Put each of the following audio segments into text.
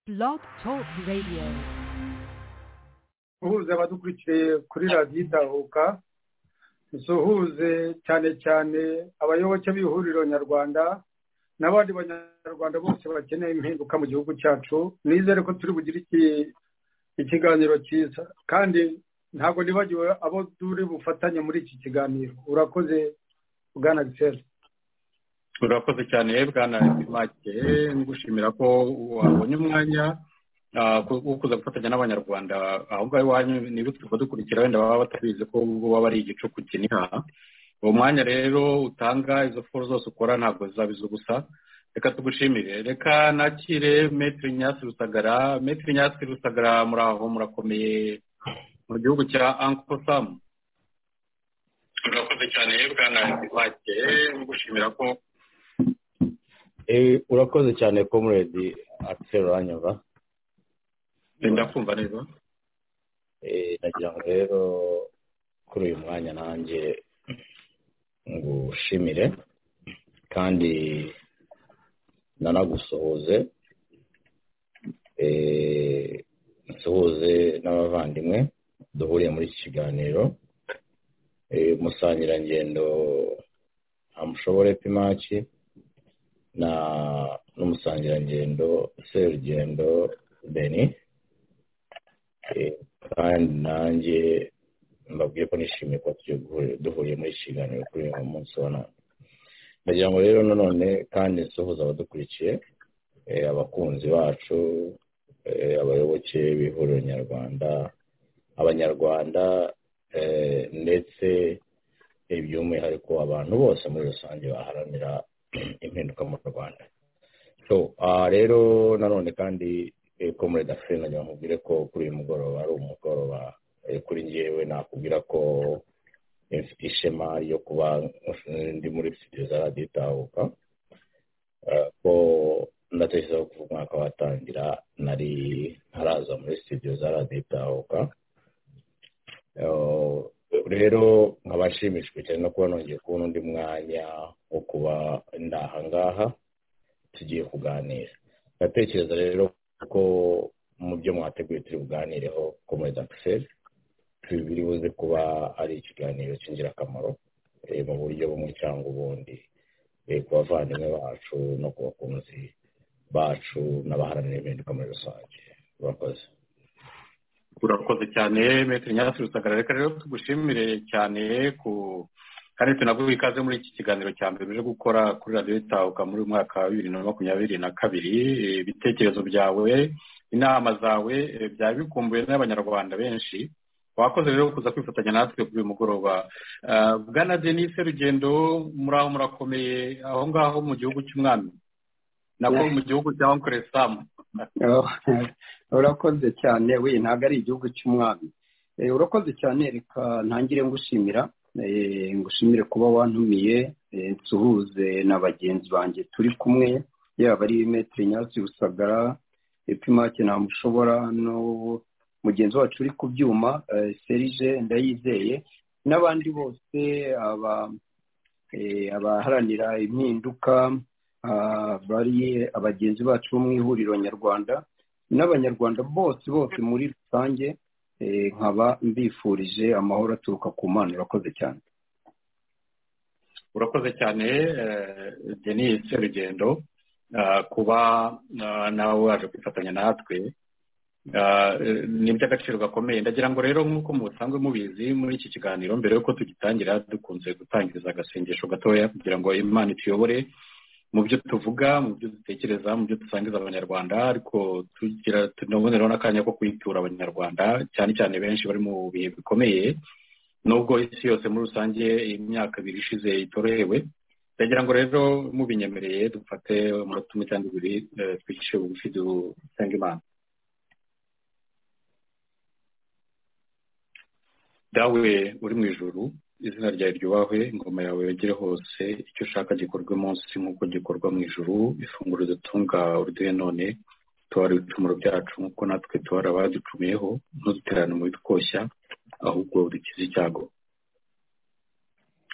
Blog Talk Radio. guhuza abadukurikiye kuri radiyo idahuka dusuhuze cyane cyane abayoboke b'ihuriro nyarwanda n'abandi banyarwanda bose bakeneye impinduka mu gihugu cyacu nizere ko turi bugire ikiganiro cyiza kandi ntabwo nibagiwe abo turi bufatanye muri iki kiganiro urakoze bwana giseri urakoze cyane bwana make ngushimira ko wabonye umwanya wo kuza gufatanya n'abanyarwanda aho ngaho iwanyu niba turi dukurikira wenda baba batabizi ko waba ari igicuku kiniha uwo mwanya rero utanga izo foru zose ukora ntabwo zizabiza ubusa reka tugushimire reka nakire metero nyasi rusagara metero nyasi rusagara muri aho murakomeye mu gihugu cya anko samu urakoze cyane bwana make ngushimira ko urakoze cyane komuredi akiseri uranyumva ndakumva neza nagira ngo rero kuri uyu mwanya nanjye ngushimire kandi nanagusuhuze nsuhuze n'abavandimwe duhuriye muri iki kiganiro musangirangendo amushobore pimaki na n'umusangirangendo serugendo beni kandi nanjye mbabwiye ko nishimiye kuba duhuriye muri iki kiganiro kuri uyu munsi wa none ndagira ngo rero nanone kandi nsuhuza abadukurikiye abakunzi bacu abayoboke b'ihuriro nyarwanda abanyarwanda ndetse by'umwihariko abantu bose muri rusange baharanira impinduka mu rwanda so rero nanone kandi komure dafine nagira ngo nkubwire ko kuri uyu mugoroba ari umugoroba kuri ngewe nakubwira ko ishema ryo kuba ndi muri sitidiyo za radiyo itahuka ko ndatekereza ko umwaka watangira nari ntaraza muri sitidiyo za radiyo itahuka rero nkaba nshimishijwe cyane no kuba nongeye kubona undi mwanya wo kuba ndaha ngaha tugiye kuganira ndatekereza rero ko mu byo mwateguye turi buganireho ko muri dakiseri biri buze kuba ari ikiganiro cy'ingirakamaro mu buryo bumwe cyangwa ubundi ku bavandimwe bacu no ku bakunzi bacu n'abaharanira impinduka muri rusange urakoze urakoze cyane metero nyasi rusagara reka rero tugushimire cyane ku kandi tunaguha ikaze muri iki kiganiro cya mbere uje gukora kuri radiyo itahuka muri uyu mwaka wa bibiri na makumyabiri na kabiri ibitekerezo byawe inama zawe byari bikumbuye n'abanyarwanda benshi wakoze rero kuza kwifatanya natwe kuri uyu mugoroba bwana denise rugendo muri aho murakomeye aho ngaho mu gihugu cy'umwami nako mu gihugu cya onkore samu urakoze cyane we ntabwo ari igihugu cy'umwami urakoze cyane reka ntangire ngushimira ngushimire kuba wantumiye nsuhuze na bagenzi banjye turi kumwe yaba ari metero nyasi rusagara epimake ntamushobora no mugenzi wacu uri ku byuma serije ndayizeye n'abandi bose abaharanira impinduka bari abagenzi bacu bo mu ihuriro nyarwanda n'abanyarwanda bose bose muri rusange nkaba mbifurije amahoro aturuka ku mana urakoze cyane urakoze cyane denise rugendo kuba nawe waje kwifatanya natwe ni iby'agaciro gakomeye ndagira ngo rero nk'uko musanzwe mubizi muri iki kiganiro mbere y'uko tugitangira dukunze gutangiriza agasengesho gatoya kugira ngo imana ituyobore mu byo tuvuga mu byo dutekereza mu byo dusangiza abanyarwanda ariko tugira tunaboneraho n'akanya ko kwitura abanyarwanda cyane cyane benshi bari mu bihe bikomeye nubwo isi yose muri rusange imyaka ibiri ishize itorohewe ndagira ngo rero mubinyemereye dufate umunota umwe cyangwa ibiri twicishe bugufi dusenga imana dawe uri mu ijuru izina ryawe ryubahwe ingoma yawe yogere hose icyo ushaka gikorwe munsi nk'uko gikorwa mu ijuru ifunguro dutunga uruduhe none tubara ibicumuro byacu nk'uko natwe tubara abaducumiyeho ntuduterane mu bitwoshya ahubwo dukize icyago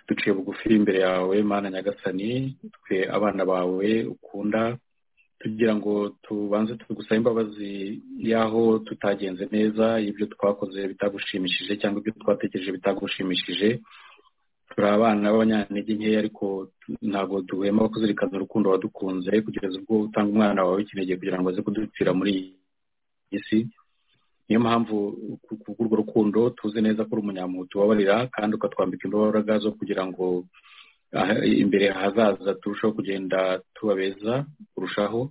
duciye bugufi imbere yawe mana nyagasani twe abana bawe ukunda tugira ngo tubanze tugusabe imbabazi y'aho tutagenze neza ibyo twakoze bitagushimishije cyangwa ibyo twatekereje bitagushimishije turi abana b'abanyantege nkeya ariko ntabwo duhema kuzirikana urukundo wadukunze kugeza ubwo utanga umwana wawe w'ikinege kugira ngo aze kudupfira muri iyi si niyo mpamvu kubw'urwo rukundo tuzi neza ko uri umunyamuntu ubabarira kandi ukatwambika imbaraga zo kugira ngo imbere hazaza turushaho kugenda tubabeza kurushaho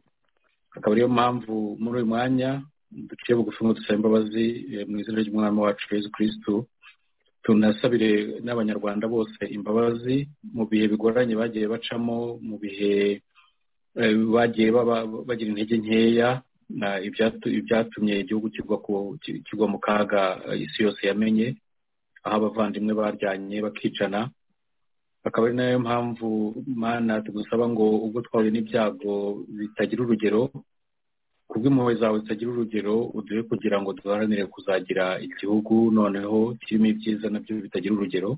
akaba ariyo mpamvu muri uyu mwanya duciye bugufi ngo dusaba imbabazi mu izina ry'umwami wacu Yesu kirisitu tunasabire n'abanyarwanda bose imbabazi mu bihe bigoranye bagiye bacamo mu bihe bagiye bagira intege nkeya ibyatumye igihugu kigwa mu kaga isi yose yamenye aho abavandimwe baryanye bakicana akaba ari nayo mpamvu mana tugusaba ngo ubwo twahuye n'ibyago bitagira urugero kubw'impuhwe zawe zitagira urugero uduhe kugira ngo duharanire kuzagira igihugu noneho kirimo ibyiza nabyo bitagira urugero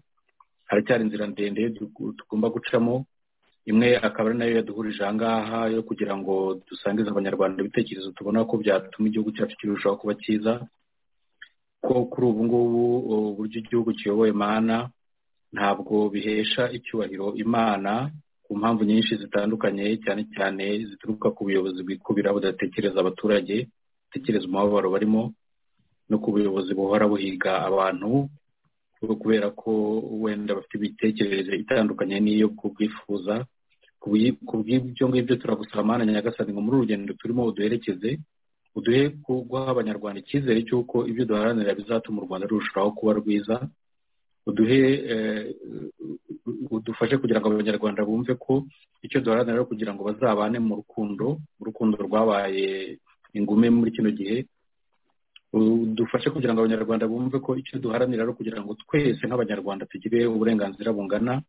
haracyari inzira ndende tugomba gucamo imwe akaba ari nayo yaduhurije aha ngaha yo kugira ngo dusangize abanyarwanda ibitekerezo tubona ko byatuma igihugu cyacu kirushaho kuba cyiza ko kuri ubu ngubu uburyo igihugu kiyoboye mana ntabwo bihesha icyubahiro imana ku mpamvu nyinshi zitandukanye cyane cyane zituruka ku buyobozi bwikubira budatekereza abaturage budatekereza umubabaro barimo no ku buyobozi buhora buhiga abantu kubera ko wenda bafite imitekerereze itandukanye n'iyo kubwifuza ku bw'ibyo ngibyo turagusaba mana nyagasani ngo muri urugendo turimo uduherekeze uduhe guha abanyarwanda icyizere cy'uko ibyo duharanira bizatuma u rwanda rurushaho kuba rwiza uduhe udufashe kugira ngo abanyarwanda bumve ko icyo duharanira kugira ngo bazabane mu rukundo urukundo rwabaye ingume muri kino gihe dufashe kugira ngo abanyarwanda bumve ko icyo duharanira ari ukugira ngo twese nk'abanyarwanda tugire uburenganzira bungana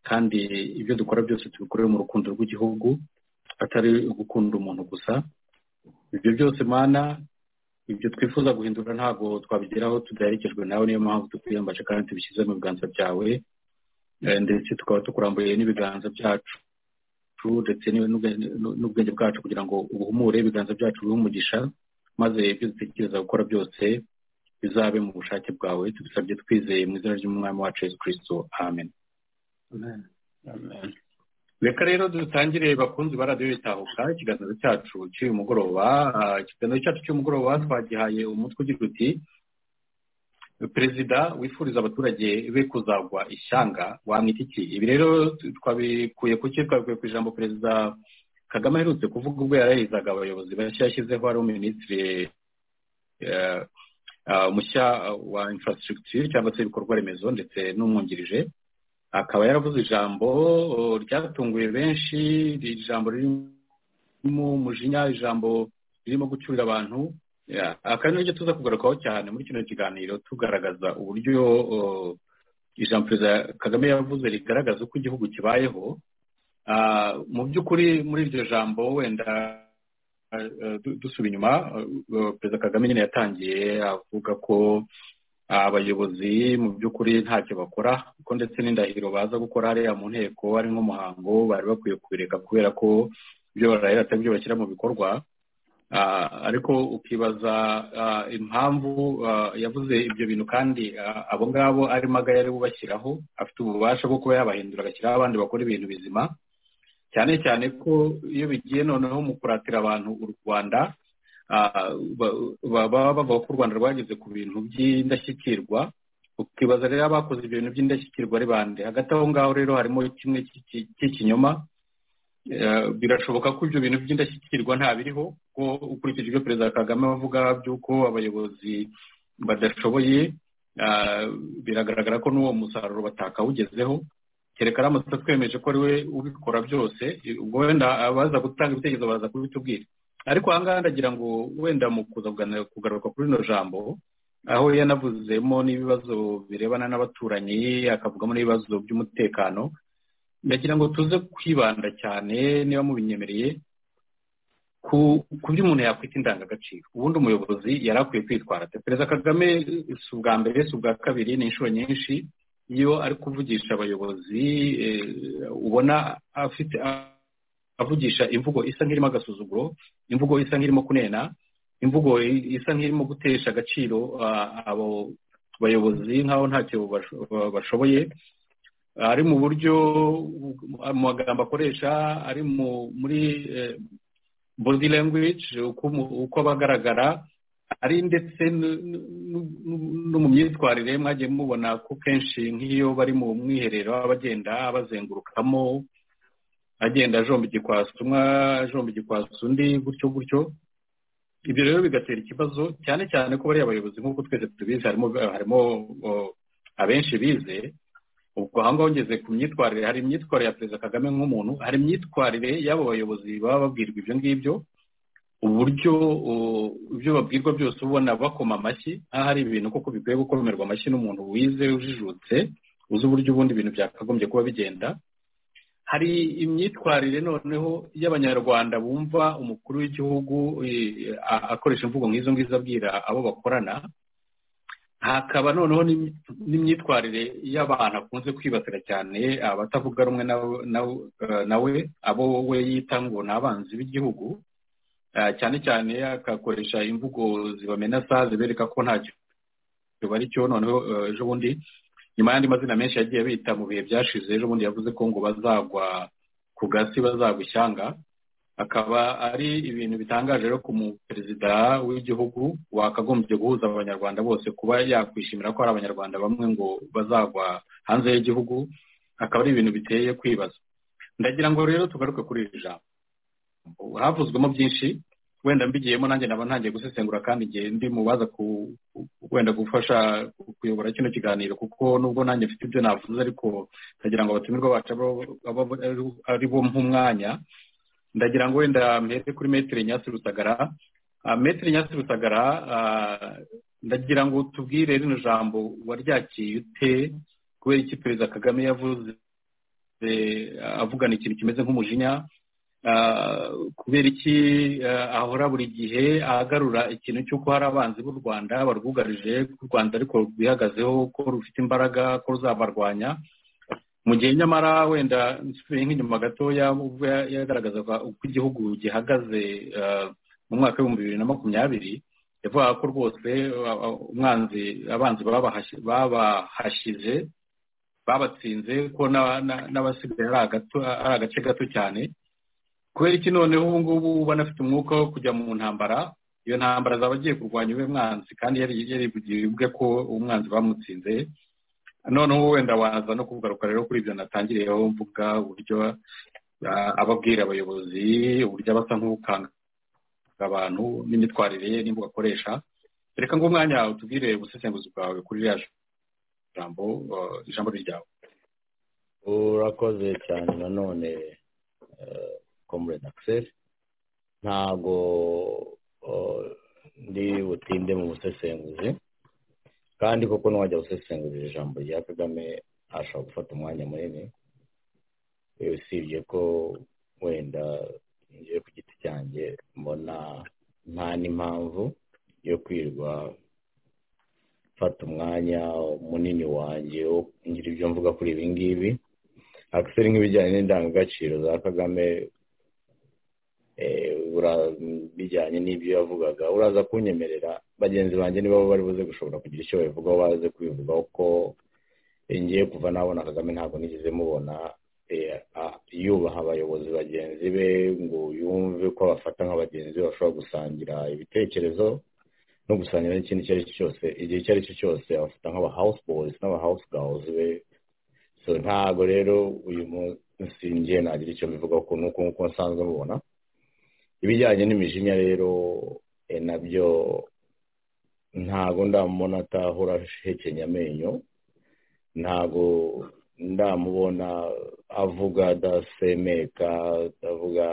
kandi ibyo dukora byose tubikorere mu rukundo rw'igihugu atari gukunda umuntu gusa ibyo byose mana ibyo twifuza guhindura ntabwo twabigeraho tudaherekejwe nawe niyo mpamvu tukwiyambaje kandi tubishyize mu biganza byawe ndetse tukaba tukuramburiye n'ibiganza byacu ndetse n'ubwenge bwacu kugira ngo ubuhumure ibiganza byacu bihe umugisha maze ibyo dutekereza gukora byose bizabe mu bushake bwawe tubisabye twizeye mu izina ry'umwami wacu Yesu kirisito amen reka rero dutangire bakunzi ba radiyo bitahuka ikiganiro cyacu cy'uyu mugoroba ikiganiro cyacu cy'umugoroba twagihaye umutwe ugira uti perezida wifuriza abaturage be kuzagwa ishyanga wamwita iki ibi rero twabikuye ku twabikuye ku ijambo perezida kagame aherutse kuvuga ubwo yarahizaga abayobozi bashya yashyizeho ari minisitiri mushya wa infrastructure cyangwa se ibikorwa remezo ndetse n'umwungirije akaba yaravuze ijambo ryatunguye benshi ijambo ririmo umujinya ijambo ririmo gucyurira abantu akaba n'iryo tuza kugarukaho cyane muri kino kiganiro tugaragaza uburyo ijambo perezida kagame yavuze rigaragaza uko igihugu kibayeho mu by'ukuri muri iryo jambo wenda dusuba inyuma perezida kagame nyine yatangiye avuga ko abayobozi mu by'ukuri ntacyo bakora kuko ndetse n'indahiro baza gukora hariya mu nteko ari nk'umuhango bari bakwiye kubireka kubera ko ibyo barahera atari byo bashyira mu bikorwa ariko ukibaza impamvu yavuze ibyo bintu kandi abo ngabo arimo agaya bubashyiraho afite ububasha bwo kuba yabahindura agashyiraho abandi bakora ibintu bizima cyane cyane ko iyo bigiye noneho mu kuratira abantu u rwanda baba bavuga ko u rwanda rwageze ku bintu by'indashyikirwa ukibaza rero abakoze ibyo bintu by'indashyikirwa ari bande hagati aho ngaho rero harimo kimwe cy'ikinyoma birashoboka ko ibyo bintu by'indashyikirwa ntabiriho ko ukurikije ibyo perezida kagame avuga by'uko abayobozi badashoboye biragaragara ko n'uwo musaruro batakawugezeho kereka aramutse twemeje ko ari we ubikora byose ubwo wenda abaza gutanga ibitekerezo baza kubitubwira ariko aha ngaha ndagira ngo wenda mu kuza kugaruka kuri rino jambo aho yanavuzemo n'ibibazo birebana n'abaturanyi akavugamo n'ibibazo by'umutekano ndagira ngo tuze kwibanda cyane niba mubinyemereye ku byo umuntu yakwita indangagaciro ubundi umuyobozi yari akwiye kwitwara perezida kagame si ubwa mbere si ubwa kabiri ni inshuro nyinshi iyo ari kuvugisha abayobozi ubona afite avugisha imvugo isa nk'irimo agasuzuguro imvugo isa nk'irimo kunena imvugo isa nk'irimo gutesha agaciro abo bayobozi nk'aho ntacyo bashoboye ari mu buryo mu magambo akoresha ari muri body language uko abagaragara ari ndetse no mu myitwarire mwagiye mubona ko kenshi nk'iyo bari mu mwiherero abagenda bazengurukamo agenda ajomba igikwasi umwe ajomba igikwasi undi gutyo gutyo ibyo rero bigatera ikibazo cyane cyane ko bariya bayobozi nk'uko twese tubizi harimo harimo abenshi bize ubwo aho ngaho ngeze ku myitwarire hari imyitwarire ya perezida kagame nk'umuntu hari imyitwarire y'abo bayobozi baba babwirwa ibyo ngibyo uburyo ibyo babwirwa byose ubona bakoma amashyi aho hari ibintu koko bikwiye gukomerwa amashyi n'umuntu wize ujijutse uzi uburyo ubundi ibintu byakagombye kuba bigenda hari imyitwarire noneho y'abanyarwanda bumva umukuru w'igihugu akoresha imvugo nk'izo ngizo abwira abo bakorana hakaba noneho n'imyitwarire y'abantu akunze kwibasira cyane abatavuga rumwe nawe abo we yita ngo ni abanzi b'igihugu cyane cyane akakoresha imvugo zibamenasa zibereka ko ntacyo bari cyo noneho ejo bundi nyuma y'andi mazina menshi yagiye bita mu bihe byashize ejo bundi yavuze ko ngo bazagwa ku gasi bazagwa ishyanga akaba ari ibintu bitangaje rero ku muperezida w'igihugu wakagombye guhuza abanyarwanda bose kuba yakwishimira ko hari abanyarwanda bamwe ngo bazagwa hanze y'igihugu akaba ari ibintu biteye kwibaza ndagira ngo rero tugaruke kuri iri jambo havuzwemo byinshi wenda mbigiyemo nanjye naba ntangiye gusesengura kandi igihe ndi mu baza wenda gufasha kuyobora kino kiganiro kuko nubwo nanjye mfite ibyo navuze ariko ndagira ngo abatumirwa bacu ari bo nk'umwanya ndagira ngo wenda mpere kuri metero nyasi rusagara metero nyasi rusagara ndagira ngo tubwire rino jambo waryakiye ute kubera iki perezida kagame yavuze avugana ikintu kimeze nk'umujinya kubera iki ahora buri gihe ahagarura ikintu cy'uko hari abanzi b'u rwanda barwugarije ko u rwanda ariko rwihagazeho ko rufite imbaraga ko ruzabarwanya mu gihe nyamara wenda nsubiye nk'inyuma gatoya ubwo yagaragazaga uko igihugu gihagaze mu mwaka w'ibihumbi bibiri na makumyabiri yavugaga ko rwose umwanzi abanzi babahashyize babatsinze ko n'abasigaye ari agace gato cyane kubera iki noneho ubu ngubu banafite umwuka wo kujya mu ntambara iyo ntambara zaba agiye kurwanya uwe mwanzi kandi yarivugiye ubwe ko umwanzi bamutsinze noneho wenda waza no kugaruka rero kuri ibyo natangiriyeho mvuga uburyo ababwira abayobozi uburyo abasa nk'ukanga abantu n'imyitwarire ye n'imbuga akoresha reka ngo umwanya utubwire ubusesenguzi bwawe kuri ririya jambo ijambo ryawe urakoze cyane nanone komurede akiseri ntabwo ndi butinde mu busesenguzi kandi koko n'uwajya gusesengurira ijambo rya kagame ashobora gufata umwanya munini usibye ko wenda ngiye ku giti cyanjye mbona nta n'impamvu yo kwirwa mfata umwanya munini wanjye wo ngira ibyo mvuga kuri ibi ngibi akiseri nk'ibijyanye n'indangagaciro za kagame bijyanye n'ibyo yavugaga uraza kunyemerera bagenzi banjye nibo bari buze gushobora kugira icyo babivugaho baze kubivugaho ko ngiye kuva nabona kagame ntabwo nigeze mubona yubaha abayobozi bagenzi be ngo yumve ko abafata nk'abagenzi be bashobora gusangira ibitekerezo no gusangira n'ikindi icyo ari cyo cyose igihe icyo ari cyo cyose abafata nk'aba house boys n'aba house girls be so ntabwo rero uyu munsi ngiye nagira icyo mbivugaho ukuntu nk'uko nsanzwe mubona ibijyanye n'imijinya rero nabyo ntabwo ndamubona atahora ahekenya amenyo ntabwo ndamubona avuga adasemeka atavuga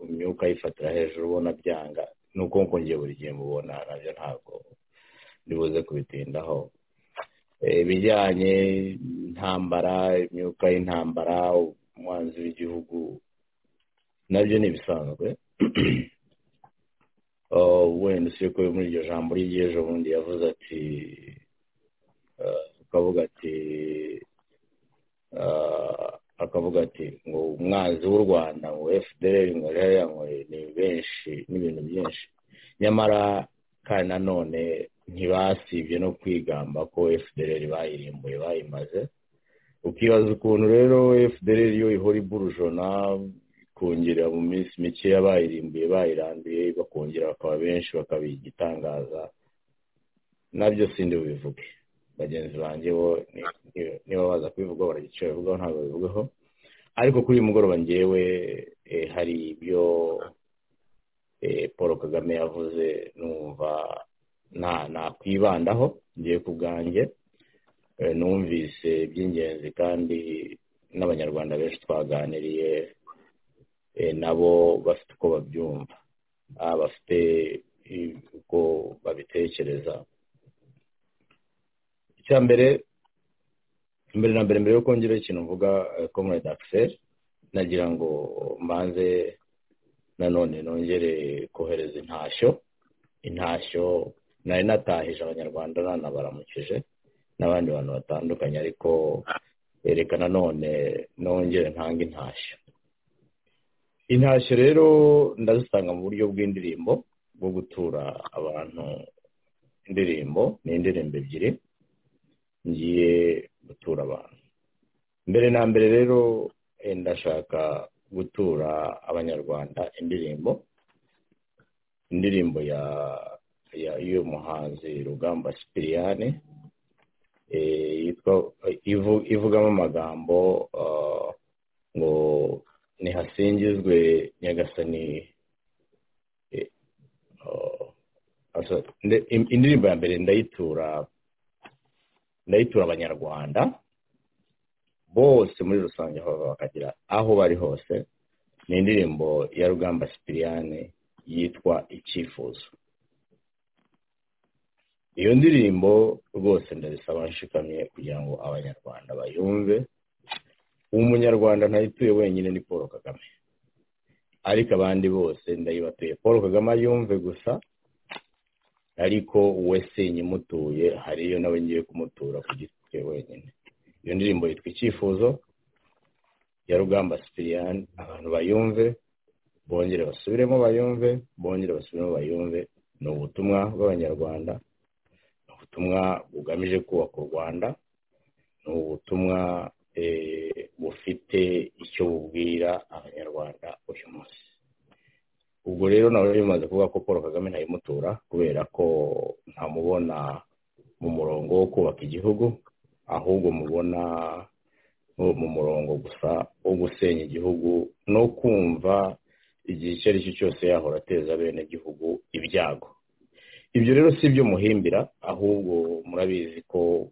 imyuka ayifatira hejuru ubona byanga ni uko ngiye buri gihe mubona nabyo ntabwo ndibuze kubitindaho ibijyanye intambara imyuka y'intambara umwanzi w'igihugu nabyo ni ibisanzwe wenda usibye ko muri iryo jambo ry'ejo bundi yavuze ati ukavuga ati akavuga ati ngo umwanzi w'u rwanda ngo fdr ngo ririya ngo ni benshi n'ibintu byinshi nyamara kandi nanone ntibasibye no kwigamba ko fdr bayirimbuye bayimaze ukibaza ukuntu rero fdr yo ihora iburujona ikongera mu minsi mikeya bayirimbuye bayiranduye bakongera bakaba benshi bakaba igitangaza nabyo sindi bubivuge bagenzi banjye bo niba baza kubivuga baragica babivugaho ntabwo babivugaho ariko kuri uyu mugoroba ngewe hari ibyo paul kagame yavuze numva nakwibandaho ngiye ku bwanjye numvise iby'ingenzi kandi n'abanyarwanda benshi twaganiriye nabo bafite uko babyumva bafite uko babitekereza icya mbere mbere na mbere mbere yo kongera ikintu mvuga komurede akiseri nagira ngo mbanze nanone nongere kohereza intashyo intashyo nari natahije abanyarwanda nanabaramukije n'abandi bantu batandukanye ariko reka nanone nongere ntanga intashyo intashyo rero ndazitanga mu buryo bw'indirimbo bwo gutura abantu indirimbo ni indirimbo ebyiri ngiye gutura abantu mbere na mbere rero ndashaka gutura abanyarwanda indirimbo indirimbo ya y'umuhanzi rugamba sipiriyane ivugamo amagambo ngo ntihasingizwe nyagasani indirimbo ya mbere ndayitura ndayitura abanyarwanda bose muri rusange aho bakagira aho bari hose ni indirimbo ya rugamba sipiriyane yitwa icyifuzo iyo ndirimbo rwose ndabisaba nshikamye kugira ngo abanyarwanda bayumve umunyarwanda ntayituye wenyine ni paul kagame ariko abandi bose ndayibatuye paul kagame ayumve gusa ariko we sinye imutuye hariyo nawe ngiye kumutura ku giti cye wenyine iyo ndirimbo yitwa icyifuzo ya rugamba sipiriyani abantu bayumve bongere basubiremo bayumve bongere basubiremo bayumve ni ubutumwa bw'abanyarwanda ni ubutumwa bugamije kubaka u rwanda ni ubutumwa bufite icyo bubwira abanyarwanda uyu munsi ubwo rero nawe bimaze kuvuga ko paul kagame ntayimutura kubera ko ntamubona mu murongo wo kubaka igihugu ahubwo mubona mu murongo gusa wo gusenya igihugu no kumva igihe icyo ari cyo cyose yahora ateza bene igihugu ibyago ibyo rero si ibyo muhimbira ahubwo murabizi ko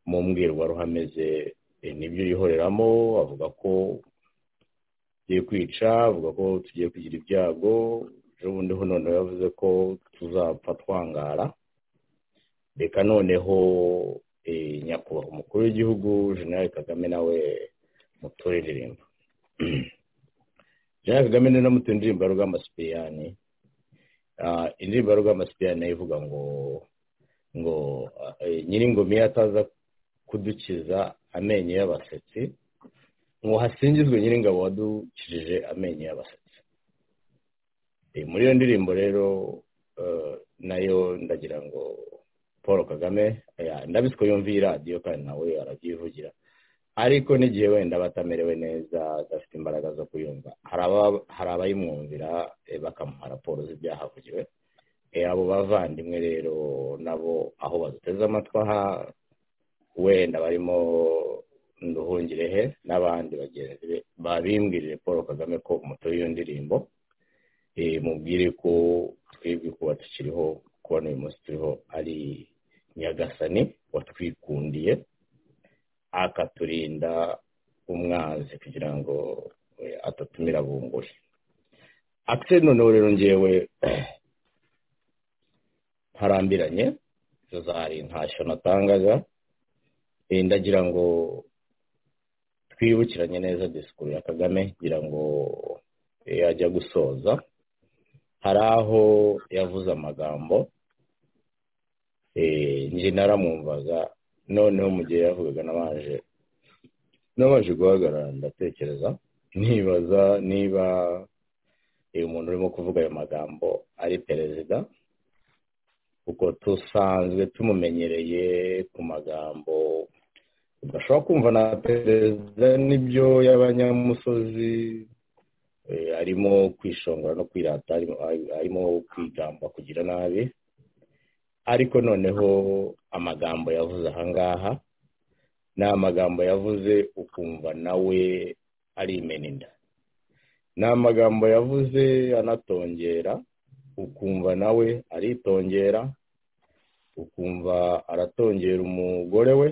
mu mbwirwaruhame ze nibyo yihoreramo avuga ko tugiye kwica avuga ko tugiye kugira ibyago ejo bundi ho noneho yavuze ko tuzapfa twangara reka noneho nyakubahwa umukuru w'igihugu jenerali kagame nawe muture indirimbo jenerali kagame niwe namutuye indirimbo ya rugamba sipiriyani indirimbo ya rugamba sipiriyani nayo ivuga ngo ngo nyir'ingoma iyo ataza kudukiza amenyo y'abasetsi ngo hasingizwe nyir'ingabo wadukijije amenyo y'abasetsi muri iyo ndirimbo rero nayo ndagira ngo paul kagame ndabizi ko yumva iyi radiyo kandi nawe arabyivugira ariko n'igihe wenda aba atamerewe neza adafite imbaraga zo kuyumva hari abayimwumvira bakamuha raporo z'ibyahavugiwe abo bavandimwe rero nabo aho baduteze amatwi aha wenda barimo nduhungirehe n'abandi bagenzi be babimbwirire paul kagame ko umutobe iyo ndirimbo mubwire ko twebwe kuba tukiriho kuba n'uyu munsi turiho ari nyagasani watwikundiye akaturinda umwanzi kugira ngo atatumira bunguri akise noneho rero ngewe ntarambiranye izo zari ntashyo natangaga ndagira ngo twibukiranye neza disikuru ya kagame ngira ngo yajya gusoza hari aho yavuze amagambo njye naramwumvaga noneho mu gihe yavugaga nabaje nabanje guhagarara ndatekereza nibaza niba uyu muntu urimo kuvuga ayo magambo ari perezida kuko dusanzwe tumumenyereye ku magambo udashobora kumva na perezida n'ibyo y'abanyamusozi arimo kwishongora no kwirata arimo kwigamba kugira nabi ariko noneho amagambo yavuze ahangaha ni amagambo yavuze ukumva nawe ari imeninda ni amagambo yavuze anatongera ukumva nawe aritongera ukumva aratongera umugore we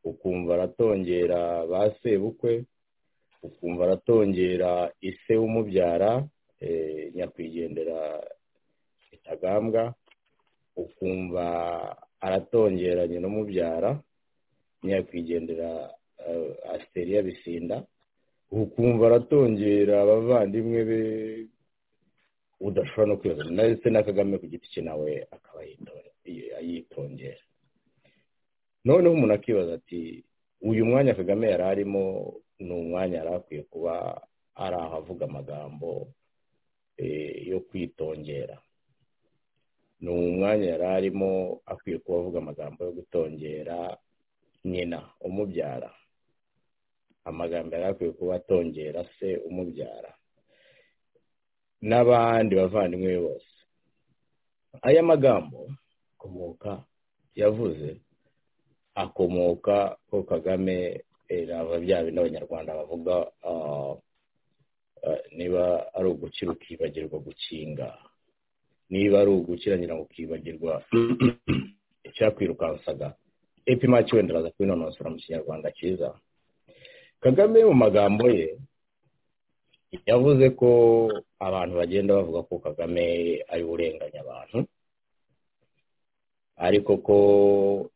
ukumva aratongera ba sebukwe ukumva aratongera ise w'umubyara nyakwigendera kitagambwa ukumva aratongera nyina umubyara nyakwigendera asiteri bisinda ukumva aratongera abavandimwe be udashobora no kwibaza ndetse na kagame ku giti cye nawe akaba yitongera noneho umuntu akibaza ati uyu mwanya kagame yari arimo ni umwanya yari akwiye kuba ari aho avuga amagambo yo kwitongera ni umwanya yari arimo akwiye kuba avuga amagambo yo gutongera nyina umubyara amagambo yari akwiye kuba atongera se umubyara n'abandi bavandimwe be bose aya magambo akomoka yavuze akomoka ko kagame raba bya bindi abanyarwanda bavuga niba ari ugukira ukibagirwa gukinga niba ari ugukiranyira ukibagirwa icyakwirukansaga epimaki wenda araza kubinonosora mu kinyarwanda cyiza kagame mu magambo ye yavuze ko abantu bagenda bavuga ko kagame ari urenganya abantu ariko ko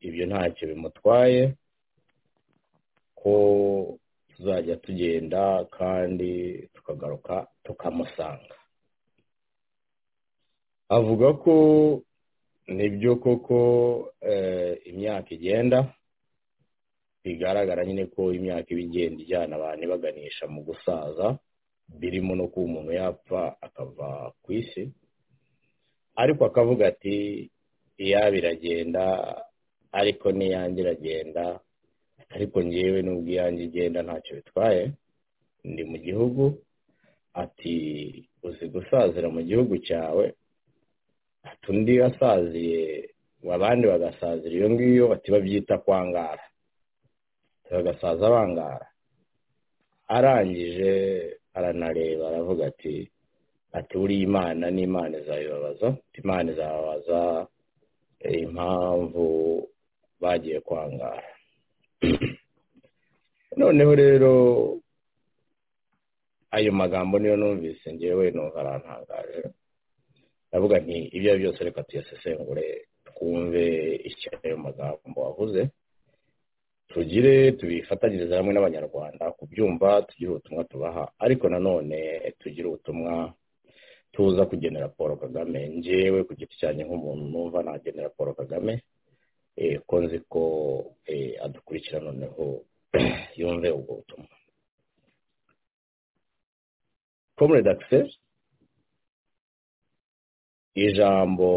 ibyo ntacyo bimutwaye ko tuzajya tugenda kandi tukagaruka tukamusanga avuga ko nibyo koko imyaka igenda bigaragara nyine ko imyaka iba igenda ijyana abantu ibaganisha mu gusaza birimo no kuba umuntu yapfa akava ku isi ariko akavuga ati iyaba iragenda ariko n'iyange iragenda ariko ngewe n'ubwo iyange igenda ntacyo bitwaye ndi mu gihugu ati uzi gusazira mu gihugu cyawe ati undi asaziye abandi bagasazira iyo ngiyo bati babyita kwangara bagasaza bangara arangije aranareba aravuga ati ati uriya imana n'imana izabibabaza imana izababaza impamvu bagiye kwangara noneho rero ayo magambo niyo numvise ngewe numva arantangaje ndavuga nti ibyo ari byose reka tuyasesengure twumve icyo ayo magambo wavuze tugire tubifatanyirize hamwe n'abanyarwanda kubyumva tugire ubutumwa tubaha ariko nanone tugire ubutumwa tuza kugenera paul kagame ngewe ku giti cyanjye nk'umuntu numva nagenera paul kagame ko nzi ko adukurikira noneho yumve ubwo butumwa comrade access ijambo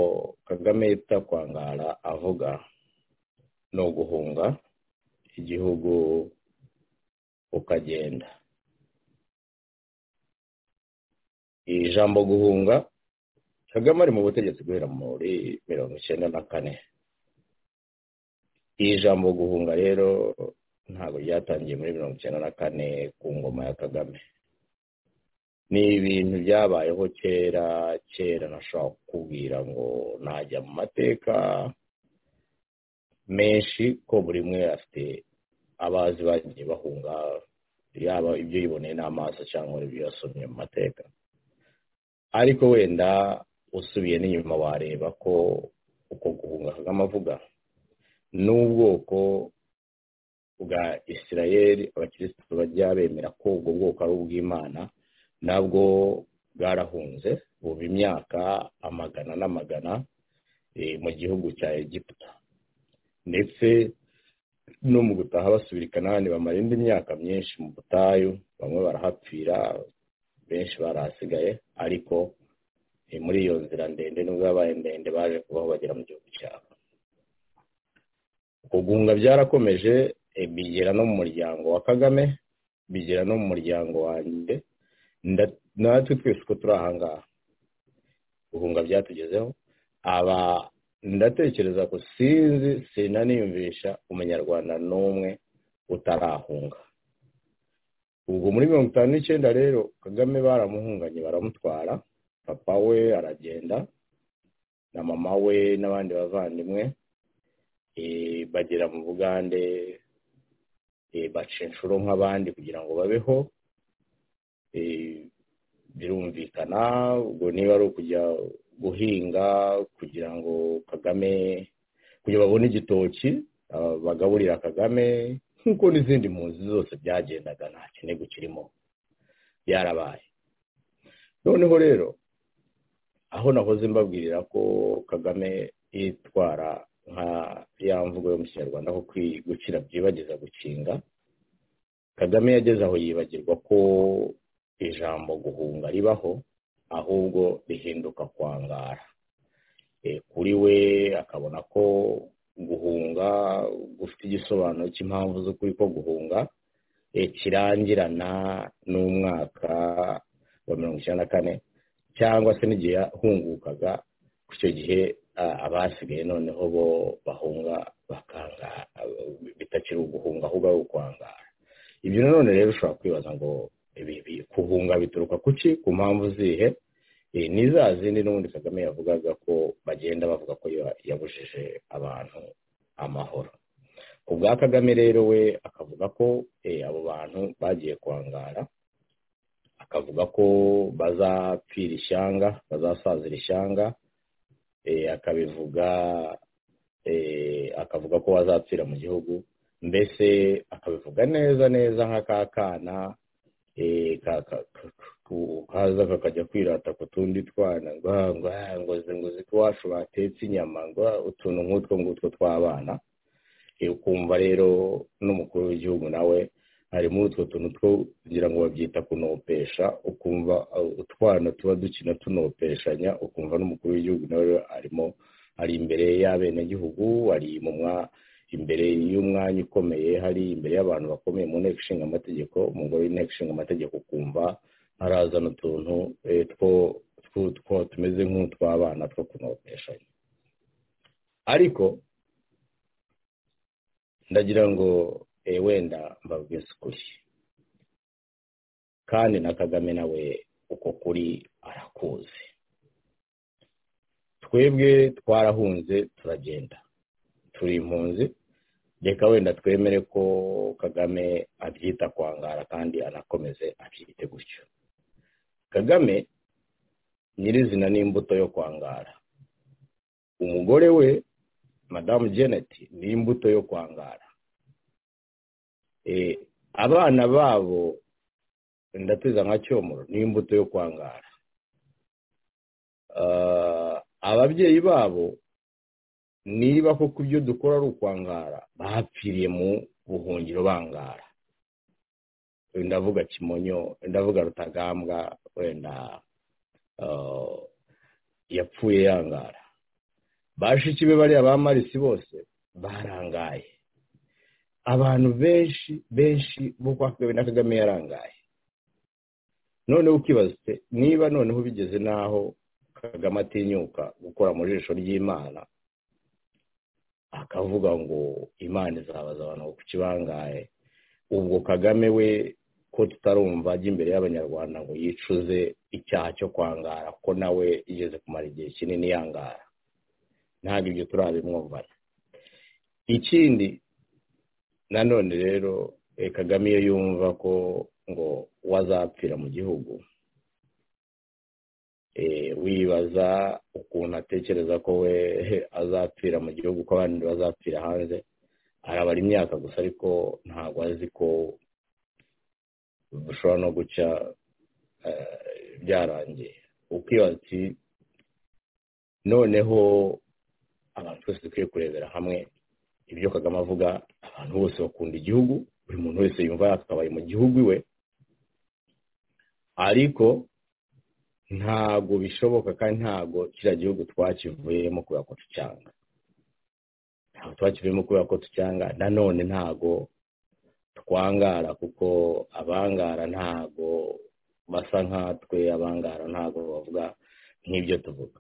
kagame yita kwangara avuga ni uguhunga igihugu ukagenda iri jambo guhunga kagame ari mu butegetsi guhera muri mirongo icyenda na kane iri jambo guhunga rero ntabwo ryatangiye muri mirongo icyenda na kane ku ngoma ya kagame ni ibintu byabayeho kera kera nashobora kukubwira ngo najya mu mateka menshi ko buri umwe afite abazi bagiye bahunga yaba ibyo yiboneye n'amaso cyangwa ibyo yasomye mu mateka ariko wenda usubiye n'inyuma wareba ko uko guhunga kagame avuga n'ubwoko bwa isirayeli abakirisitu bajya bemera ko ubwo bwoko ari ubw'imana nabwo bwarahunze buba imyaka amagana n'amagana mu gihugu cya egiputa ndetse no mu gutaha basubira i kanani bamara indi myaka myinshi mu butayu bamwe barahapfira benshi barahasigaye ariko muri iyo nzira ndende nubwo yabaye ndende baje kubaho bagera mu gihugu cyabo kugunga byarakomeje bigera no mu muryango wa kagame bigera no mu muryango wanjye natwe twese uko turi ahangaha guhunga byatugezeho aba ndatekereza ko sinzi sinaniyumvisha umunyarwanda n'umwe utarahunga ubwo muri mirongo itanu n'icyenda rero kagame baramuhunganye baramutwara papa we aragenda na mama we n'abandi bavandimwe bagera mu bugande baca inshuro nk'abandi kugira ngo babeho birumvikana ubwo niba ari ukujya guhinga kugira ngo kagame kugira babone igitoki bagaburira kagame nk'uko n'izindi mpunzi zose byagendaga nta kintu kirimo byarabaye noneho rero aho nahoze mbabwirira ko kagame yitwara nka ya mvugo yo mu kinyarwanda ko gukira byibagiza gukinga kagame yageze aho yibagirwa ko ijambo guhunga ribaho ahubwo rihinduka kwangara kuri we akabona ko guhunga gufite igisobanuro cy'impamvu z'ukuri ko guhunga kirangirana n'umwaka wa mirongo icyenda na kane cyangwa se n'igihe yahungukaga ku icyo gihe abasigaye noneho bo bahunga bakanga bitakiri uguhunga ahubwo ari ukwangara ibyo nanone rero ushobora kwibaza ngo kuhunga bituruka ku ki ku mpamvu zihe ni za zindi n'ubundi kagame yavugaga ko bagenda bavuga ko yabujije abantu amahoro ku bwa kagame rero we akavuga ko abo bantu bagiye kwangara akavuga ko bazapfira ishyanga bazasazira ishyanga akabivuga akavuga ko bazapfira mu gihugu mbese akabivuga neza neza nk'akakana kaza kakajya kwirata ku tundi twana ngo zinguzi ko iwacu batetse inyama ngo utuntu nk'utwo ngutwo tw'abana ukumva rero n'umukuru w'igihugu nawe harimo utwo tuntu two kugira ngo babyita kunopesha ukumva utwana tuba dukina tunopeshanya ukumva n'umukuru w'igihugu nawe arimo ari imbere y'abenegihugu ari mu imbere y'umwanya ukomeye hari imbere y'abantu bakomeye mu nteko ishinga amategeko umugore w'inteko ishinga amategeko ukumva harazana utuntu two tumeze nk'utw'abana two kunopeshanya ariko ndagira ngo wenda mbabwize ukuri kandi na kagame nawe uko kuri arakuzi twebwe twarahunze turagenda turi impunzi reka wenda twemere ko kagame abyita kwangara kandi anakomeze abyite gutyo kagame nyirizina n'imbuto yo kwangara umugore we madamu janet ni imbuto yo kwangara abana babo ndateza nka cyomoro ni imbuto yo kwangara ababyeyi babo niba koko ibyo dukora ari ukwangara bapfiriye mu buhungiro bangara ndavuga kimonyo ndavuga rutagambwa wenda yapfuye yangara bashiki be bariya ba marisi bose barangaye abantu benshi benshi bo kwa kagame na kagame yarangaye noneho ukibaza niba noneho bigeze n'aho kagame atinyuka gukora mu jisho ry'imana akavuga ngo imana izabaza abantu ku kibangaye ubwo kagame we ko tutarumva ajya imbere y'abanyarwanda ngo yicuze icyaha cyo kwangara ko nawe igeze kumara igihe kinini yangara ntabwo ibyo turabimwumvana ikindi nanone rero kagame iyo yumva ko ngo wazapfira mu gihugu wibaza ukuntu atekereza ko we azapfira mu gihugu ko abandi bazapfira hanze arabara imyaka gusa ariko ntabwo azi ko dushobora no guca byarangiye ukibaza ati noneho abantu twese dukwiye kurebera hamwe ibyo kagame avuga abantu bose bakunda igihugu buri muntu wese yumva yakabaye mu gihugu iwe ariko ntago bishoboka kandi ntago kiriya gihugu twakivuyemo kubera ko tucyanga ntabwo twakivuyemo kubera ko tucyanga nanone ntago twangara kuko abangara ntago basa nkatwe abangara ntago bavuga nk'ibyo tuvuga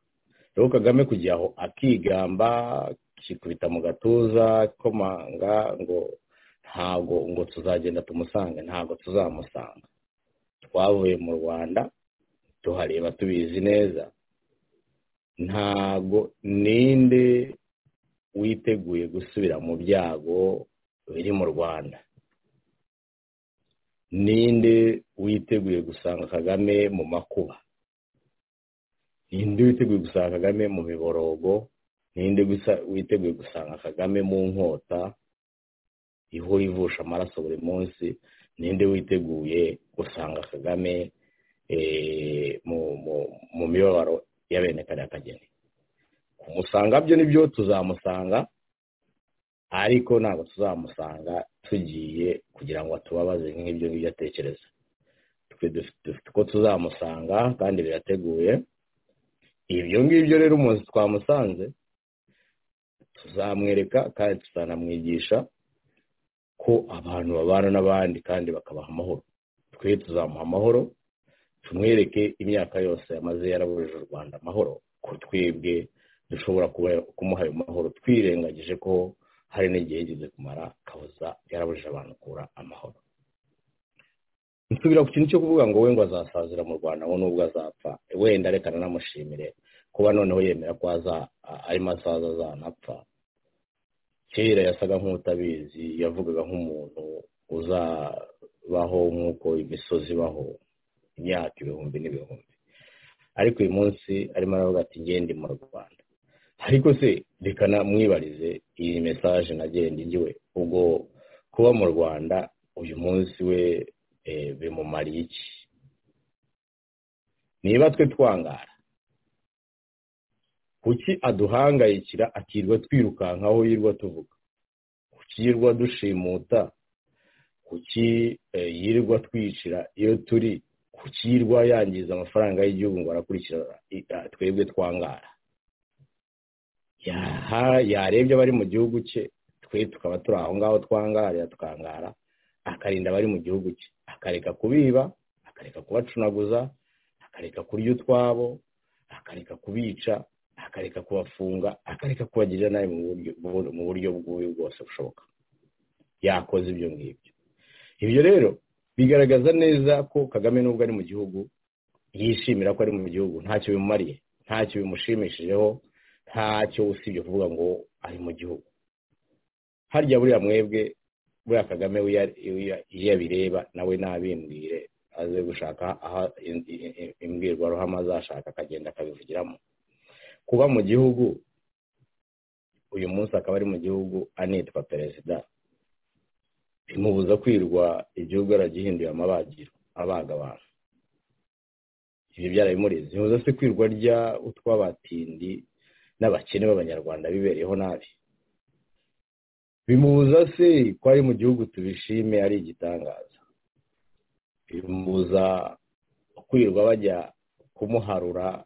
rero kagame kujya aho akigamba kikubita mu gatuza komanga ngo ntago ngo tuzagenda tumusanga ntago tuzamusanga twavuye mu rwanda tuhareba tubizi neza ntago ninde witeguye gusubira mu byago biri mu rwanda ninde witeguye gusanga kagame mu makuba ninde witeguye gusanga kagame mu miborogo ninde witeguye gusanga kagame mu nkota ihora ivusha amaraso buri munsi ninde witeguye gusanga kagame mu mibabaro y'abene kariya kageni kumusanga byo nibyo tuzamusanga ariko ntabwo tuzamusanga tugiye kugira ngo atubabaze nk'ibyo ngibyo atekereza dufite uko tuzamusanga kandi birateguye ibyo ngibyo rero umuntu twamusanze tuzamwereka kandi tuzanamwigisha ko abantu babana n'abandi kandi bakabaha amahoro twe tuzamuha amahoro tumwereke imyaka yose yamaze yarabujije u rwanda amahoro ko twebwe dushobora kumuha ayo mahoro twirengagije ko hari n'igihe yigeze kumara kabuza yarabujije abantu kubura amahoro nsubira ku kintu cyo kuvuga ngo we ngo azasazira mu rwanda ngo nubwo azapfa wenda reka nanamushimire kuba noneho yemera ko arimo asaza azanapfa kera yasaga nk'utabizi yavugaga nk'umuntu uzabaho nk'uko imisozi ibaho imyaka ibihumbi n'ibihumbi ariko uyu munsi arimo aravuga ati ngende mu rwanda ariko se reka namwibarize iyi mesaje nagenda igiwe ubwo kuba mu rwanda uyu munsi we bimumariye iki niba twe twangara kuki aduhangayikira akirwa twirukankaho yirwa tuvuga kuki yirwa dushimuta kuki yirwa twicira iyo turi kuki yirwa yangiza amafaranga y'igihugu ngo arakurikirana twebwe twangara yarebye abari mu gihugu cye twe tukaba turi aho ngaho twangarira tukangara akarinda abari mu gihugu cye akareka kubiba akareka kubacunaguza akareka kurya utwabo akareka kubica akareka kubafunga akareka kubagirira nabi mu buryo bw'ubu bwose bushoboka yakoze ibyo ngibyo ibyo rero bigaragaza neza ko kagame nubwo ari mu gihugu yishimira ko ari mu gihugu ntacyo bimumariye ntacyo bimushimishijeho ntacyo usibye kuvuga ngo ari mu gihugu harya buriya mwebwe buriya kagame iyo abireba nawe nabimbwire aze gushaka aho imbwirwaruhame azashaka akagenda akabivugiramo kuba mu gihugu uyu munsi akaba ari mu gihugu anitwa perezida bimubuza kwirwa igihugu aragihinduye amabagiro abaga abantu ibyo byarabimuriza bimubuza se kwirwa rya utwabatindi n'abakene b'abanyarwanda bibereyeho nabi bimubuza se ko ari mu gihugu tubishime ari igitangaza bimubuza kwirwa bajya kumuharura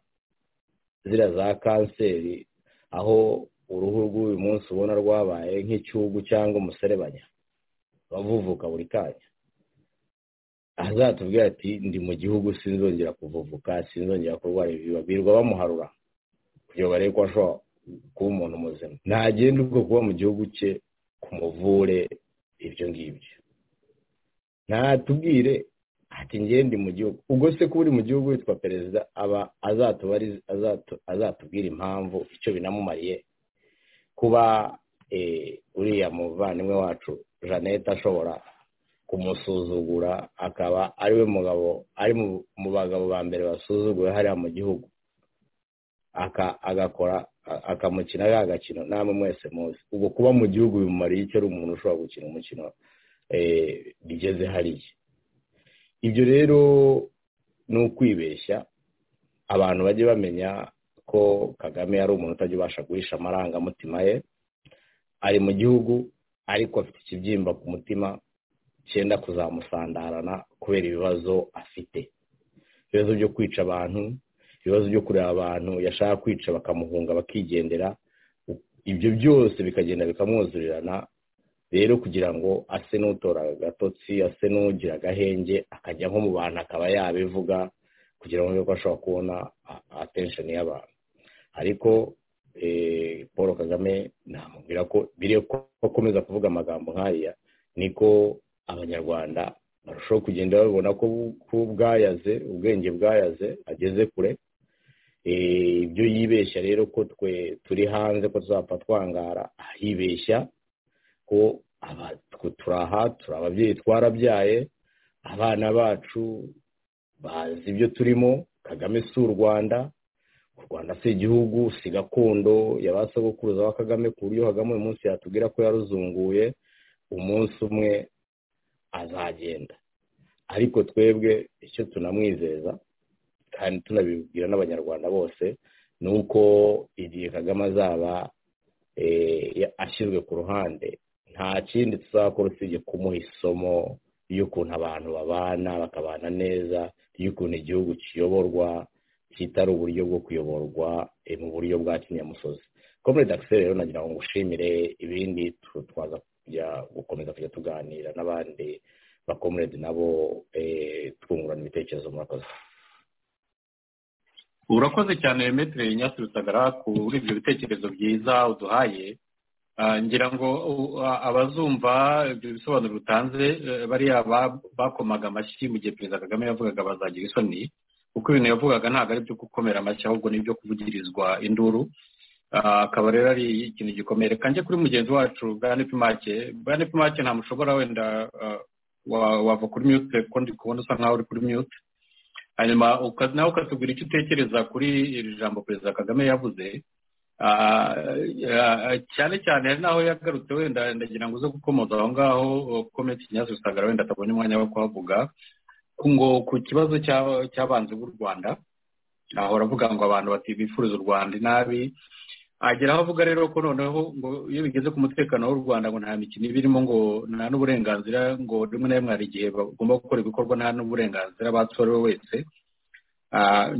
ziriya za kanseri aho uruhu rw'uyu munsi ubona rwabaye nk'icyugu cyangwa umuserebanya bavuvuka buri kanya azatubwira ati ndi mu gihugu sinzongera kuvuvuka sinzongera kurwara ibiba birirwa bamuharura kugira ngo barebe ko ashobora kuba umuntu muzima ntagende ubwo kuba mu gihugu cye kumuvure ibyo ngibyo ntatubwire ati ngende mu gihugu ubwo se kuba uri mu gihugu witwa perezida aba azatubwira impamvu icyo binamumariye kuba uriya muvandimwe wacu jeannette ashobora kumusuzugura akaba ari we mugabo ari mu bagabo ba mbere basuzuguwe hariya mu gihugu agakora akamukina ga gakino namwe mwese muzi ubwo kuba mu gihugu bimumariye icyo ari umuntu ushobora gukina umukino bigeze hariya ibyo rero ni ukwibeshya abantu bajye bamenya ko kagame ari umuntu utajya ubasha guhisha amarangamutima ye ari mu gihugu ariko afite ikibyimba ku mutima cyenda kuzamusandarana kubera ibibazo afite ibibazo byo kwica abantu ibibazo byo kureba abantu yashaka kwica bakamuhunga bakigendera ibyo byose bikagenda bikamwuzurirana rero kugira ngo ase n'utora agatotsi ase n'ugira agahenge akajya nko mu bantu akaba yabivuga kugira ngo ko ashobora kubona atensheni y'abantu ariko paul kagame namubwira ko biri akomeza kuvuga amagambo nk'aya niko abanyarwanda barushaho kugenda babibona ko bwayaze ubwenge bwayaze ageze kure ibyo yibeshya rero ko twe turi hanze ko tuzapfa twangara ahibeshya ko turi aha turi ababyeyi twarabyaye abana bacu bazi ibyo turimo kagame si u rwanda u rwanda si igihugu si gakondo yabasogokuruza wa kagame ku buryo kagame uyu munsi yatubwira ko yaruzunguye umunsi umwe azagenda ariko twebwe icyo tunamwizeza kandi tunabibwira n'abanyarwanda bose ni uko igihe kagame azaba ashyizwe ku ruhande nta kindi tuzakora usibye kumuha isomo y'ukuntu abantu babana bakabana neza y'ukuntu igihugu kiyoborwa kitari uburyo bwo kuyoborwa mu buryo bwa kinyamusozi komere dakiseri rero nagira ngo ngushimire ibindi twaza gukomeza kujya tuganira n'abandi bakomerede nabo twungurana ibitekerezo murakoze urakoze cyane metere nyasi rusagara kuri ibyo bitekerezo byiza uduhaye ngira ngo abazumva ibyo bisobanuro bitanze bariya bakomaga amashyi mu gihe perezida kagame yavugaga bazagira isoni kuko ibintu yavugaga ntabwo ari ibyo gukomera amashyi ahubwo ni ibyo kuvugirizwa induru akaba rero ari ikintu gikomeye reka njye kuri mugenzi wacu bwa nepimake bwa nepimake nta mushobora wenda wava kuri mute kuko ndi kubona usa nkaho uri kuri mute hanyuma nawe ukatubwira icyo utekereza kuri iri jambo perezida kagame yavuze cyane cyane hari n'aho yagarutse wenda ndagira ngo uze gukomoza aho ngaho komenti nyazo usanga wenda atabonye umwanya wo kuhavuga ngo ku kibazo cy'abanzi b'u rwanda ahora avuga ngo abantu batibifuriza u rwanda inabi agera aho avuga rero ko noneho ngo iyo bigeze ku mutekano w'u rwanda ngo nta mikino iba irimo ngo nta n'uburenganzira ngo rimwe na rimwe hari igihe bagomba gukora ibikorwa nta n'uburenganzira batorewe wese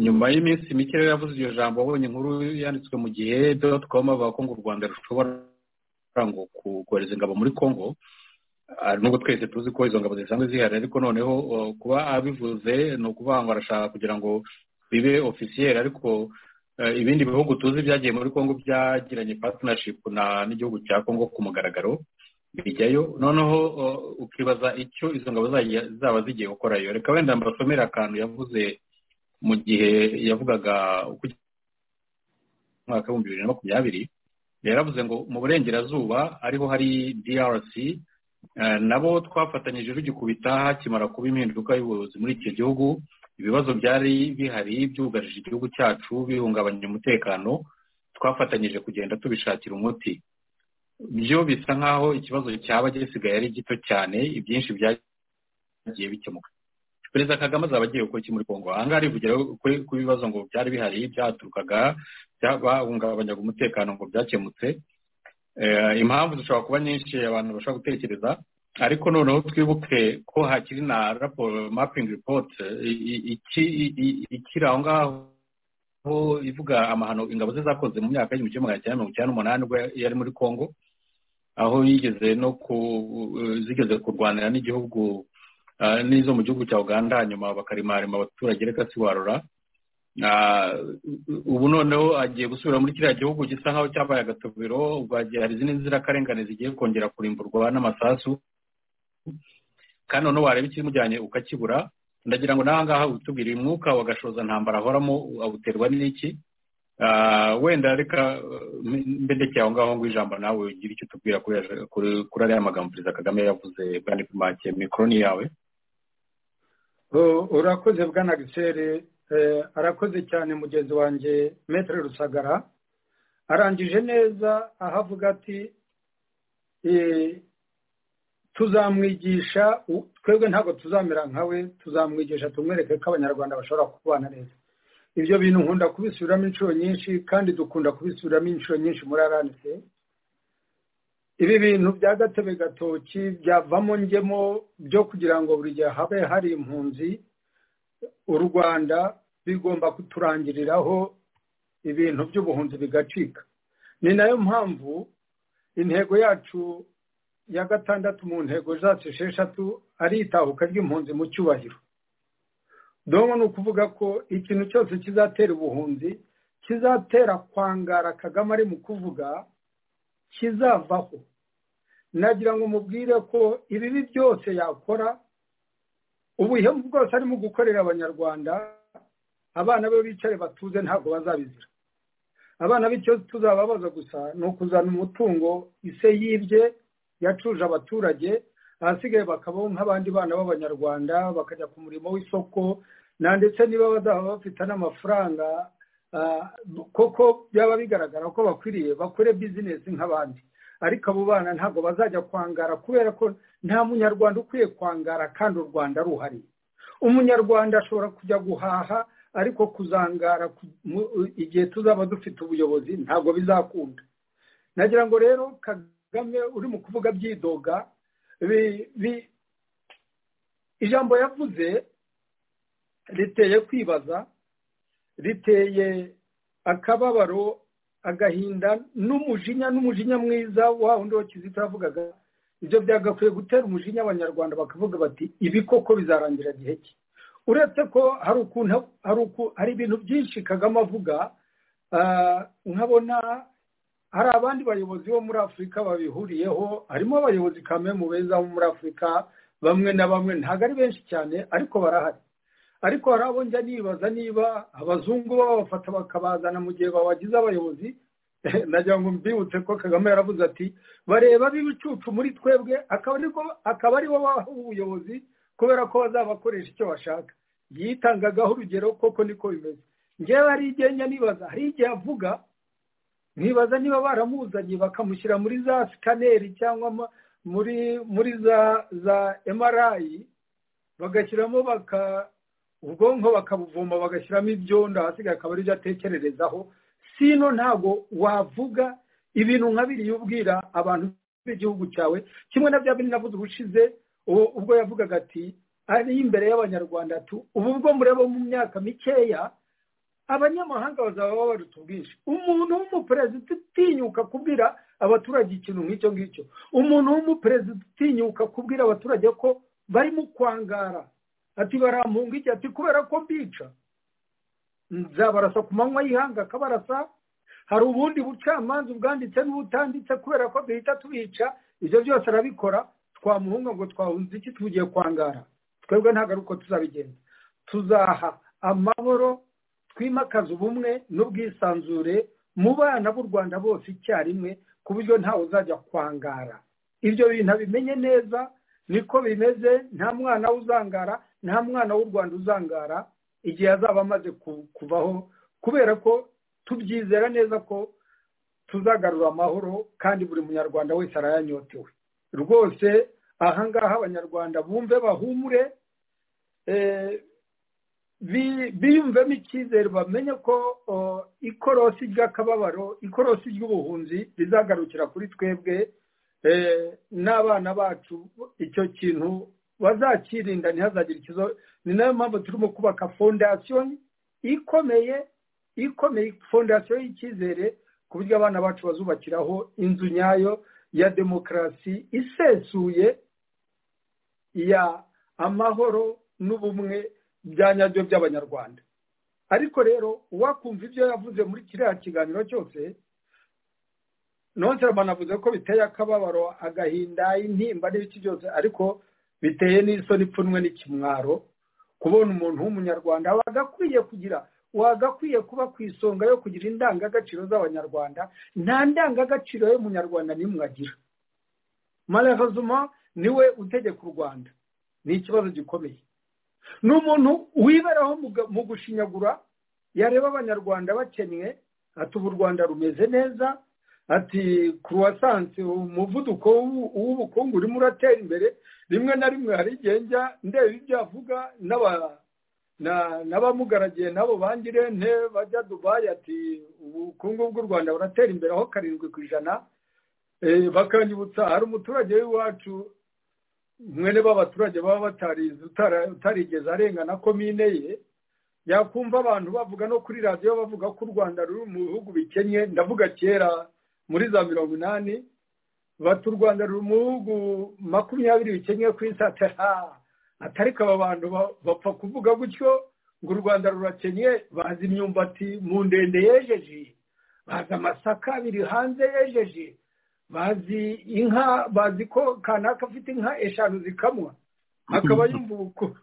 nyuma y'iminsi mike rero yavuze iryo jambo abonye inkuru yanditswe mu gihe doti komu avuga ko ngo u rwanda rushobora ngo kohereza ingabo muri congo nubwo twese tuzi ko izo ngabo zisanzwe zihari ariko noneho kuba abivuze ni ukuvuga ngo arashaka kugira ngo bibe ofisiyeri ariko ibindi bihugu tuzi byagiye muri congo byagiranye partnership n'igihugu cya congo ku mugaragaro bijyayo noneho ukibaza icyo izo ngabo zaba zigiye gukorayo reka wenda mbasomere akantu yavuze mu gihe yavugaga umwaka w'ibihumbi bibiri na makumyabiri yaravuze ngo mu burengerazuba ariho hari drc nabo twafatanyije rugikubita hakimara kuba impinduka y'ubuyobozi muri icyo gihugu ibibazo byari bihari byugarije igihugu cyacu bihungabanya umutekano twafatanyije kugenda tubishakira umuti byo bisa nk'aho ikibazo cyaba gisigaye ari gito cyane ibyinshi byagiye bikemuka perezida kagame azaba agiye gukora iki muri kongo ahangaha arivugira ku bibazo ngo byari bihari byaturukaga bahungabanyaga umutekano ngo byakemutse impamvu zishobora kuba nyinshi abantu bashobora gutekereza ariko noneho twibuke ko hakiri na raporo mapingi ripoti ikiri aho ngaho ivuga amahano ingabo ze zakoze mu myaka y'igihumbi kimwe magana cyenda mirongo icyenda n'umunani ubwo yari muri congo aho yigeze no zigeze kurwanira n'igihugu n'izo mu gihugu cya uganda hanyuma bakarimarima abaturage reka siwarura ubu noneho agiye gusubira muri kiriya gihugu gisa nk'aho cyabaye agatubiro ubwo hari izindi nzirakarengane zigiye kongera kurimburwa n'amasasu kandi noneho wareba ikimujyanye ukakibura ndagira ngo n'aha ngaha utubwire umwuka wa gashoza ntambara ahoramo awuterwa n'iki wenda reka mbendekeye aho ngaho ngo ijambo nawe ugire icyo utubwira kuri ariya magambo perezida kagame yavuze bwana kumake mikoroni yawe urakoze bwana gisere arakoze cyane mugenzi wanjye metero rusagara arangije neza aho avuga ati tuzamwigisha twebwe ntabwo tuzamera nkawe tuzamwigisha tumwereke ko abanyarwanda bashobora kubana neza ibyo bintu nkunda kubisubiramo inshuro nyinshi kandi dukunda kubisubiramo inshuro nyinshi muri aranise ibi bintu bya gatebe gatoki byavamo ngemo byo kugira ngo buri gihe habe hari impunzi u rwanda bigomba kuturangiriraho ibintu by'ubuhunzi bigacika ni nayo mpamvu intego yacu ya gatandatu mu ntego zacu esheshatu ari itahuka ry'impunzi mu cyubahiro domo ni ukuvuga ko ikintu cyose kizatera ubuhunzi kizatera kwangara kagame ari mu kuvuga kizavaho nagira ngo mubwire ko ibibi byose yakora ubuhemu bwose arimo gukorera abanyarwanda abana be bicare batuze ntabwo bazabizira abana bityo tuzababaza gusa ni ukuzana umutungo ise yibye yacuje abaturage ahasigaye bakabaho nk'abandi bana b'abanyarwanda bakajya ku murimo w'isoko na ndetse niba bazaba bafite n'amafaranga koko byaba bigaragara ko bakwiriye bakore bizinesi nk'abandi ariko abo bana ntabwo bazajya kwangara kubera ko nta munyarwanda ukwiye kwangara kandi u rwanda ruhari umunyarwanda ashobora kujya guhaha ariko kuzangara igihe tuzaba dufite ubuyobozi ntabwo bizakunda nagira ngo rero kagame uri mu kuvuga byidoga ijambo yavuze riteye kwibaza riteye akababaro agahinda n'umujinya n'umujinya mwiza wa wundi wa kizito yavugaga ibyo byagakwiye gutera umujinya abanyarwanda bakavuga bati ibi koko bizarangira gihe ki uretse ko hari ukuntu hari ibintu byinshi kagame avuga nkabona hari abandi bayobozi bo muri afurika babihuriyeho harimo abayobozi kame mu beza bo muri afurika bamwe na bamwe ntabwo ari benshi cyane ariko barahari ariko hari abo njya nibaza niba abazungu babafata bakabazana mu gihe babagize abayobozi nagira ngo mbibutse ko kagame yaravuze ati bareba b'ibicucu muri twebwe akaba ari bo baha ubuyobozi kubera ko bazabakoresha icyo bashaka yitangagaho urugero koko niko bimeze ngewe hari igihe njya nibaza hari igihe avuga nkibaza niba baramuzanye bakamushyira muri za sikaneri cyangwa muri muri za za emarayi bagashyiramo baka ubwonko bakabuvoma bagashyiramo ibyondo ahasigaye akaba aribyo atekererezaho sino ntabwo wavuga ibintu nka biriya ubwira abantu b'igihugu cyawe kimwe na bya bindi navuze ubushize ubwo yavugaga ati ari imbere y'abanyarwanda ubu bwo mureba mu myaka mikeya abanyamahanga bazaba babaruta ubwinshi umuntu w'umuperezida utinyuka kubwira abaturage ikintu nk'icyo ngicyo umuntu w'umuperezida utinyuka kubwira abaturage ko barimo kwangara ati barampunga iki ati kubera ko mbica nzabarasa ku manywa y'ihanga akabarasa hari ubundi bucamanza ubwanditse n'ubutanditse kubera ko duhita tubica ibyo byose arabikora twamuhunga ngo twahunze iki tugiye kwangara twebwe ntabwo ari uko tuzabigenza tuzaha amahoro twimakaze ubumwe n'ubwisanzure mu bana b'u rwanda bose icyarimwe ku buryo ntawe uzajya kwangara ibyo bintu abimenye neza niko bimeze nta mwana uzangara nta mwana w'u rwanda uzangara igihe azaba amaze kuvaho kubera ko tubyizera neza ko tuzagarura amahoro kandi buri munyarwanda wese arayanyotewe rwose ahangaha abanyarwanda bumve bahumure biyumvemo icyizere bamenye ko ikorosi ry'akababaro ikorosi ry'ubuhunzi rizagarukira kuri twebwe n'abana bacu icyo kintu bazakirinda ntihazagire ikibazo ni nayo mpamvu turimo kubaka fondasiyo ikomeye ikomeye fondasiyo y'icyizere ku buryo abana bacu bazubakiraho inzu nyayo ya demokarasi isesuye ya amahoro n'ubumwe bya nyabyo by'abanyarwanda ariko rero uwakumva ibyo yavuze muri kiriya kiganiro cyose nonse banavuze ko biteye akababaro agahinda intimba n'ibiki byose ariko biteye n'isoni ipfunwe n'ikimwaro kubona umuntu w'umunyarwanda wagakwiye kugira wagakwiye kuba ku isonga yo kugira indangagaciro z'abanyarwanda nta ndangagaciro y'umunyarwanda n'imwe agira maravazuma niwe utegeka u rwanda ni ikibazo gikomeye ni umuntu wiberaho mu gushinyagura yareba abanyarwanda bakennye ati ubu u rwanda rumeze neza ati kuruwasansi umuvuduko w'ubukungu urimo uratera imbere rimwe na rimwe hari igihe njya ndeba ibyo avuga n'abamugaragiye nabo bangirente bajya dubayi ati ubukungu bw'u rwanda buratera imbere aho karindwi ku ijana bakanyibutsa hari umuturage w'iwacu mwene b'abaturage baba batarizi utarigeze arengana komine ye yakumva abantu bavuga no kuri radiyo bavuga ko u rwanda ruri mu bihugu bikennye ndavuga kera muri za mirongo inani bati u rwanda ruri mu bihugu makumyabiri bikennye ku isi atari ko aba bantu bapfa kuvuga gutyo ngo u rwanda rurakennye bazi imyumbati mu ndende yejeje bazi amasaka abiri hanze yejeje bazi inka bazi ko kanaka afite inka eshanu zikamwa akaba yumva ubukungu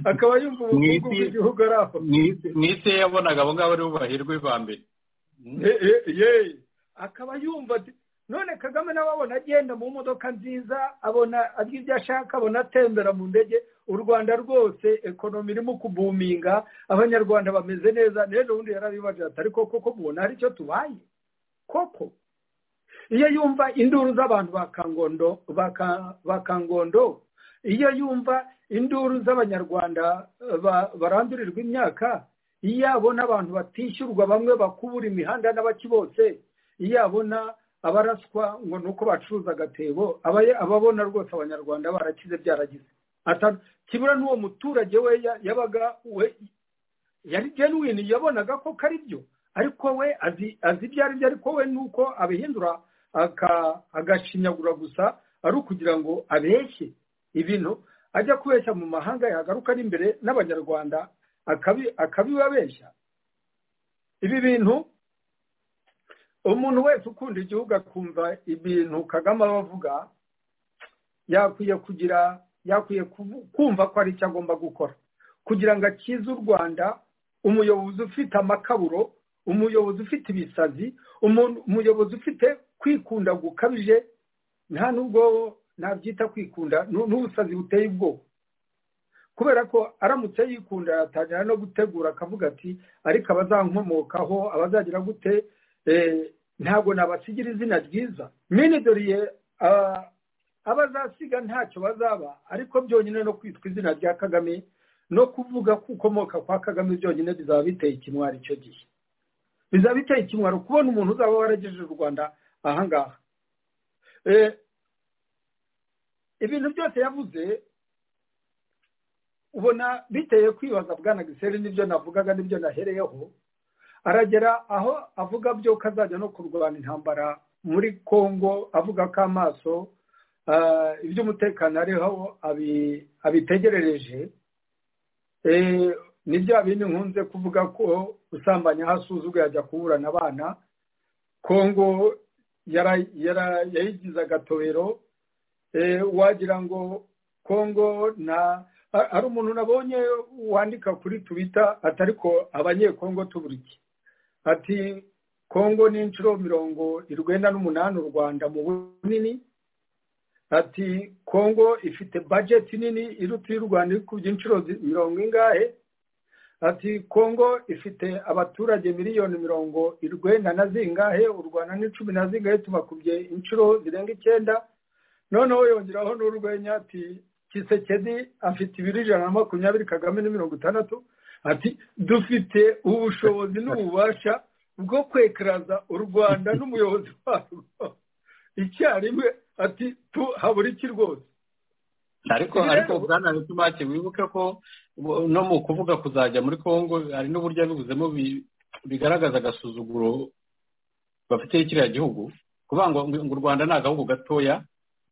akaba yumva ubukungu bw'igihugu ari aho mu isi yabonaga abo ngabo aribo bahirwa ba mbere akaba yumva none kagame nawe abona agenda mu modoka nziza abona arya ibyo ashaka abona atembera mu ndege u rwanda rwose ekonomi irimo kubuminga abanyarwanda bameze neza n'ejo bundi yarabibaje atari koko ko mubona hari icyo tubaye koko iyo yumva induru z'abantu ba kangondo ba kangondo iyo yumva induru z'abanyarwanda barandurirwa imyaka iyo abona abantu batishyurwa bamwe bakubura imihanda n'abaki bose iyo abona abaraswa ngo ni uko bacuruza agatebo ababona rwose abanyarwanda barakize byaragize kibura n'uwo muturage we yabaga we yari genuwini yabonaga ko kari byo ariko we azi ibyo ari byo ariko we ni uko abihindura agashinyagura gusa ari ukugira ngo abeshye ibintu ajya kubeshya mu mahanga yagaruka ari imbere n'abanyarwanda akabibabeshya ibi bintu umuntu wese ukunda igihugu akumva ibintu kagame abavuga yakwiye kugira yakwiye kumva ko ari icyo agomba gukora kugira ngo akize u rwanda umuyobozi ufite amakaburo umuyobozi ufite ibisazi umuyobozi ufite kwikunda gukabije nta nubwo nabyita kwikunda n'ubusazi buteye ubwoba kubera ko aramutse yikunda yatangira no gutegura akavuga ati ariko abazankomokaho abazagira gute ntabwo nabasigira izina ryiza minidoriye abazasiga ntacyo bazaba ariko byonyine no kwitwa izina rya kagame no kuvuga ko ukomoka kwa kagame byonyine bizaba biteye ikimwari icyo gihe bizaba biteye ikimwaro kubona umuntu uzaba waragejeje u rwanda ahangaha ibintu byose yavuze ubona biteye kwibaza bwana giseri n'ibyo navugaga n'ibyo nahereyeho aragera aho avuga byo ko azajya no kurwana intambara muri congo avuga ko amaso iby'umutekano ariho abitegerereje ni bya bindi nkunze kuvuga ko usambanya hasuzugwa yajya kuburana abana kongo yayigize agatobero wagira ngo kongo na hari umuntu nabonye wandika kuri tubita atari ko abanyekongo tuburike ati kongo ni inshuro mirongo irwenda n'umunani u rwanda mu bunini ati kongo ifite bajeti nini iruta y'u rwanda iri kubye inshuro mirongo ingahe ati kongo ifite abaturage miliyoni mirongo irwenda na zingahe u rwanda ni cumi na zingahe tubakubye inshuro zirenga icyenda noneho yongeraho n'urwenya ati kisekedi afite ibiro ijana na makumyabiri kagame ni mirongo itandatu ati dufite ubushobozi n'ububasha bwo kwekaraza u rwanda n'umuyobozi warwo icyarimwe ati habura iki rwose ariko ariko bwana bitumake wibuke ko no mu kuvuga kuzajya muri congo hari n'uburyo abibuzemo bigaragaza agasuzuguro bafitiye kiriya gihugu kuvuga ngo ngo u rwanda ni agahugu gatoya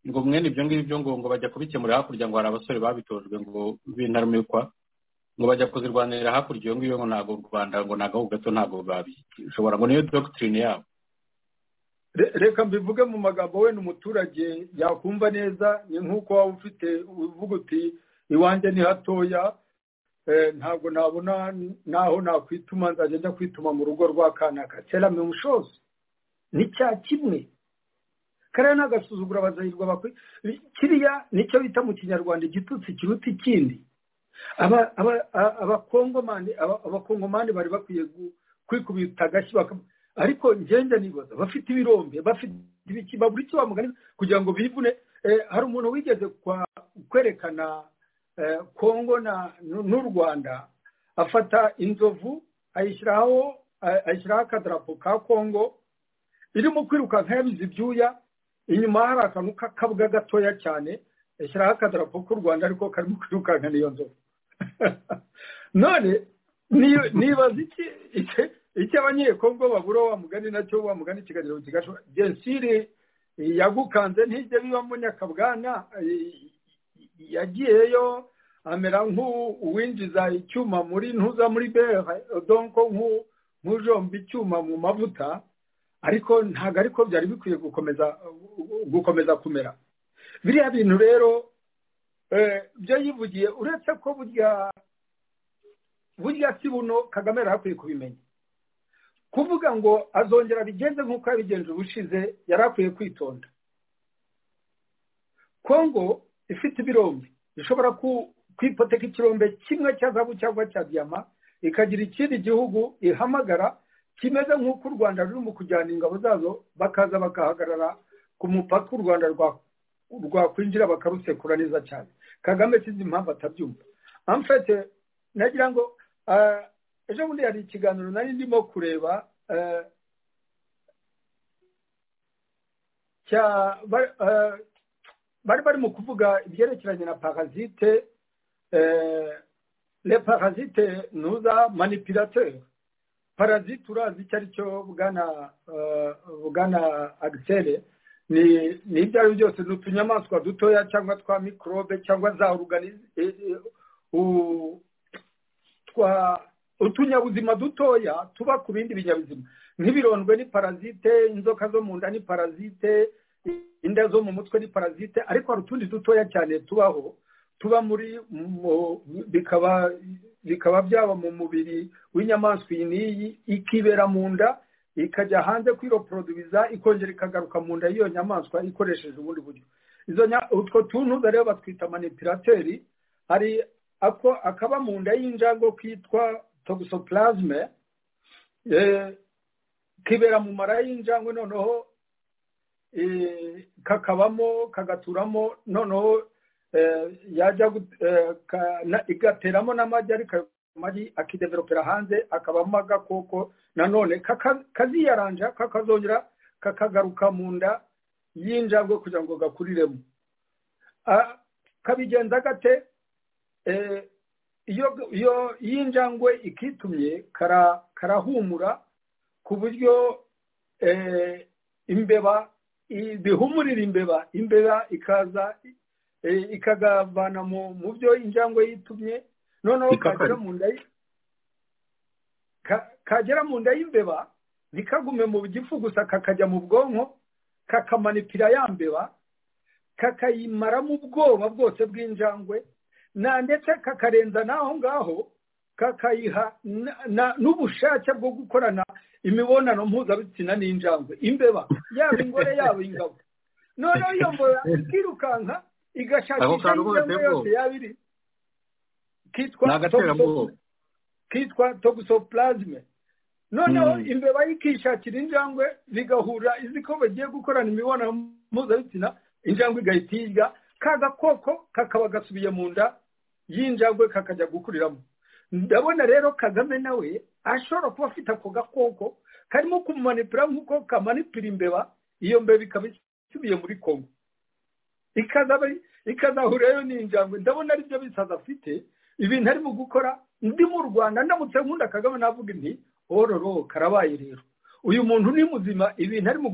ngo mwene ibyo ngibyo ngo ngo bajya kubikemura hakurya ngo hari abasore babitojwe ngo bintarumikwa ngo bajya kuzirwanira hakurya iyo ngiyo ngo ntabwo u rwanda ngo ni agahugu gato ntabwo babishobora ngo niyo dogitirine yabo reka mbivuge mu magambo we n'umuturage yakumva neza ni nk'uko waba ufite uvuga uti iwanjye ni hatoya ntabwo nabona naho nakwituma nzajya njya kwituma mu rugo rwa kanaka kera mu mushozi ni cya kimwe kariya ni agasuzugura abazahirwa bakwe kiriya nicyo bita mu kinyarwanda igitutsi kiruta ikindi abakongomani bari bakwiye kwikubita agashyi ariko ngenda nibaza bafite ibirombe bafite ibiki babura icyo bamuganiza kugira ngo bivune hari umuntu wigeze kwerekana kongo n'u rwanda afata inzovu ayishyiraho akadarapo ka kongo irimo kwirukanka yabize ibyuya inyuma hari akantu k'akabwa gatoya cyane yashyiraho akadarapo k'u rwanda ariko karimo kwirukankana iyo nzovu none nibaza iki icyo abanyekongo babura wa mugani nacyo wa mugani ikiganiro kigashoboka jensire yagukanze ntijya bibamo nyakabwana yagiyeyo amera nk'uwinjiza icyuma muri ntuza muri bere donko nk'ujomba icyuma mu mavuta ariko ntabwo ariko byari bikwiye gukomeza gukomeza kumera biriya bintu rero byo yivugiye uretse ko burya burya si buno kagame yari akwiye kubimenya kuvuga ngo azongera abigenze nk'uko yabigenje ubushize yari akwiye kwitonda kongo ifite ibirombe ishobora kwipoteka ikirombe kimwe cya zabu cyangwa cya diyama ikagira ikindi gihugu ihamagara kimeze nk'uko u rwanda rurimo kujyana ingabo zazo bakaza bagahagarara ku mupaka u rwanda rwakwinjira bakarusekura neza cyane kagame sinzi impamvu atabyumva amfete nagira ngo ejo bundi hari ikiganiro nari ndimo kureba bari barimo kuvuga ibyerekeranye na parasite le parasite ntuza manipirateri parazite urazi icyo ari cyo bugana agisere ni ibyo ari byo byose ni utunyamaswa dutoya cyangwa twa mikorobe cyangwa za utunyabuzima dutoya tuba ku bindi binyabuzima nk'ibirondwe ni parazite inzoka zo mu nda ni parazite inda zo mu mutwe ni parazite ariko hari utundi dutoya cyane tubaho tuba muri bikaba bikaba byaba mu mubiri w'inyamaswa iyi n'iyi ikibera mu nda ikajya hanze kwiroporodubiza ikongera ikagaruka mu nda y'iyo nyamaswa ikoresheje ubundi buryo utwo tuntu rero batwita manipirateri hari akaba mu nda y'injangwe kitwa togusopurazme kibera mu mara y'injangwe noneho kakabamo kagaturamo noneho yajya igateramo n'amagi ariko ayo magi akideveropera hanze akabamo agakoko nanone kaziyaranja kakazongera kakagaruka mu nda y'injangwe kugira ngo gakuriremo kabigenza gate iyo y'injangwe ikitumye karahumura ku buryo imbeba bihumurira imbeba imbeba ikaza ikagavana mu byo injangwe yitumye noneho kagera mu nda y'imbeba ntikagume mu gifu gusa kakajya mu bwonko kakamanipira ya mbeba kakayimaramo ubwoba bwose bw'injangwe ndetse kakarenza n'aho ngaho kakayiha n'ubushake bwo gukorana imibonano mpuzabitsina n'injangwe imbeba yaba ingore yaba ingabo noneho iyo mbeba ikirukanka igashakisha injangwe yose yaba iri kitwa togusopurazime noneho imbeba ikishakira injangwe bigahura izi ko bagiye gukorana imibonano mpuzabitsina injangwe igahita iyirya ka gakoko kakaba gasubiye mu nda y'injangwe kakajya gukuriramo ndabona rero kagame nawe ashobora kuba afite ako gakoko karimo kumanipira nk'uko kamanipira imbeba iyo mbeba ikaba isubiye muri kongo ikazahurirayo n'injangwe ndabona ari byo bisaza afite ibintu arimo gukora ndi mu rwanda ndamutse nkunda kagame navuga inti ororo karabaye rero uyu muntu ni muzima ibintu arimo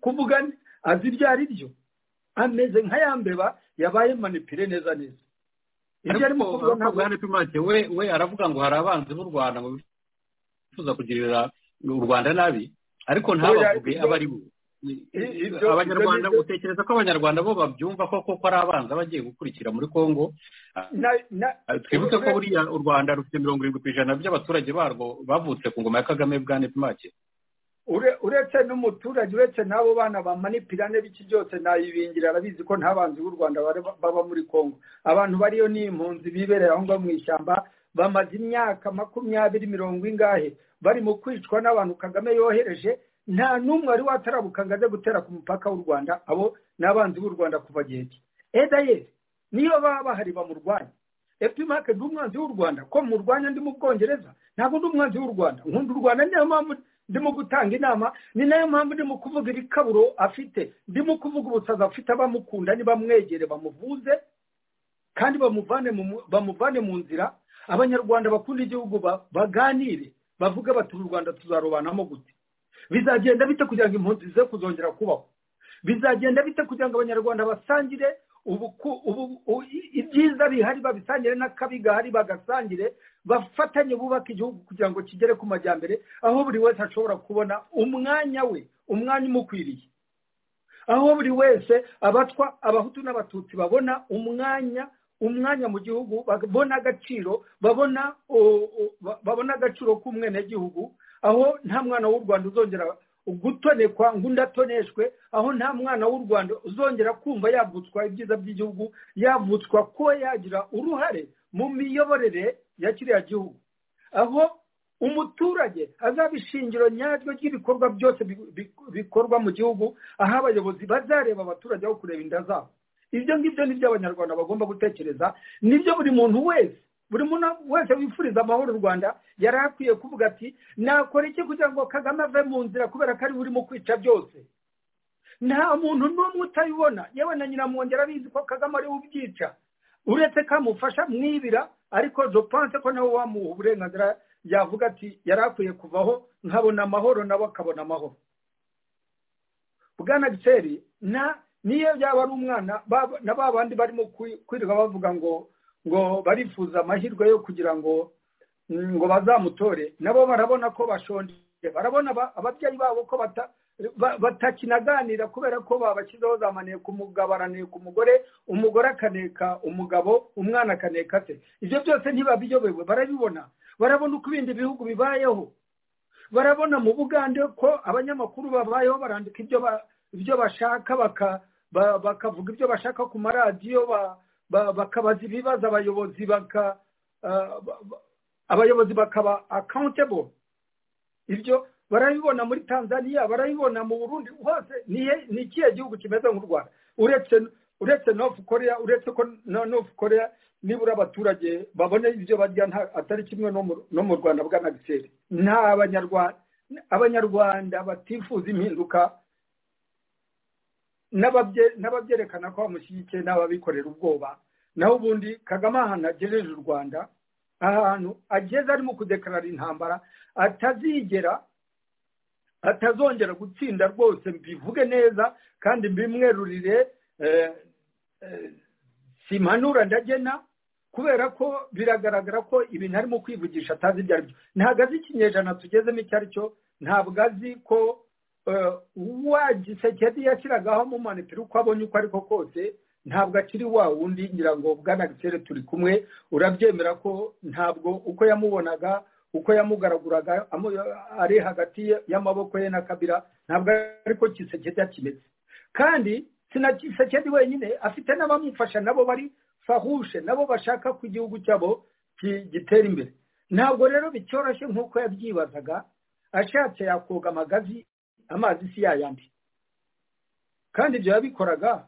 kuvuga azi ibyo ari byo ameze nka ya mbeba yabaye manipire neza neza ibyo arimo kuvuga ntabwo yanditse we we aravuga ngo hari abanzi b'u rwanda ngo bifuza kugirira u rwanda nabi ariko ntabavuge abo ari bo abanyarwanda utekereza ko abanyarwanda bo babyumva koko ko ari abanza bagiye gukurikira muri congo twibutse ko buriya u rwanda rufite mirongo irindwi ku ijana by'abaturage barwo bavutse ku ngoma ya kagame bwa nepimake uretse n'umuturage uretse n'abo bana bamanipirane b'iki byose nayibingira arabizi ko nta banzi b'u rwanda baba muri congo abantu bariyo ni impunzi bibereye aho ngaho mu ishyamba bamaze imyaka makumyabiri mirongo ingahe barimo kwicwa n'abantu kagame yohereje nta n'umwe wari watarabuka ngo ajye gutera ku mupaka w'u rwanda abo ni abanzi b'u rwanda kuva gihe cye edayeri niyo baba bahari bamurwanya epimake ni umwanzi w'u rwanda ko murwanya ndi mu bwongereza ntabwo ndi umwanzi w'u rwanda nkunda u rwanda niyo mpamvu ndimo gutanga inama ni nayo mpamvu ndimo kuvuga iri kaburo afite ndimo kuvuga ubusazi afite abamukunda ntibamwegere bamuvuze kandi bamuvane mu bamuvane mu nzira abanyarwanda bakunda igihugu ba- baganire bavuge bati uru rwanda tuzarobanamo gute bizagenda bite kugira ngo impunzi zize kuzongera kubaho bizagenda bite kugira ngo abanyarwanda basangire ubuku- ubu- u- i- ibyiza bihari babisangire n'akabi gahari bagasangire bafatanye bubake igihugu kugira ngo kigere ku majyambere aho buri wese ashobora kubona umwanya we umwanya umukwiriye aho buri wese abatwa abahutu n'abatutsi babona umwanya umwanya mu gihugu babona agaciro babona o- o- ba- babona agaciro k'umwenegihugu aho nta mwana w'u rwanda uzongera gutonekwa ngo undi atoneshwe aho nta mwana w'u rwanda uzongera kumva yavutswa ibyiza by'igihugu yavutswa ko yagira uruhare mu miyoborere ya kiriya gihugu aho umuturage azaba ishingiro nyaryo ry'ibikorwa byose bi- bi- bikorwa mu gihugu aho abayobozi bazareba abaturage aho kureba inda zabo ibyo ngibyo ni byo abanyarwanda bagomba gutekereza nibyo buri muntu wese buri muntu wese wifuriza amahoro u rwanda yari akwiye kuvuga ati nakora iki kugira ngo kagame ave mu nzira kubera ko ari burimo kwica byose nta muntu n'umwe utabibona yewe na nyiramwongera abizi ko kagame ariwe ubyica uretse ko amufasha mwibira ariko jopanse ko nawe wamuha uburenganzira yavuga ati yari akwiye kuvaho nkabona amahoro nawe akabona amahoro bwana giseri na niyo yaba ari umwana ba- na ba bandi barimo kwi- kwirirwa bavuga ngo ngo barifuza amahirwe yo kugira ngo mm, ngo bazamutore nabo barabona ko bashonje barabona ba- ababyeyi babo ko bata- ba- batakinaganira kubera ko babashyizeho za maniye ku mugabo araneka umugore umugore akaneka umugabo umwana akaneka se ibyo byose ntibabiyobewe barabibona barabona uko ibindi bihugu bibayeho barabona mu bugande ko abanyamakuru babayeho barandika ibyo ba- ibyo bashaka baka- ba- bakavuga ibyo bashaka ku maradiyo ba- ba- bakabaza ibibazo abayobozi baka ah, ba- ba- abayobozi bakaba accountable ibyo barabibona muri tanzania barabibona mu burundi hose ni he- ni ikihe gihugu kimeze nk'u rwanda uretse uretse north korea uretse ko na north korea nibura abaturage babona ibyo barya nta- atari kimwe no mu- no mu rwanda bwa nagiseri nta abanyarwanda abanyarwanda batifuza impinduka n'ababye- n'ababyerekana ko bamushyigikiye n'ababikorera ubwoba naho ubundi kagame ahantu agejeje u rwanda ahantu ageze arimo kudekarara intambara atazigera atazongera gutsinda rwose mbivuge neza kandi mbimwerurire eh, eh, simpanura ndagena kubera ko biragaragara ko ibintu arimo kwivugisha atazi ibyo ari byo ntabwo azi ikinyejana tugezemo icyo ari cyo ntabwo azi ko eh, wa gisekedi yashyiragaho amumanitira uko abonye uko ariko kose ntabwo akiri wa wundi ngira ngo bwana gisere turi kumwe urabyemera ko ntabwo uko yamubonaga uko yamugaraguraga amu- ari hagati y'amaboko ye na kabira ntabwo ariko gisekedi yakimeze kandi sinakisekedi wenyine afite n'abamufasha nabo bari fahushe nabo bashaka ko igihugu cyabo ki- gitera imbere ntabwo rero bicyoroshye nk'uko yabyibazaga ashatse yakoga amagazi amazi si yayandi kandi ibyo yabikoraga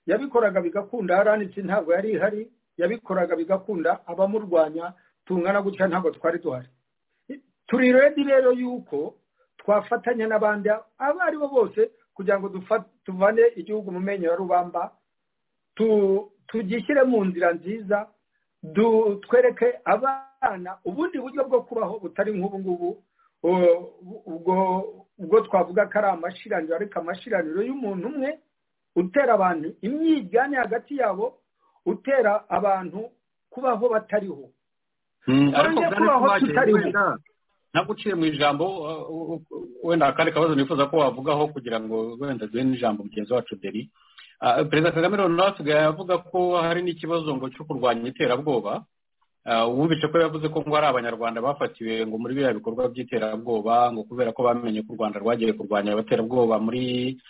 yabikoraga bigakunda aranitse ntabwo yari ihari yabikoraga bigakunda abamurwanya tungana gutya ntabwo twari duhari turi redi rero yuko twafatanya n'abandi abo ari bo bose kugira ngo dufa- tuvane igihugu mu menyo ya rubamba tu- tugishyire mu nzira nziza du- twereke abana ubundi buryo bwo kubaho butari nk'ubu ngubu u- ubwo ubwo twavuga ko ari amashiraniro ariko amashiraniro y'umuntu umwe utera abantu imyiryane hagati yabo utera abantu kubaho batariho Twongeye Mm, ariko bwana kubaho Kubaki, tutariho. wenda ntabwo uciye mu ijambo uh, uh, uh, wenda akandi kabazo nifuza ko wavugaho kugira ngo wenda duhe n'ijambo mugenzi wacu deri Ah, perezida kagame rero asigaye avuga ko hari n'ikibazo ngo cyo kurwanya iterabwoba Ah, wumvise ko yavuze ko ngo hari abanyarwanda bafatiwe ngo muri biriya bikorwa by'iterabwoba ngo kubera ko bamenye ko u rwanda rwagiye kurwanya abaterabwoba muri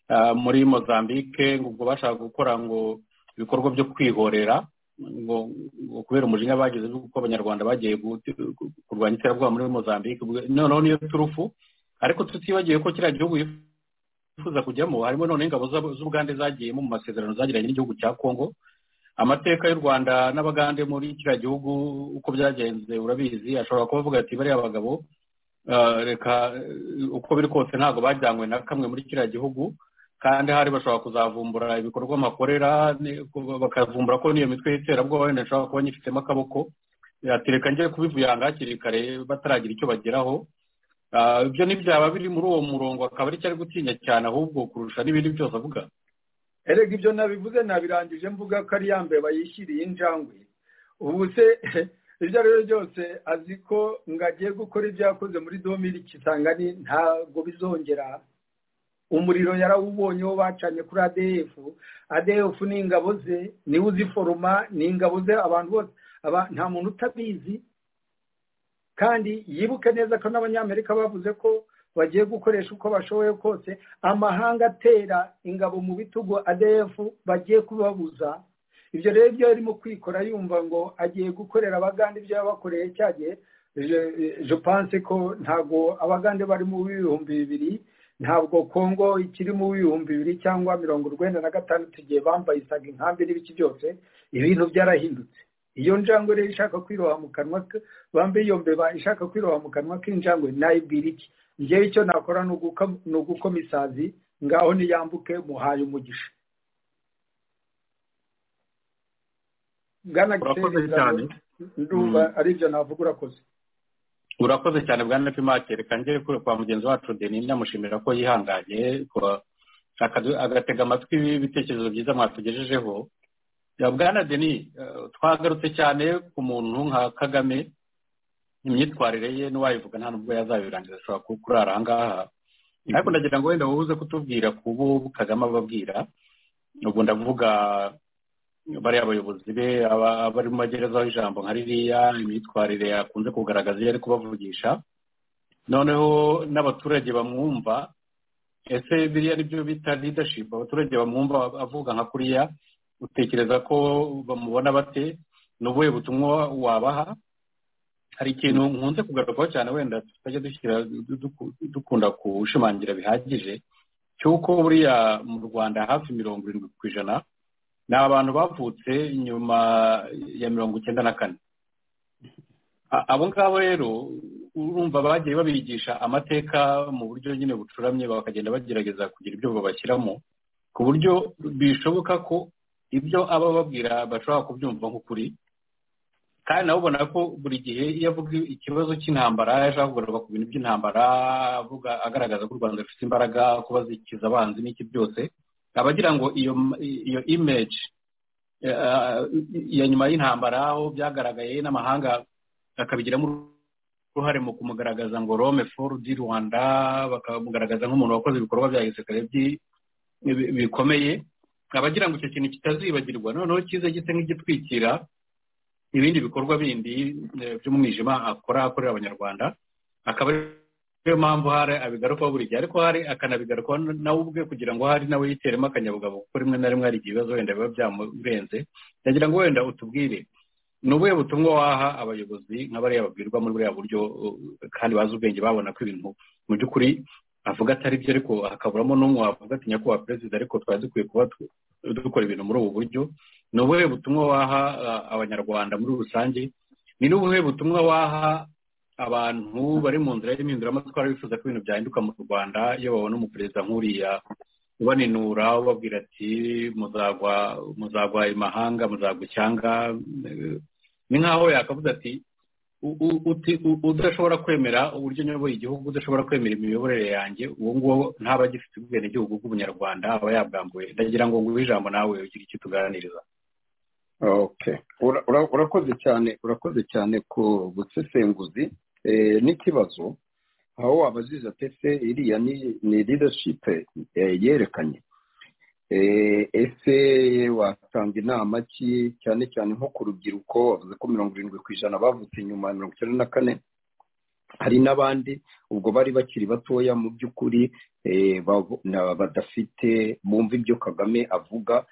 ah, muri mozambique ngo ubwo bashaka gukora ngo ibikorwa byo kwihorera ngo ngo kubera umujinya bagize ko abanyarwanda bagiye guti- ku- kurwanya iterabwoba muri mozambique ubwo- noneho niyo turufu ariko tutibagiwe ko kiriya gihugu yifuza kujyamo harimo noneho ingabo z'ab- z'ubugande zagiyemo mu masezerano zagiranye n'igihugu cya congo amateka y'u rwanda n'abagande muri kiriya gihugu uko byagenze urabizi ashobora kuba avuga ati bariya bagabo reka uko biri kose ntabwo bajyanywe na kamwe muri kiriya gihugu kandi hari bashobora kuzavumbura ibikorwa makorera bakavumbura ko niyo mitwe y'iterabwoba wenda ishobora kuba nyifitemo akaboko yatereka njye kubivuyanga hakiri kare bataragira icyo bageraho ibyo ntibyaba biri muri uwo murongo akaba ari cyo ari gutinya cyane ahubwo kurusha n'ibindi byose avuga erega ibyo nabivuze nabirangije mvuga ko ari yambaye bayishyiriye injangwe ubu se ibyo ari byo byose azi ko ngo agiye gukora ibyo yakoze muri domiri kisangani ntabwo bizongera umuriro yarawubonye wo bacanye kuri adf adf ni ingabo ze niwe uziforoma ni ingabo ze abantu bose nta muntu utabizi kandi yibuke neza ko n'abanyamerika bavuze ko bagiye gukoresha uko bashoboye kose amahanga atera ingabo mu bitugu adf bagiye kubabuza ibyo rero ibyo arimo kwikora yumva ngo agiye gukorera abagande ibyo yabakoreye cyagiye panse ko ntabwo abagande bari mu bihumbi bibiri ntabwo kongo ikiri mu bihumbi bibiri cyangwa mirongo urwenda na gatandatu igihe bambaye isaga inkambi n'ibiki byose ibintu byarahindutse iyo njangwe rero ishaka kwiroha mu kanwa bambaye iyo mbeba ishaka kwiroha mu kanwa k'injangwe nayibwira iki ngewe icyo nakora ni ugukoma isazi ngaho niyambuke muhaye umugisha bwana urakoze cyane ndumva ari ibyo navuga urakoze urakoze cyane bwana pimake reka njye kure kwa mugenzi wacu deni ndamushimira ko yihanganye agatega amatwi ibitekerezo byiza mwatugejejeho bwana deni twagarutse cyane ku muntu nka kagame imyitwarire ye n'uwayivuga nta nubwo yazabirangiza ashobora kurara ahangaha ariko ndagira ngo wenda wowe uze kutubwira ku bo kagame ababwira ubwo ndavuga bariya abayobozi be abari mu magerezaho ijambo nka ririya imyitwarire yakunze kugaragaza iyo ari kubavugisha noneho n'abaturage bamwumva ese biriya nibyo bita ridashipu abaturage bamwumva avuga nka kuriya utekereza ko bamubona bate ni ubuhe butumwa wabaha hari ikintu nkunze kugarukaho cyane wenda tutajya dukunda gushimangira bihagije cy'uko buriya mu rwanda hafi mirongo irindwi ku ijana ni abantu bavutse nyuma ya mirongo icyenda na kane abo ngabo rero urumva bagiye babigisha amateka mu buryo nyine bucuramye bakagenda bagerageza kugira ibyo babashyiramo ku buryo bishoboka ko ibyo aba babwira bashobora kubyumva nk'ukuri kandi nawe ubona ko buri gihe iyo avuga ikibazo cy'intambara ashaka kugaruka ku bintu by'intambara avuga agaragaza ko u rwanda rufite imbaraga kuba zikiza abanzi n'iki byose abagira ngo iyo image ya nyuma y'intambara aho byagaragaye n'amahanga bakabigiramo uruhare mu kumugaragaza ngo rome foru di rwanda bakamugaragaza nk'umuntu wakoze ibikorwa bya gisirikare bikomeye abagira ngo icyo kintu kitazibagirwa noneho kize gisa nk'igitwikira ibindi bikorwa bindi by'umwijima akora akorera abanyarwanda akaba niyo mpamvu hari abigarukaho buri gihe ariko hari akanabigarukaho nawe ubwe kugira ngo hari nawe yiteremo akanyabugabo kuko rimwe na rimwe hari igihe ibibazo wenda biba byamurenze ndagira ngo wenda utubwire ni ubuhe butumwa waha abayobozi nka bariya babwirwa muri buriya buryo kandi bazi ubwenge babona ko ibintu mu by'ukuri avuga atari byo ariko hakaburamo n'umwe wavuga ati nyakubahwa perezida ariko twari dukwiye kuba dukora ibintu muri ubu buryo ni ubuhe butumwa waha abanyarwanda muri rusange ni n'ubuhe butumwa waha abantu bari mu nzira y'imihinduramatwara bifuza ko ibintu byahinduka mu rwanda iyo babona umuperezida nk'uriya ubaninura ubabwira ati muzagwa muzagwa imahanga muzagwa icyanga ni nkaho yakavuze ati udashobora kwemera uburyo nyoboye igihugu udashobora kwemera imiyoborere yanjye uwo nguwo ntaba agifite ubwenegihugu bw'ubunyarwanda aba yabwambuye ndagira ngo nguhe ijambo nawe ugire icyo tuganiriza urakoze cyane urakoze cyane ku busesenguzi n'ikibazo aho wabaziza tese iriya ni leadership yerekanye ese watanga inama ki cyane cyane nko ku rubyiruko bavuze ko mirongo irindwi ku ijana bavutse nyuma ya mirongo icyenda na kane hari n'abandi ubwo bari bakiri batoya mu by'ukuri badafite bumva ibyo kagame avuga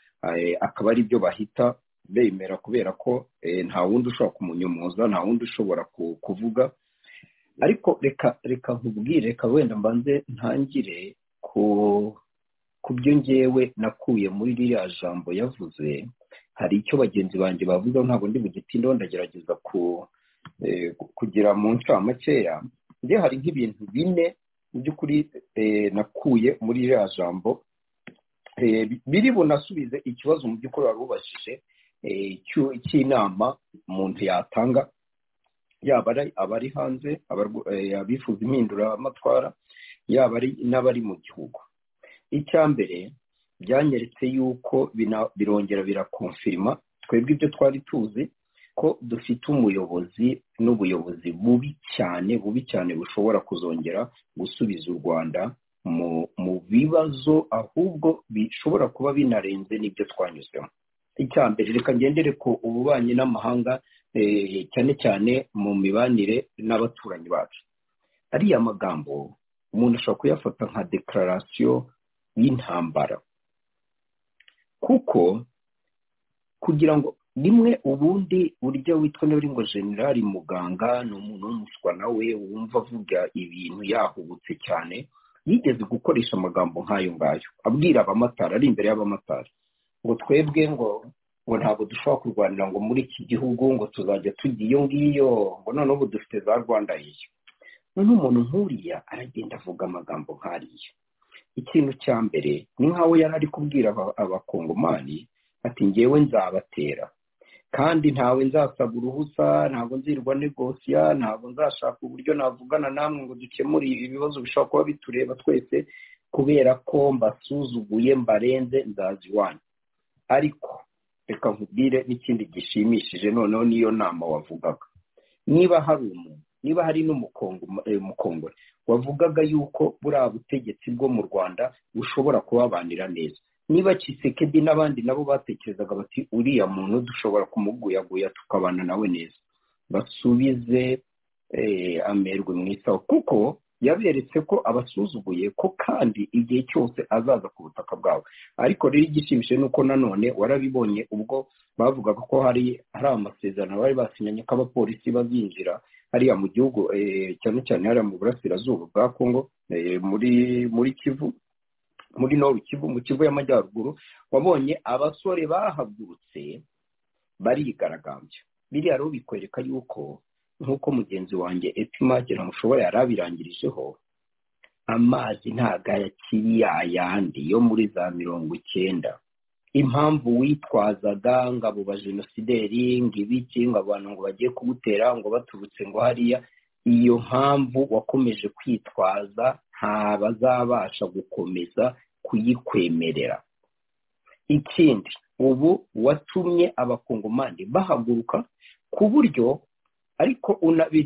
akaba ari byo bahita bemera kubera ko nta wundi ushobora kumunyumuza nta wundi ushobora kuvuga ariko reka reka nkubwire reka wenda mbanze ntangire ku byo ngewe nakuye muri ririya jambo yavuze hari icyo bagenzi banjye bavuga ntabwo ndi mu gitindo ndagerageza kugira mu nshamake njye hari nk'ibintu bine mu by'ukuri nakuye muri ya jambo biri bunasubize ikibazo mu by'ukuri wari ubajije cy'inama umuntu yatanga yaba abari hanze abifuza impinduramatwara yaba ari n'abari mu gihugu icya mbere byanyeretse yuko birongera birakonfirima twebwe ibyo twari tuzi ko dufite umuyobozi n'ubuyobozi bubi cyane bubi cyane bushobora kuzongera gusubiza u rwanda mu bibazo ahubwo bishobora kuba binarenze n'ibyo twanyuzemo icya mbere reka ngendere ku ububanyi n'amahanga cyane cyane mu mibanire n'abaturanyi bacu ariya magambo umuntu ashobora kuyafata nka dekararasiyo y'intambara kuko kugira ngo rimwe ubundi buryo witwa n'uri ngo generali muganga ni umuntu w'umuswa nawe wumva avuga ibintu yahubutse cyane yigeze gukoresha amagambo nk'ayo ngayo abwira abamatari ari imbere y'abamatari ngo twebwe ngo ngo ntabwo dushobora kurwanira ngo muri iki gihugu ngo tuzajya tujya iyo ngiyo ngo noneho ubu dufite za rwanda yiyo noneho umuntu nk'uriya aragenda avuga amagambo nk'ariya ikintu cya mbere ni nk'aho yari ari kubwira abakongomani ati ngewe nzabatera kandi ntawe nzasaba uruhusa ntabwo nzirwa negosiya ntabwo nzashaka uburyo navugana namwe ngo dukemure ibibazo bishobora kuba bitureba twese kubera ko mbasuzuguye mbarenze nzazi iwanyu ariko reka nkubwire n'ikindi gishimishije noneho niyo nama wavugaga niba hari umuntu niba hari n'umukongore wavugaga yuko buriya butegetsi bwo mu rwanda bushobora kubabanira neza niba Kisekedi n'abandi nabo batekerezaga bati uriya muntu dushobora kumuguyaguya tukabana nawe neza basubize amerwe mu isaho kuko yaberetse ko abasuzuguye ko kandi igihe cyose azaza ku butaka bwawe ariko rero igishimishije ni uko nanone warabibonye ubwo bavugaga ko hari hari amasezerano bari basinyanye ko abapolisi bazinjira hariya mu gihugu cyane cyane hariya mu burasirazuba bwa kongo muri muri kivu muri noru kivu mu kivu y'amajyaruguru wabonye abasore bahagurutse barigaragambya biriya rero bikwereka yuko nk'uko mugenzi wanjye etimage mushobora yari abirangirijeho amazi ntago akiri yayandi yo muri za mirongo icyenda impamvu witwazaga ngo abo bajenosideri ngo ibiki ngo abantu ngo bagiye kugutera ngo baturutse ngo hariya iyo mpamvu wakomeje kwitwaza nta bazabasha gukomeza kuyikwemerera ikindi ubu watumye abakongomani bahaguruka ku buryo ariko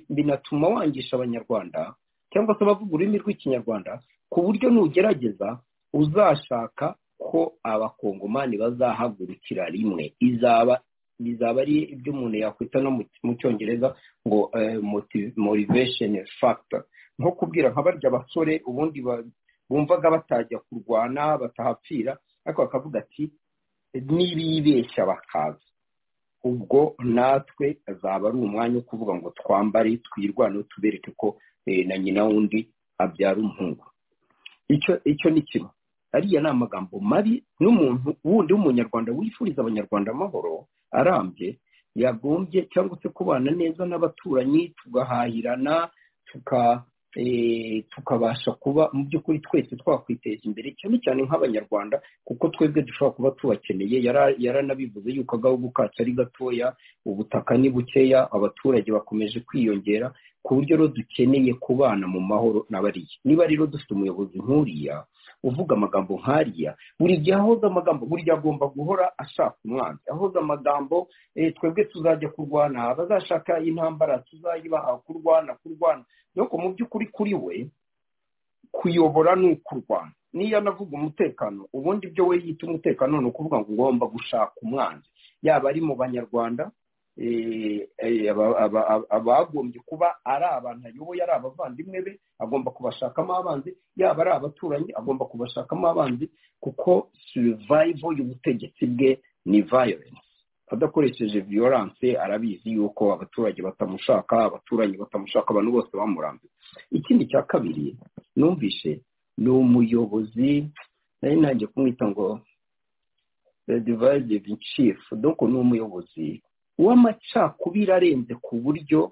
binatuma wangisha abanyarwanda cyangwa se abavuga ururimi rw'ikinyarwanda ku buryo nugerageza uzashaka ko abakongomani bazahagurukira rimwe izaba bizaba ari ibyo umuntu yakwita no mu cyongereza ngo motivation factor nko kubwira nka barya abasore ubundi bumvaga batajya kurwana batahapfira ariko bakavuga ati nibibeshya bakaza ubwo natwe azaba ari umwanya wo kuvuga ngo twambare twirwane tubereke ko na nyina wundi abyara umuhungu icyo ni kimwe ariya ni amagambo mabi n'umuntu wundi w'umunyarwanda wifuriza abanyarwanda amahoro arambye yagombye cyangwa se kubana neza n'abaturanyi tugahahirana tukabasha kuba mu by'ukuri twese twakwiteza imbere cyane cyane nk'abanyarwanda kuko twebwe dushobora kuba tubakeneye yaranabivuze yuko agahugu kacu ari gatoya ubutaka ni bukeya abaturage bakomeje kwiyongera ku buryo rero dukeneye kubana mu mahoro n'abariya niba rero dufite umuyobozi nk'uriya uvuga amagambo nk'ariya buri gihe ahoza amagambo buri gihe agomba guhora ashaka umwanzi ahoza amagambo twebwe tuzajya kurwana abazashaka intambara tuzayibaha kurwana kurwana nuko mu by'ukuri kuri we kuyobora ni ukurwana niyo anavuga umutekano ubundi ibyo we yita umutekano ni ukuvuga ngo ugomba gushaka umwanzi yaba ari mu banyarwanda abagombye kuba ari abantu ayoboye ari abavandimwe be agomba kubashakamo abanzi yaba ari abaturanyi agomba kubashakamo abanzi kuko sirivayivo y'ubutegetsi bwe ni violence adakoresheje violence arabizi yuko abaturage batamushaka abaturanyi batamushaka abantu bose bamurambye ikindi cya kabiri numvishe ni umuyobozi nari nanjye kumwita ngo the divided chief doko ni umuyobozi w'amacakubiri arenze ku buryo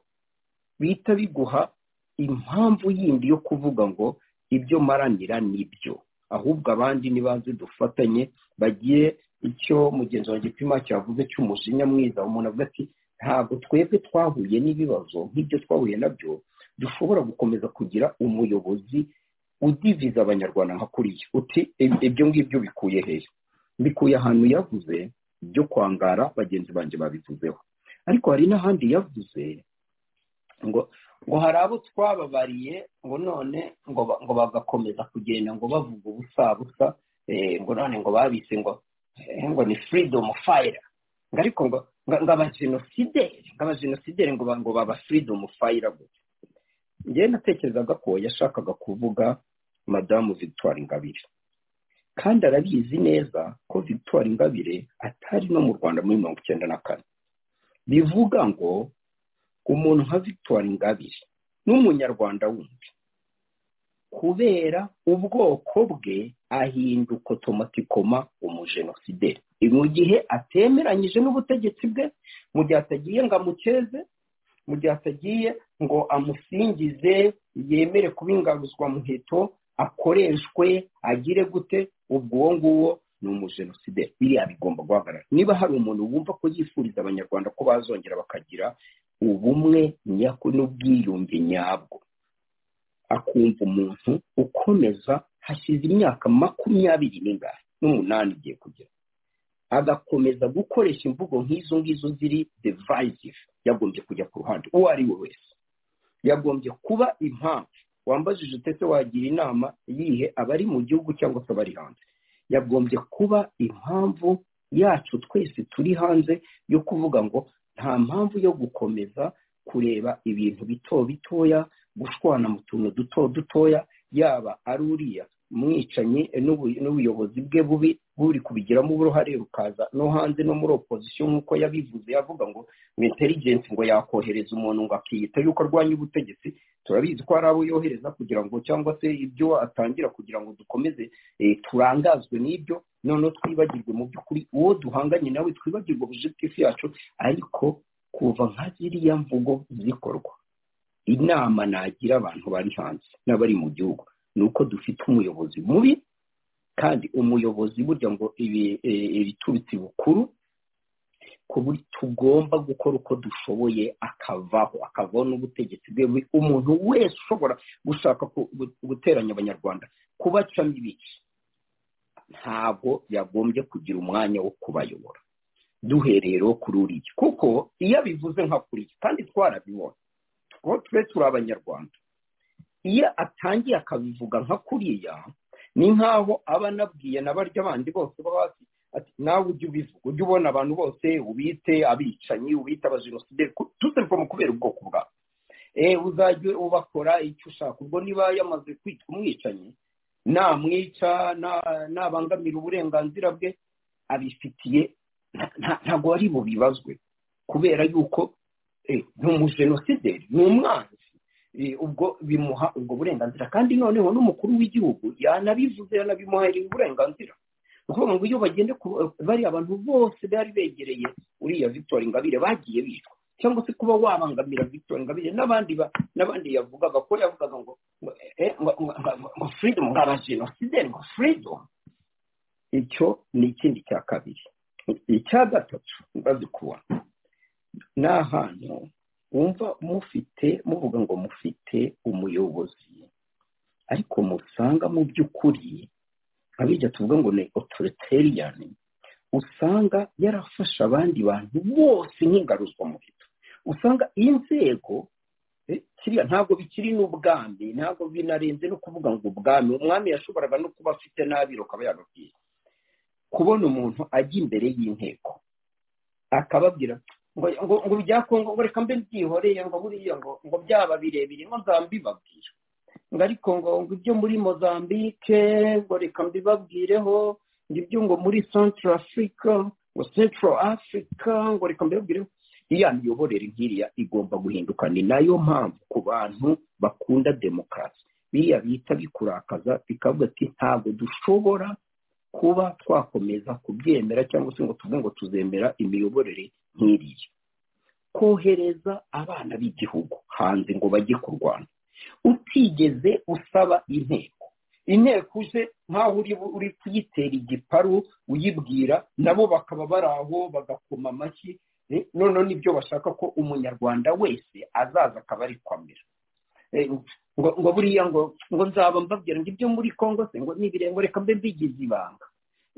bihita biguha impamvu yindi yo kuvuga ngo ibyo maranira nibyo ahubwo abandi nibanze dufatanye bagiye icyo mugenzi wa gipima cyavuze cy'umujinya mwiza umuntu avuga ati ntabwo twebwe twahuye n'ibibazo nk'ibyo twahuye nabyo dushobora gukomeza kugira umuyobozi udiviza abanyarwanda nka kuriya uti ibyo ngibyo bikuye hehe bikuye ahantu yavuze byo kwangara bagenzi banjye babivuzeho ariko hari n'ahandi yavuze ngo ngo hari abo twababariye ngo none ngo bagakomeza kugenda ngo bavuga ubusa busa ngo none ngo babise ngo ngo ni firidomu fayira ngo ariko ngo ngo abajenosideri ngo abajenosideri ngo ngo baba firidomu fayira gusa njyewe natekerezaga ko yashakaga kuvuga madamu victoire ingabire kandi arabizi neza ko victoire ingabire atari no mu rwanda muri mirongo icyenda na kane bivuga ngo umuntu nka victoire ingabire n'umunyarwanda wundi kubera ubwoko bwe ahinduka otomatikoma umujenosideri mu gihe atemeranyije n'ubutegetsi bwe mu gihe atagiye ngo amukeze mu gihe atagiye ngo amusingize yemere kuba ingaruzwa muheto akoreshwe agire gute ubwo uwo nguwo ni umujenosideri biriya bigomba guhagarara niba hari umuntu wumva ko yifuriza abanyarwanda ko bazongera bakagira ubumwe nyako n'ubwiyunge nyabwo akumva umuntu ukomeza hashyize imyaka makumyabiri n'ingani n'umunani igiye kugera agakomeza gukoresha imvugo nk'izo ngizo ziri devayizive yagombye kujya ku ruhande uwo ari we wese yagombye kuba impamvu wambajije utese wagira inama yihe abari mu gihugu cyangwa se abari hanze yagombye kuba impamvu yacu twese turi hanze yo kuvuga ngo nta mpamvu yo gukomeza kureba ibintu bito bitoya gushwana mu tuntu duto dutoya yaba ari uriya mwicanyi n'ubuyobozi bwe bubi buri kubigiramo uruhare rukaza no hanze no muri opozisiyo nk'uko yabivuze yavuga ngo intelligence ngo yakohereza umuntu ngo akiyita yuko arwanya ubutegetsi turabizi ko hari abo yohereza kugira ngo cyangwa se ibyo atangira kugira ngo dukomeze turangazwe n'ibyo noneho twibagirwe mu by'ukuri uwo duhanganye nawe twibagirwe objective yacu ariko kuva nka ziriya mvugo zikorwa inama nagira abantu bari hanze n'abari mu gihugu ni uko dufite umuyobozi mubi kandi umuyobozi burya ngo ibiturutse bukuru ku buryo tugomba gukora uko dushoboye akavaho akavaho n'ubutegetsi bwe umuntu wese ushobora gushaka guteranya abanyarwanda kubacamo ibice ntabwo yagombye kugira umwanya wo kubayobora duhereye rero kuri uriya kuko iyo abivuze nka kuriya kandi twarabibona kuko twe turi abanyarwanda iyo atangiye akabivuga nka kuriya ni nk'aho aba anabwiye na barya bandi bose bo hasi ati nawe ujye ubivuga ujye ubona abantu bose ubite abicanyi ubite abajenosideri tuzabivamo kubera ubwoko bwabo uzajye ubakora icyo ushaka ubwo niba yamaze kwitwa umwicanyi namwica nabangamira uburenganzira bwe abifitiye ntabwo ari bubibazwe kubera yuko ni umujenosideri ni umwanzi ubwo bimuha ubwo burenganzira kandi noneho n'umukuru w'igihugu yanabivuze yanabimuhereye uburenganzira ni ukuvuga ngo iyo bagende bari abantu bose bari begereye uriya victoire ingabire bagiye bicwa cyangwa se kuba wabangamira victoire ingabire n'abandi n'abandi yavugaga ko yavugaga ngo ngo freedom ngo abajenosideri ngo freedom icyo ni ikindi cya kabiri icya gatatu mbazi kubona ni ahantu wumva mufite muvuga ngo mufite umuyobozi ariko musanga mu by'ukuri abijya tuvuga ngo ni otoriteriyani usanga yarafasha abandi bantu bose nk'ingaruzwa mu bito usanga inzego kiriya ntabwo bikiri n'ubwami ntabwo binarenze no kuvuga ngo ubwami umwami yashoboraga no kuba afite n'abiro akaba yababwiye kubona umuntu ajya imbere y'inteko akababwira ngo ngo bya kongo ngo reka mbe byihoreye ngo buriya ngo ngo byaba birebire ngo nzambibabwira ngo ariko ngo ngo ibyo muri mozambike ngo reka mbibabwireho ngo ibyo ngo muri central africa ngo central africa ngo reka mbibabwireho iriya miyoborere nk'iriya igomba guhinduka ni nayo mpamvu ku bantu bakunda demokarasi biriya bita bikurakaza bikavuga ati ntabwo dushobora kuba twakomeza kubyemera cyangwa se ngo tuvuge ngo tuzemera imiyoborere nk'iriya kohereza abana b'igihugu hanze ngo bajye kurwana utigeze usaba inteko inteko uje nk'aho uri kuyitera igiparu uyibwira nabo bakaba bari aho bagakoma amashyi noneho nibyo bashaka ko umunyarwanda wese azaza akaba ari kwamera ngo buriya ngo ngo nzaba mbabwira ngo ibyo muri congo se ngo n'ibirengo reka mbe mbigize ibanga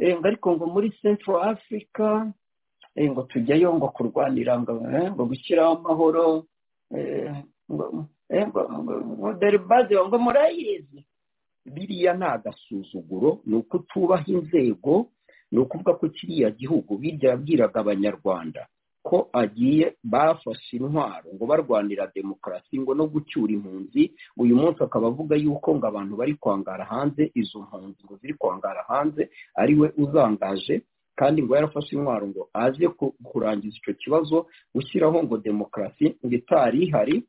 ngo ariko ngo muri central africa ngo tujyayo ngo kurwanira ngo gushyiraho amahoro deribaze ngo murayizi biriya ni agasuzuguro ni uko utubaha inzego ni ukuvuga ko kiriya gihugu birya yabwiraga abanyarwanda ko agiye bafashe intwaro ngo barwanira demokarasi ngo no gucyura impunzi uyu munsi akaba avuga yuko ngo abantu bari kwangara hanze izo mpunzi ngo ziri kwangara hanze ari we uzangaje kandi ngo yarafashe intwaro ngo aze kurangiza icyo kibazo gushyiraho ngo demokarasi ngo itari ihari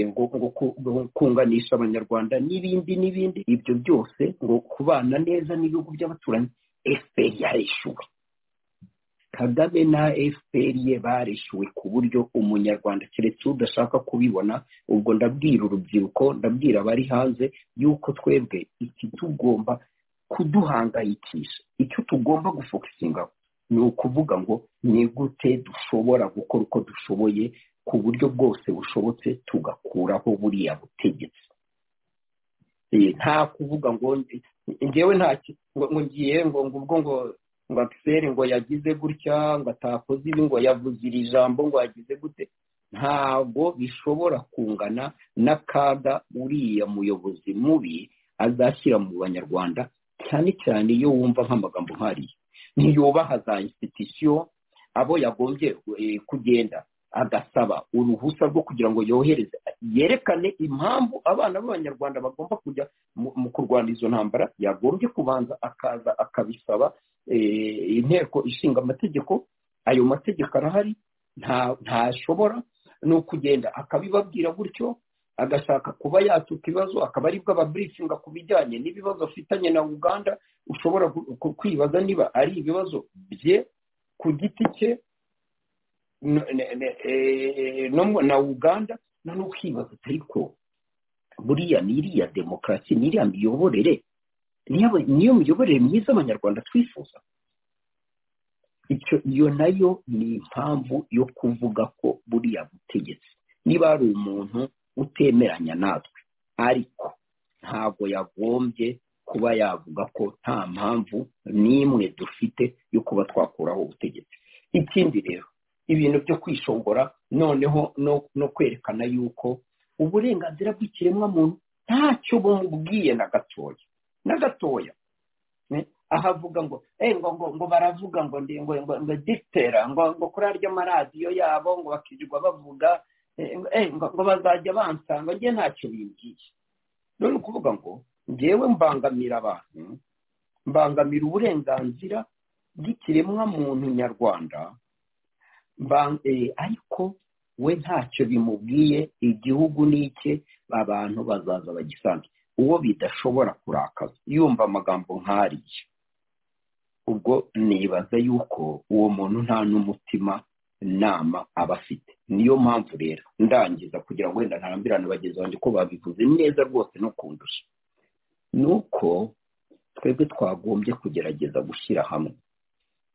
ngo kunganisha abanyarwanda n'ibindi n'ibindi ibyo byose ngo kubana neza n'ibihugu by'abaturanyi efuperi yarishyuwe kagame na efuperi ye barishyuwe ku buryo umunyarwanda keretse udashaka kubibona ubwo ndabwira urubyiruko ndabwira abari hanze yuko twebwe iki tugomba kuduhangayikisha icyo tugomba gufokusinga ni ukuvuga ngo ni gute dushobora gukora uko dushoboye ku buryo bwose bushobotse tugakuraho buriya butegetsi nta kuvuga ngo ngewe ngo ngiye ngo ubwo ngo ngo akiseri ngo yagize gutya ngo atakoze ibi ngo yavuze iri jambo ngo yagize gute ntabwo bishobora kungana n'akaga uriya muyobozi mubi azashyira mu banyarwanda cyane cyane iyo wumva nk'amagambo nkariya ntiyubaha za insititisiyo abo yagombye kugenda agasaba uruhusa rwo kugira ngo yohereze yerekane impamvu abana b'abanyarwanda bagomba kujya mu kurwana izo ntambara yagombye kubanza akaza akabisaba inteko ishinga amategeko ayo mategeko arahari ntashobora ni ukugenda akabibabwira gutyo agashaka kuba yatuka ibibazo akaba aribwo ababurifinga ku bijyanye n'ibibazo afitanye na uganda ushobora kwibaza niba ari ibibazo bye ku giti cye na uganda noneho ukibaza ariko buriya ni iriya demokarasi ni iriya miyoborere niyo miyoborere myiza abanyarwanda twifuza iyo nayo ni impamvu yo kuvuga ko buriya butegetsi niba hari umuntu utemeranya natwe ariko ntabwo yagombye kuba yavuga ko nta mpamvu n'imwe dufite yo kuba twakuraho ubutegetsi ikindi rero ibintu byo kwishongora noneho no kwerekana yuko uburenganzira bw'ikiremwamuntu ntacyo bumubwiye na gatoya na gatoya aha avuga ngo ngo baravuga ngo ngo dikitera ngo kuri arya maradiyo yabo ngo bakirirwa bavuga ngo bazajya bansanga njye ntacyo bimbwiye none ukuvuga ngo ngewe mbangamira abantu mbangamira uburenganzira bw'ikiremwamuntu nyarwanda ariko we ntacyo bimubwiye igihugu n'icye abantu bazaza bagisange uwo bidashobora kurakaza yumva amagambo nk'ariya ubwo nibaza yuko uwo muntu nta n'umutima nama aba afite niyo mpamvu rero ndangiza kugira ngo wenda ntarambirane bagenzi banjye ko babivuze neza rwose no kundusha ni uko twebwe twagombye kugerageza gushyira hamwe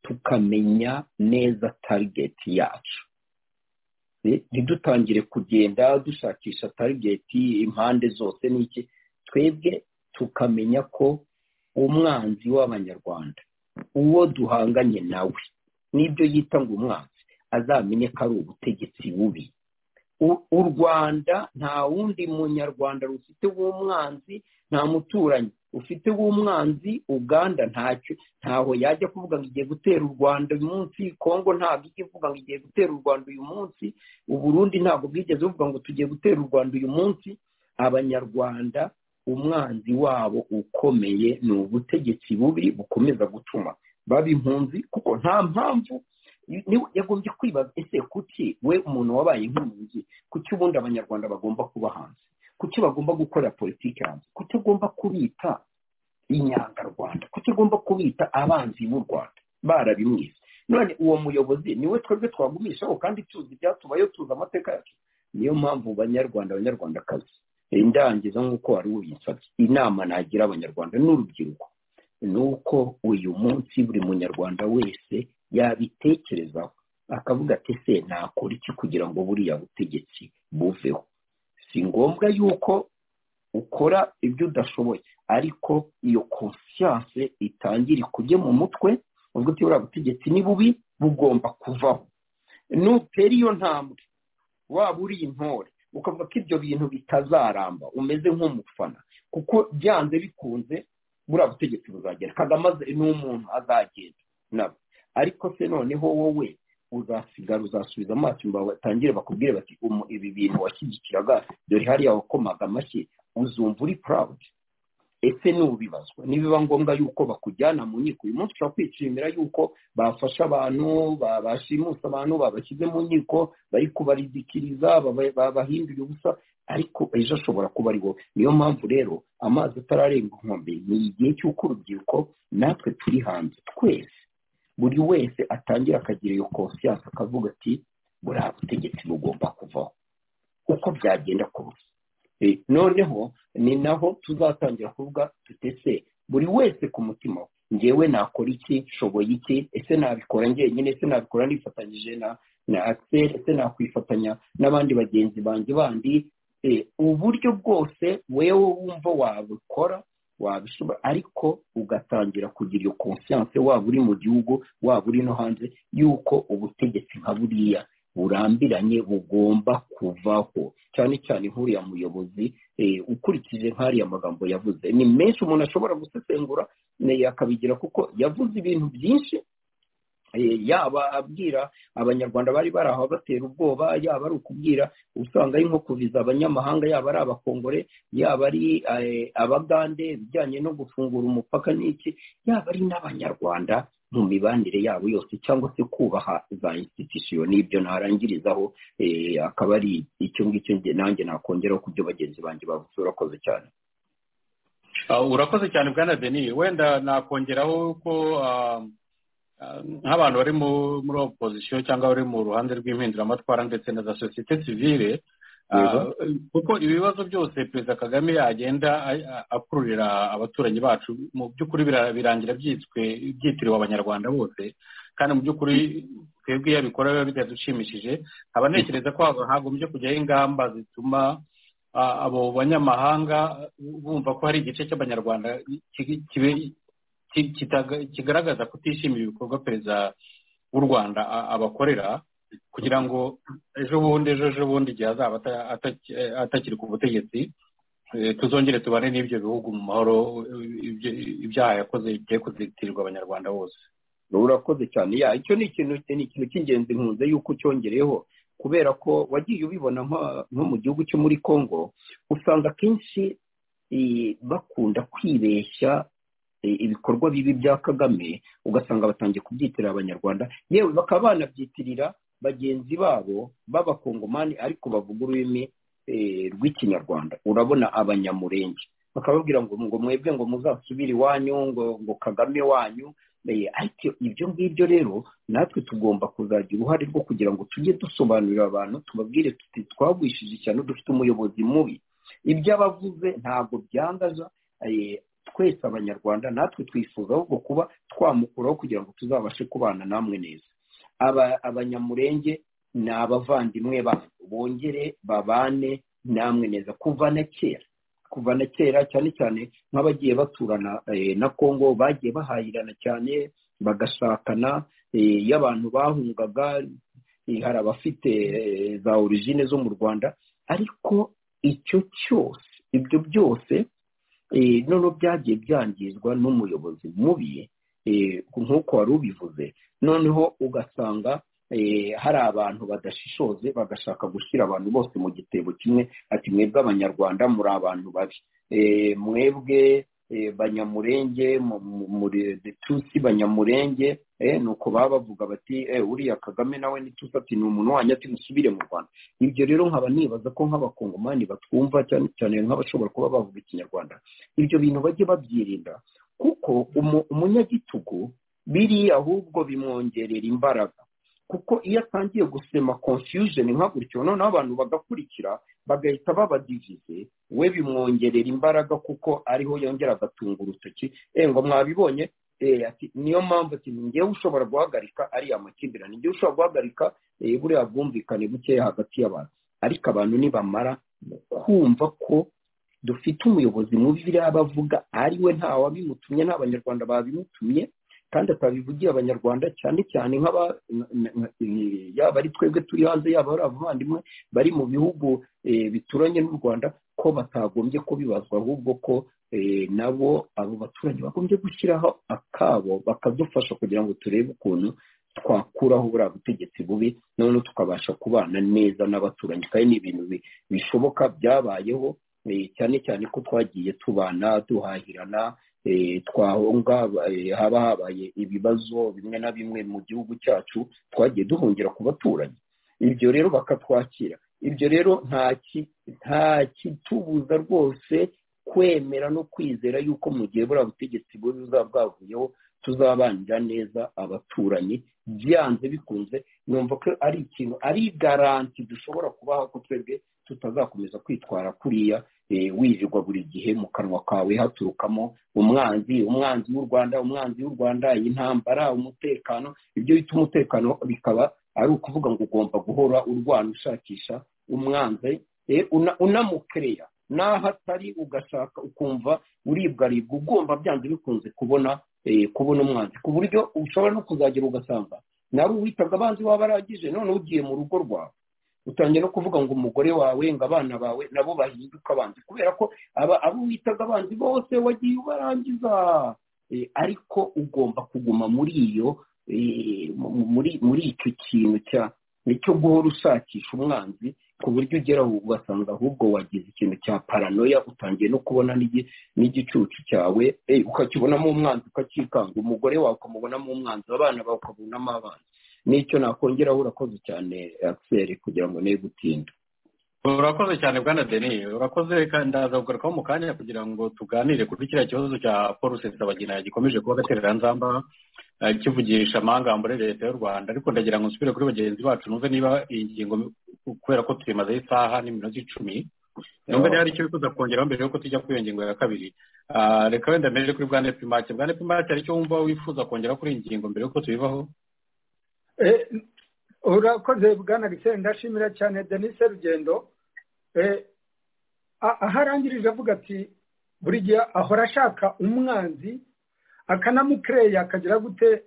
tukamenya neza tarigeti yacu ntidutangire kugenda dushakisha tarigeti impande zose n'iki twebwe tukamenya ko umwanzi w'abanyarwanda uwo duhanganye nawe n'ibyo yita ngo umwanzi azamenye ko ari ubutegetsi bubi u rwanda nta wundi munyarwanda rufite w'umwanzi nta muturanyi ufite w'umwanzi uganda ntacyo ntaho yajya kuvuga ngo igiye gutera u rwanda uyu munsi kongo ntabwo ijya ivuga ngo igiye gutera u rwanda uyu munsi uburundi ntabwo bwigeze buvuga ngo tugiye gutera u rwanda uyu munsi abanyarwanda umwanzi wabo ukomeye ni ubutegetsi bubi bukomeza gutuma baba impunzi kuko nta mpamvu yagombye kwibaza ese kuki we umuntu wabaye nk'impunzi kuki ubundi abanyarwanda bagomba kuba hanze kuki bagomba gukora politiki hanze kuki agomba kubita inyangarwanda kuki agomba kubita abanzi b'u rwanda barabimwize none uwo muyobozi niwe twebwe twagumishaho kandi tuzi ibyatubayo tuzi amateka yacu niyo mpamvu banyarwanda abanyarwandakazi indangiza nk'uko wari uyisabye inama nagira abanyarwanda n'urubyiruko ni uko uyu munsi buri munyarwanda wese yabitekerezaho akavuga ati se nakora iki kugira ngo buriya butegetsi buveho si ngombwa yuko ukora ibyo udashoboye ariko iyo konsiyanse itangire ikujye mu mutwe ubwo uti buriya butegetsi ni bubi bugomba kuvaho nutera iyo ntambwe waba uri intore ukavuga ko ibyo bintu bitazaramba umeze nk'umufana kuko byanze bikunze buriya butegetsi buzagera kagame ni umuntu azagenda nabo ariko se noneho wowe uzasigara uzasubiza amaso imbere batangire bakubwire bati ibi bintu washyigikiraga dore hariya wakomaga amashyi uzumva uri purawudi ese n'ubibazwa nibiba ngombwa yuko bakujyana mu nkiko uyu munsi ushobora kwishimira yuko bafashe abantu bashimuse abantu babashyize mu nkiko bari kubaridikiriza babahindura ubusa ariko ejo ashobora kuba ari wowe niyo mpamvu rero amazi atararenga inkombe ni igihe cy'uko urubyiruko natwe turi hanze twese buri wese atangira akagira iyo konsiyanse akavuga ati buriya butegetsi bugomba kuvaho uko byagenda kose noneho ni naho tuzatangira kuvuga tutese buri wese ku mutima ngewe nakora iki nshoboye iki ese nabikora njyenyine ese nabikora nifatanyije na na akiseri ese nakwifatanya n'abandi bagenzi banjye bandi uburyo bwose wewe wumva wabikora wabishobora ariko ugatangira kugira iyo konsiyanse waba uri mu gihugu waba uri no hanze y'uko ubutegetsi nka buriya burambiranye bugomba kuvaho cyane cyane nk'uriya muyobozi ukurikije nk'ariya magambo yavuze ni menshi umuntu ashobora gusesengura akabigira kuko yavuze ibintu byinshi yaba abwira abanyarwanda bari bari aho batera ubwoba yaba ari ukubwira usanga ari nko kuviza abanyamahanga yaba ari abakongore yaba ari abagande ibijyanye no gufungura umupaka n'iki yaba ari n'abanyarwanda mu mibanire yabo yose cyangwa se kubaha za institusiyo n'ibyo narangirizaho akaba ari icyo ngicyo nanjye nakongeraho ku byo bagenzi banjye bavuze urakoze cyane urakoze cyane bwana deni wenda nakongeraho ko nk'abantu bari muri opozisiyo cyangwa bari mu ruhande rw'impinduramatwara ndetse na za sosiyete sivire kuko ibibazo byose perezida kagame agenda akururira abaturage bacu mu by'ukuri birangira byitswe byitiriwe abanyarwanda bose kandi mu by'ukuri twebwe iyo abikora biba bitadushimishije nkaba ntekereza ko hagombye kujyaho ingamba zituma abo banyamahanga bumva ko hari igice cy'abanyarwanda kigaragaza kutishimira ibikorwa perezida w'u rwanda abakorera kugira ngo ejo bundi ejo ejo bundi igihe azaba atakiri ku butegetsi tuzongere tubane n'ibyo bihugu mu mahoro ibyaha yakoze bigiye kuzitirirwa abanyarwanda bose urakoze cyane ya icyo ni ikintu ni ikintu cy'ingenzi nkunze yuko ucyongereyeho kubera ko wagiye ubibona nko mu gihugu cyo muri congo usanga akenshi bakunda kwibeshya ibikorwa bibi bya kagame ugasanga batangiye kubyitirira abanyarwanda yewe bakaba banabyitirira bagenzi babo b'abakongomani ariko bavuga ururimi rw'ikinyarwanda urabona abanyamurenge bakababwira ngo ngo mwebwe ngo muzasubire iwanyu ngo ngo kagame wanyu ariko ibyo ngibyo rero natwe tugomba kuzagira uruhare rwo kugira ngo tujye dusobanurira abantu tubabwire tuti twagwishije ishyano dufite umuyobozi mubi ibyo abavuze ntabwo byangaza twese abanyarwanda natwe twifuza ahubwo kuba twamukuraho kugira ngo tuzabashe kubana namwe neza abanyamurenge ni abavandimwe banyu bongere babane namwe neza kuva na kera kuva na kera cyane cyane nk'abagiye baturana na congo bagiye bahahirana cyane bagashakana iyo abantu bahungaga hari abafite za origine zo mu rwanda ariko icyo cyose ibyo byose noneho byagiye byangizwa n'umuyobozi mubi nk'uko wari ubivuze noneho ugasanga hari abantu badashishoze bagashaka gushyira abantu bose mu gitebo kimwe ati mwebwe abanyarwanda muri abantu babi mwebwe banyamurenge tusi banyamurenge nuko baba bavuga bati uriya kagame nawe nitusi ati ni umuntu wanyu ati musubire mu rwanda ibyo rero nkaba nibaza ko nk'abakongomani batwumva cyane cyane nk'abashobora kuba bavuga ikinyarwanda ibyo bintu bajye babyirinda kuko umunyagitugu biri ahubwo bimwongerera imbaraga kuko iyo atangiye gusema confusion nka gutyo noneho abantu bagakurikira bagahita babadivize we bimwongerera imbaraga kuko ariho yongera agatunga urutoki ngo mwabibonye niyo mpamvu ngewe ushobora guhagarika ariya makimbirane igihe ushobora guhagarika buriya bwumvikane bukeya hagati y'abantu ariko abantu nibamara kumva ko dufite umuyobozi mubi biriya bavuga ariwe ntawabimutumye n'abanyarwanda babimutumye kandi atabivugiye abanyarwanda cyane cyane yaba ari twebwe turi hanze yaba ari abavandimwe bari mu bihugu bituranye n'u rwanda ko batagombye kubibazwa ahubwo ko nabo abo baturage bagombye gushyiraho akabo bakadufasha kugira ngo turebe ukuntu twakuraho buriya butegetsi bubi noneho tukabasha kubana neza n'abaturanyi kandi ni ibintu bishoboka byabayeho cyane cyane ko twagiye tubana duhahirana twahunga haba habaye ibibazo bimwe na bimwe mu gihugu cyacu twagiye duhungira ku baturanyi ibyo rero bakatwakira ibyo rero nta kitubuza rwose kwemera no kwizera yuko mu gihe buriya butegetsi bubi buzaba bwavuyeho tuzabanira neza abaturanyi byanze bikunze numva ko ari ikintu ari garanti dushobora kubaha ko twebwe tutazakomeza kwitwara kuriya wirirwa buri gihe mu kanwa kawe haturukamo umwanzi umwanzi w'u rwanda umwanzi w'u rwanda intambara umutekano ibyo bita umutekano bikaba ari ukuvuga ngo ugomba guhora urwana ushakisha umwanzi unamukereya n'aho atari ugashaka ukumva uribwaribwa ugomba byanze bikunze kubona kubona umwanzi ku buryo ushobora no kuzagera ugasanga nawe uwitabwa abanzi waba arangije none ugiye mu rugo rwawe utangiye no kuvuga ngo umugore wawe ngo abana bawe nabo bahinduka abanzi kubera ko aba abo witaga abanzi bose wagiye ubarangiza ariko ugomba kuguma muri iyo muri icyo kintu cya nicyo guhora ushakisha umwanzi ku buryo ugera aho ugasanga ahubwo wagize ikintu cya paranoya utangiye no kubona n'igicucu cyawe ukakibonamo umwanzi ukacyikanga umugore wawe ukamubonamo umwanzi abana bawe ukabonamo abanzi nicyo nakongeraho urakoze cyane akiseri kugira ngo niyo gutinda urakoze cyane bwana deni urakoze ndaza kugarukaho mu kanya kugira ngo tuganire kuri kiriya kibazo cya paul rusesabagina gikomeje kuba agatereranzamba kivugisha amangambure leta y'u rwanda ariko ndagira ngo nsubire kuri bagenzi bacu numve niba iyi ngingo kubera ko tuyimazeho isaha n'iminota icumi numva niba hari icyo wifuza kongeraho mbere yuko tujya kuri iyo ngingo ya kabiri reka wenda mbere kuri bwana pimake bwana pimake hari icyo wumva wifuza kongeraho kuri iyi ngingo mbere yuko tuyivaho urakoze bwana liseri ndashimira cyane denise rugendo aho arangirije avuga ati buri gihe ahora ashaka umwanzi akanamukereya akagira gute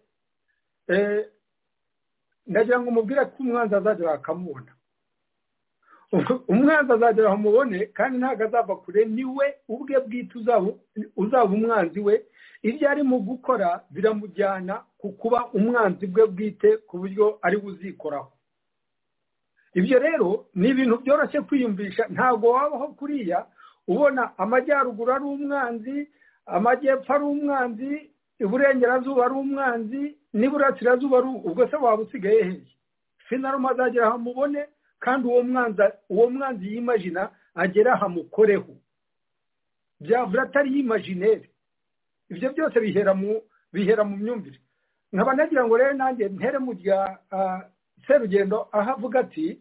ndagira ngo umubwire ko umwanzi azagera akamubona umwanzi azagera aho umubone kandi ntabwo azava kure ni we ubwe bwite uzaba umwanzi we ibyo arimo gukora biramujyana ku kuba umwanzi bwe bwite ku buryo ari uzikoraho ibyo rero ni ibintu byoroshye kwiyumvisha ntabwo wabaho kuriya ubona amajyaruguru ari umwanzi amajyepfo ari umwanzi iburengerazuba ari umwanzi n'iburasirazuba ari ubwo se waba usigaye hehe sinarume azagera ahamubone kandi uwo mwanzi uwo mwanzi yimajina agera ahamukoreho byavura atari yimajineri ibyo byose bihera mu bihera mu myumvire nkaba nagira ngo rero nanjye ntere mu rya serugendo aho avuga ati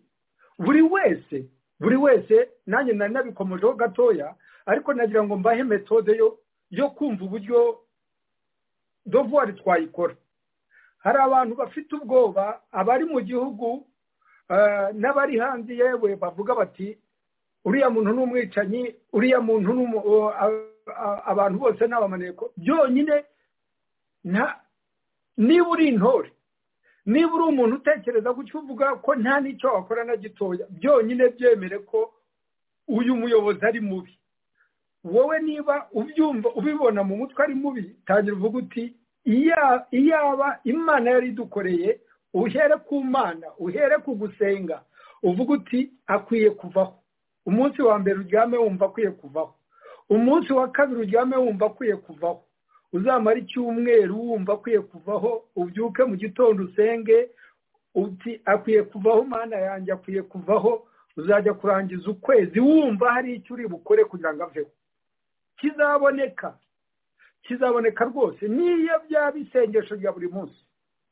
buri wese buri wese nanjye nari nabikomojeho gatoya ariko nagira ngo mbahe metode yo yo kumva uburyo dovuwari twayikora hari abantu bafite ubwoba abari mu gihugu n'abari hanze yewe bavuga bati uriya muntu ni umwicanyi uriya muntu ni abantu bose ni abamaneko byonyine niba uri intore niba uri umuntu utekereza gutyo uvuga ko nta n'icyo wakora na gitoya byonyine byemere ko uyu muyobozi ari mubi wowe niba ubyumva ubibona mu mutwe ari mubi tangira uvuga uti iyaba imana yari idukoreye uhere ku mana uhere ku gusenga uvuga uti akwiye kuvaho umunsi wa mbere uryame wumva akwiye kuvaho umunsi wa kabiri uryame wumva akwiye kuvaho uzamara icyumweru wumva akwiye kuvaho ubyuke mu gitondo usenge uti akwiye kuvaho mana yanjye akwiye kuvaho uzajya kurangiza ukwezi wumva hari icyo uri bukore kugira ngo aveho kizaboneka kizaboneka rwose niyo byaba isengesho rya buri munsi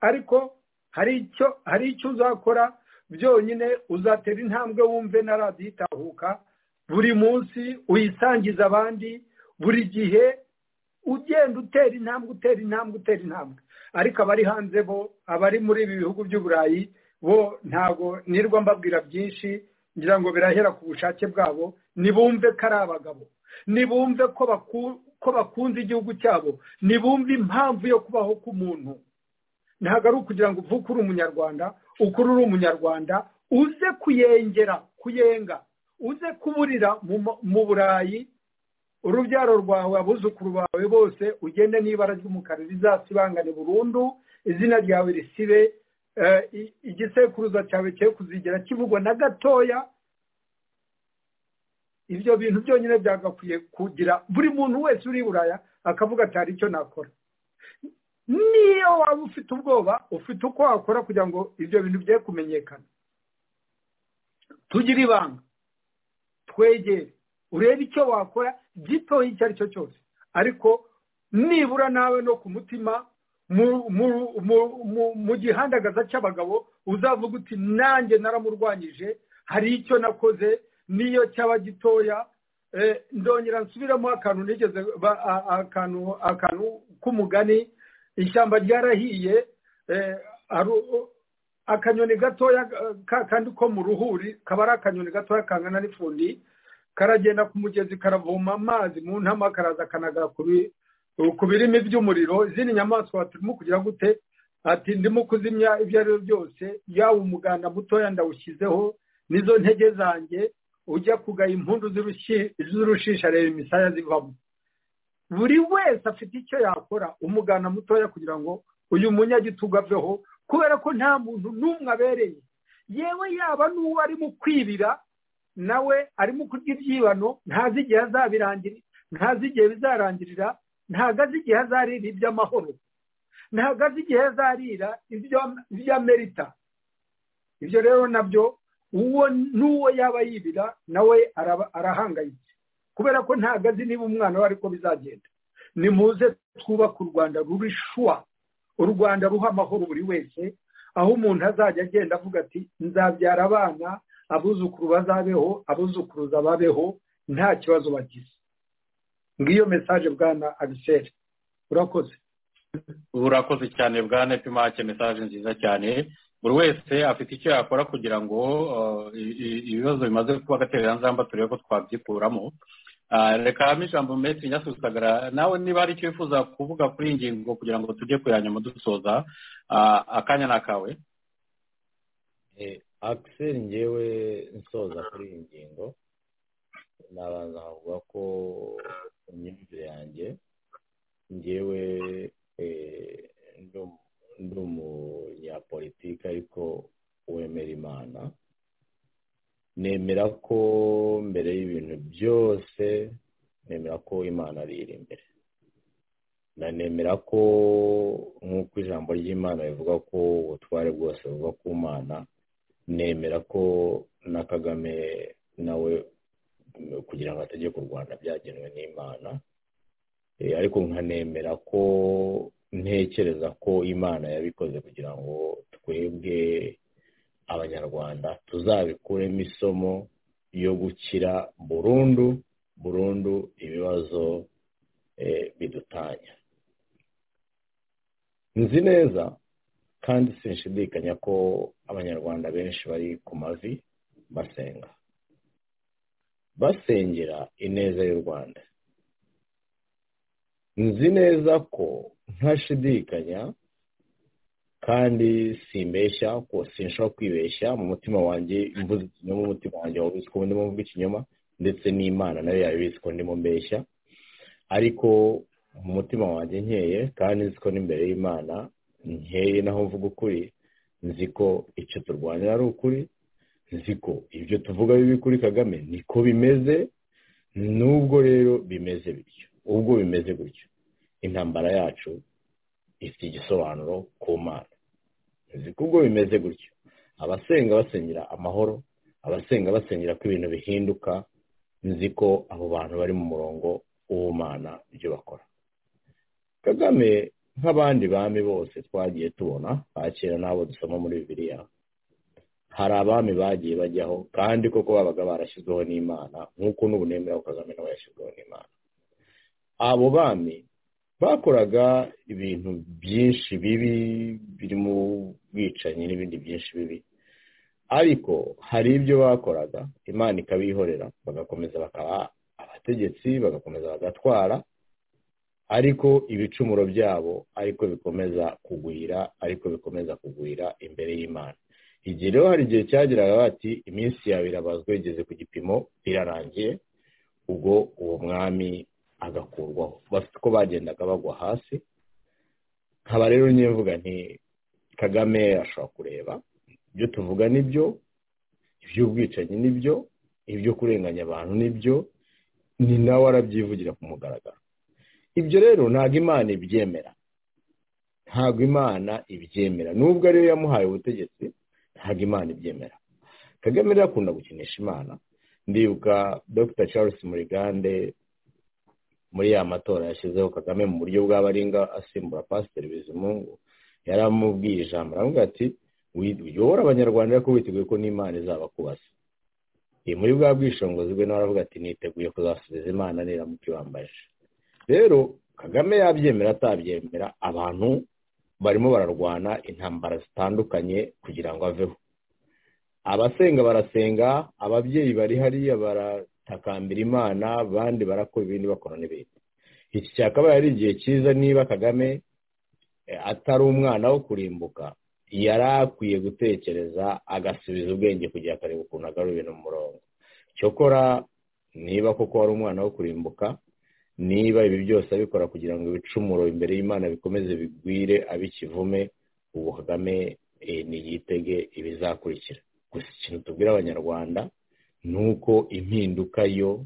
ariko hari icyo hari icyo uzakora byonyine uzatera intambwe wumve na radiyo itahuka buri munsi uyisangiza abandi buri gihe ugenda utera intambwe utera intambwe utera intambwe ariko abari hanze bo abari muri ibi bihugu by'uburayi bo ntago nirwa mbabwira byinshi ngira ngo birahera ku bushake bwabo nibumve ko ari abagabo nibumve ko bakunze igihugu cyabo nibumve impamvu yo kubaho k'umuntu ntabwo ari ukugira ngo uvuke uri umunyarwanda ukuru uri umunyarwanda uze kuyengera kuyenga uze kuburira mu burayi urubyaro rwawe abuzukuru bawe bose ugende n'ibara ry'umukara rizasibangane burundu izina ryawe risibe igisekuruza cyawe cye kuzigera kivugwa na gatoya ibyo bintu byonyine byagakwiye kugira buri muntu wese uri buraya akavuga ati hari icyo nakora niyo waba ufite ubwoba ufite uko wakora kugira ngo ibyo bintu bye kumenyekana tugire ibanga twegere urebe icyo wakora gitoya icyo ari cyo cyose ariko nibura nawe no ku mutima mu gihandagaza cy'abagabo uzavuga uti nanjye naramurwanyije hari icyo nakoze niyo cyaba gitoya ndongera nsubiramo akantu nigeze akantu k'umugani ishyamba ryarahiye akanyoni gatoya kandi ko mu ruhuri kaba ari akanyoni gatoya kangana n'ifundi karagenda ku mugezi karavoma amazi mu ntama karaza kanaga ku birimi by'umuriro izindi nyamaswa turimo kugira gute ati ndimo kuzimya ibyo ari byo byose yaba umuganda mutoya ndawushyizeho n'izo ntege zanjye ujya kugaya impundu z'urushisha reba imisaya zivamo buri wese afite icyo yakora umuganda mutoya kugira ngo uyu munyagitugu aveho kubera ko nta muntu n'umwe abereye yewe yaba n'uwo arimo kwibira nawe arimo kurya ibyibano ntazi igihe azabirangira ntazi igihe bizarangirira ntago azi igihe azarira iby'amahoro ntago azi igihe azarira iby'amerita ibyo rero nabyo uwo n'uwo yaba yibira nawe arahangayitse kubera ko ntago azi niba umwana we ariko bizagenda nimuze twubake u rwanda ruri shuwa u rwanda ruha amahoro buri wese aho umuntu azajya agenda avuga ati nzabyara abana abuzukuru bazabeho abuzukuruza babeho nta kibazo bagize ngiyo mesaje bwana abiseri urakoze urakoze cyane bwana pimake mesaje nziza cyane buri wese afite icyo yakora kugira ngo ibibazo bimaze kuba agatereranzamba turebe ko twabyikuramo reka ijambo meti nyasuzagara nawe niba hari icyo wifuza kuvuga kuri iyi ngingo kugira ngo tujye kuyanyuma dusoza akanya ni akawe akiseri ngewe nsoza kuri iyi ngingo nabanza nkavuga ko imyumvire yanjye ngewe ndi umunyapolitiki ariko wemera imana nemera ko mbere y'ibintu byose nemera ko imana ari iri imbere nanemera ko nk'uko ijambo ry'imana rivuga ko ubutware bwose buva ku mana nemera ko na kagame nawe kugira ngo ategeke u rwanda byagenwe n'imana ariko nkanemera ko ntekereza ko imana yabikoze kugira ngo twebwe abanyarwanda tuzabikuremo isomo yo gukira burundu burundu ibibazo bidutanya nzi neza kandi sinshidikanya ko abanyarwanda benshi bari ku mavi basenga basengera ineza y'u rwanda nzi neza ko ntashidikanya kandi simbeshya sinshobora kwibeshya mu mutima wanjye mvuze ikinyoma umutima wanjye wabizi ko ndimo mvuga ikinyoma ndetse n'imana nayo yabizi ko ndimo mbeshya ariko mu mutima wanjye nkeye kandi nzi ko n'imbere y'imana nkeye naho mvuga ukuri nzi ko icyo turwanira ari ukuri nzi ko ibyo tuvuga bibi kuri kagame niko bimeze n'ubwo rero bimeze bityo ubwo bimeze gutyo intambara yacu ifite igisobanuro ku mana nzi ko ubwo bimeze gutyo abasenga basengera amahoro abasenga basengera ko ibintu bihinduka nzi ko abo bantu bari mu murongo w'ubumana ibyo bakora kagame nk'abandi bami bose twagiye tubona ba kera n'abo dusoma muri bibiliya hari abami bagiye bajyaho kandi koko babaga barashyizweho n'imana nk'uko n'ubu nemera kagame nawe yashyizweho n'imana abo bami bakoraga ibintu byinshi bibi birimo ubwicanyi n'ibindi byinshi bibi ariko hari ibyo bakoraga imana ikabihorera bagakomeza bakaba abategetsi bagakomeza bagatwara ariko ibicumuro byabo ariko bikomeza kugwira ariko bikomeza kugwira imbere y'imana igihe rero hari igihe cyageraga bati iminsi yawe irabazwa igeze ku gipimo irarangiye ubwo uwo mwami agakurwaho bafite uko bagendaga bagwa hasi nkaba rero mvuga nti kagame ashobora kureba ibyo tuvuga nibyo iby'ubwicanyi nibyo ibyo kurenganya abantu nibyo ni nawe arabyivugira ku mugaragaro ibyo rero ntabwo imana ibyemera ntabwo imana ibyemera nubwo ariyo yamuhaye ubutegetsi ntabwo imana ibyemera kagame rero akunda gukinisha imana ndibuka dr charles murigande muri ya matora yashyizeho kagame mu buryo bw'aba aringa asimbura pasiteri bizimungu yari amubwiye ijambo aravuga ati uyobora abanyarwanda ariko witeguye ko n'imana izabakubaza muri bwa bwishingizi bwe nawe aravuga ati niteguye kuzasubiza imana niramuka ibambaje rero kagame yabyemera atabyemera abantu barimo bararwana intambara zitandukanye kugira ngo aveho abasenga barasenga ababyeyi bari hariya baratakambira imana abandi barakora ibindi bakora n'ibindi iki cyakabaye ari igihe cyiza niba kagame atari umwana wo kurimbuka yari akwiye gutekereza agasubiza ubwenge kugira akareba ukuntu agarura ibintu mu murongo cyokora niba koko wari umwana wo kurimbuka niba ibi byose abikora kugira ngo ibicumuro imbere y'imana bikomeze bigwire abikivume ubu kagame ntiyitege ibizakurikira gusa ikintu tubwira abanyarwanda ni uko impinduka yo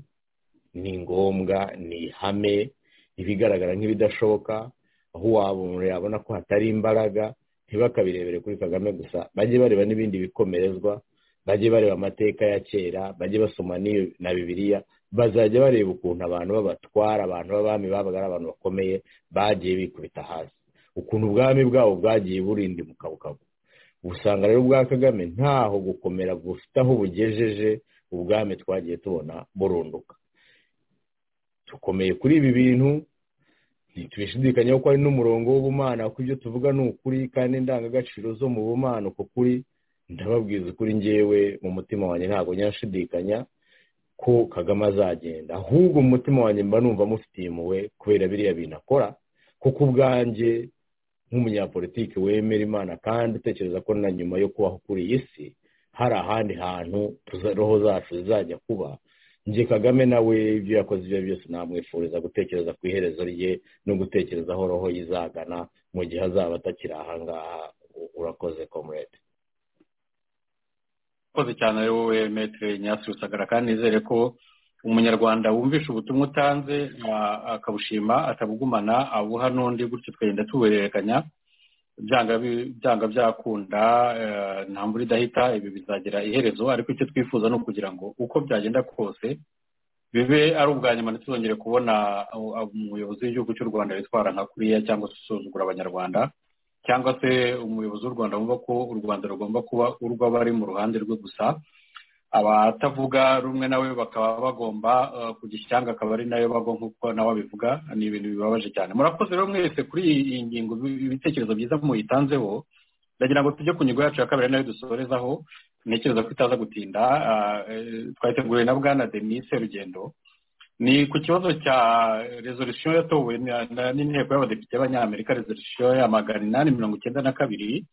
ni ngombwa ni ihame ibigaragara nk'ibidashoboka aho waba umuntu yabona ko hatari imbaraga ntibakabirebere kuri kagame gusa bajye bareba n'ibindi bikomerezwa bajye bareba amateka ya kera bajye basoma na bibiliya bazajya bareba ukuntu abantu babatwara abantu b'abami babaga ari abantu bakomeye bagiye bikubita hasi ukuntu ubwami bwabo bwagiye burinda imukabukabu usanga rero ubwa kagame ntaho gukomera bufite aho bugejeje ubwami twagiye tubona burunduka dukomeye kuri ibi bintu ntitubishidikanyeho ko ari n'umurongo w'ubumana kuko ibyo tuvuga ni ukuri kandi indangagaciro zo mu bumana uko kuri ndababwiza ukuri ngewe mu mutima wanjye ntabwo nyashidikanya ko kagame azagenda ahubwo mu mutima wanjye mba numva mufitiye impuhwe kubera biriya bintu akora kuko ubwanjye nk'umunyapolitiki wemera imana kandi utekereza ko na nyuma yo kubaho kuri iyi si hari ahandi hantu roho zacu zizajya kuba njye kagame nawe ibyo yakoze ibyo byose namwifuriza gutekereza ku iherezo rye no gutekereza aho roho yizagana mu gihe azaba atakiri ahangaha urakoze komurete urakoze cyane ari wowe metere nyasi rusagara kandi nizere ko umunyarwanda wumvisha ubutumwa utanze akabushima atabugumana abuha n'undi gutyo twagenda tubuhererekanya byanga byakunda nta mvura idahita ibi bizagira iherezo ariko icyo twifuza ni ukugira ngo uko byagenda kose bibe ari ubwa nyuma ntituzongere kubona umuyobozi w'igihugu cy'u rwanda witwara nka kuriya cyangwa se usuzugura abanyarwanda cyangwa se umuyobozi w'u rwanda wumva ko u rwanda rugomba kuba urw'abari mu ruhande rwe gusa abatavuga rumwe nawe bakaba bagomba kujya ishyanga akaba ari nayo bagwa nk'uko nawe abivuga ni ibintu bibabaje cyane murakoze rero mwese kuri iyi ngingo ibitekerezo byiza muyitanzeho ndagira ngo tujye ku ngingo yacu ya kabiri nayo dusorezaho ntekereza ko itaza gutinda twateguwe na bwana denise rugendo ni ku kibazo cya resolisiyo yatowe n'inteko y'abadepite b'abanyamerika resolisiyo ya magana inani mirongo icyenda na kabiri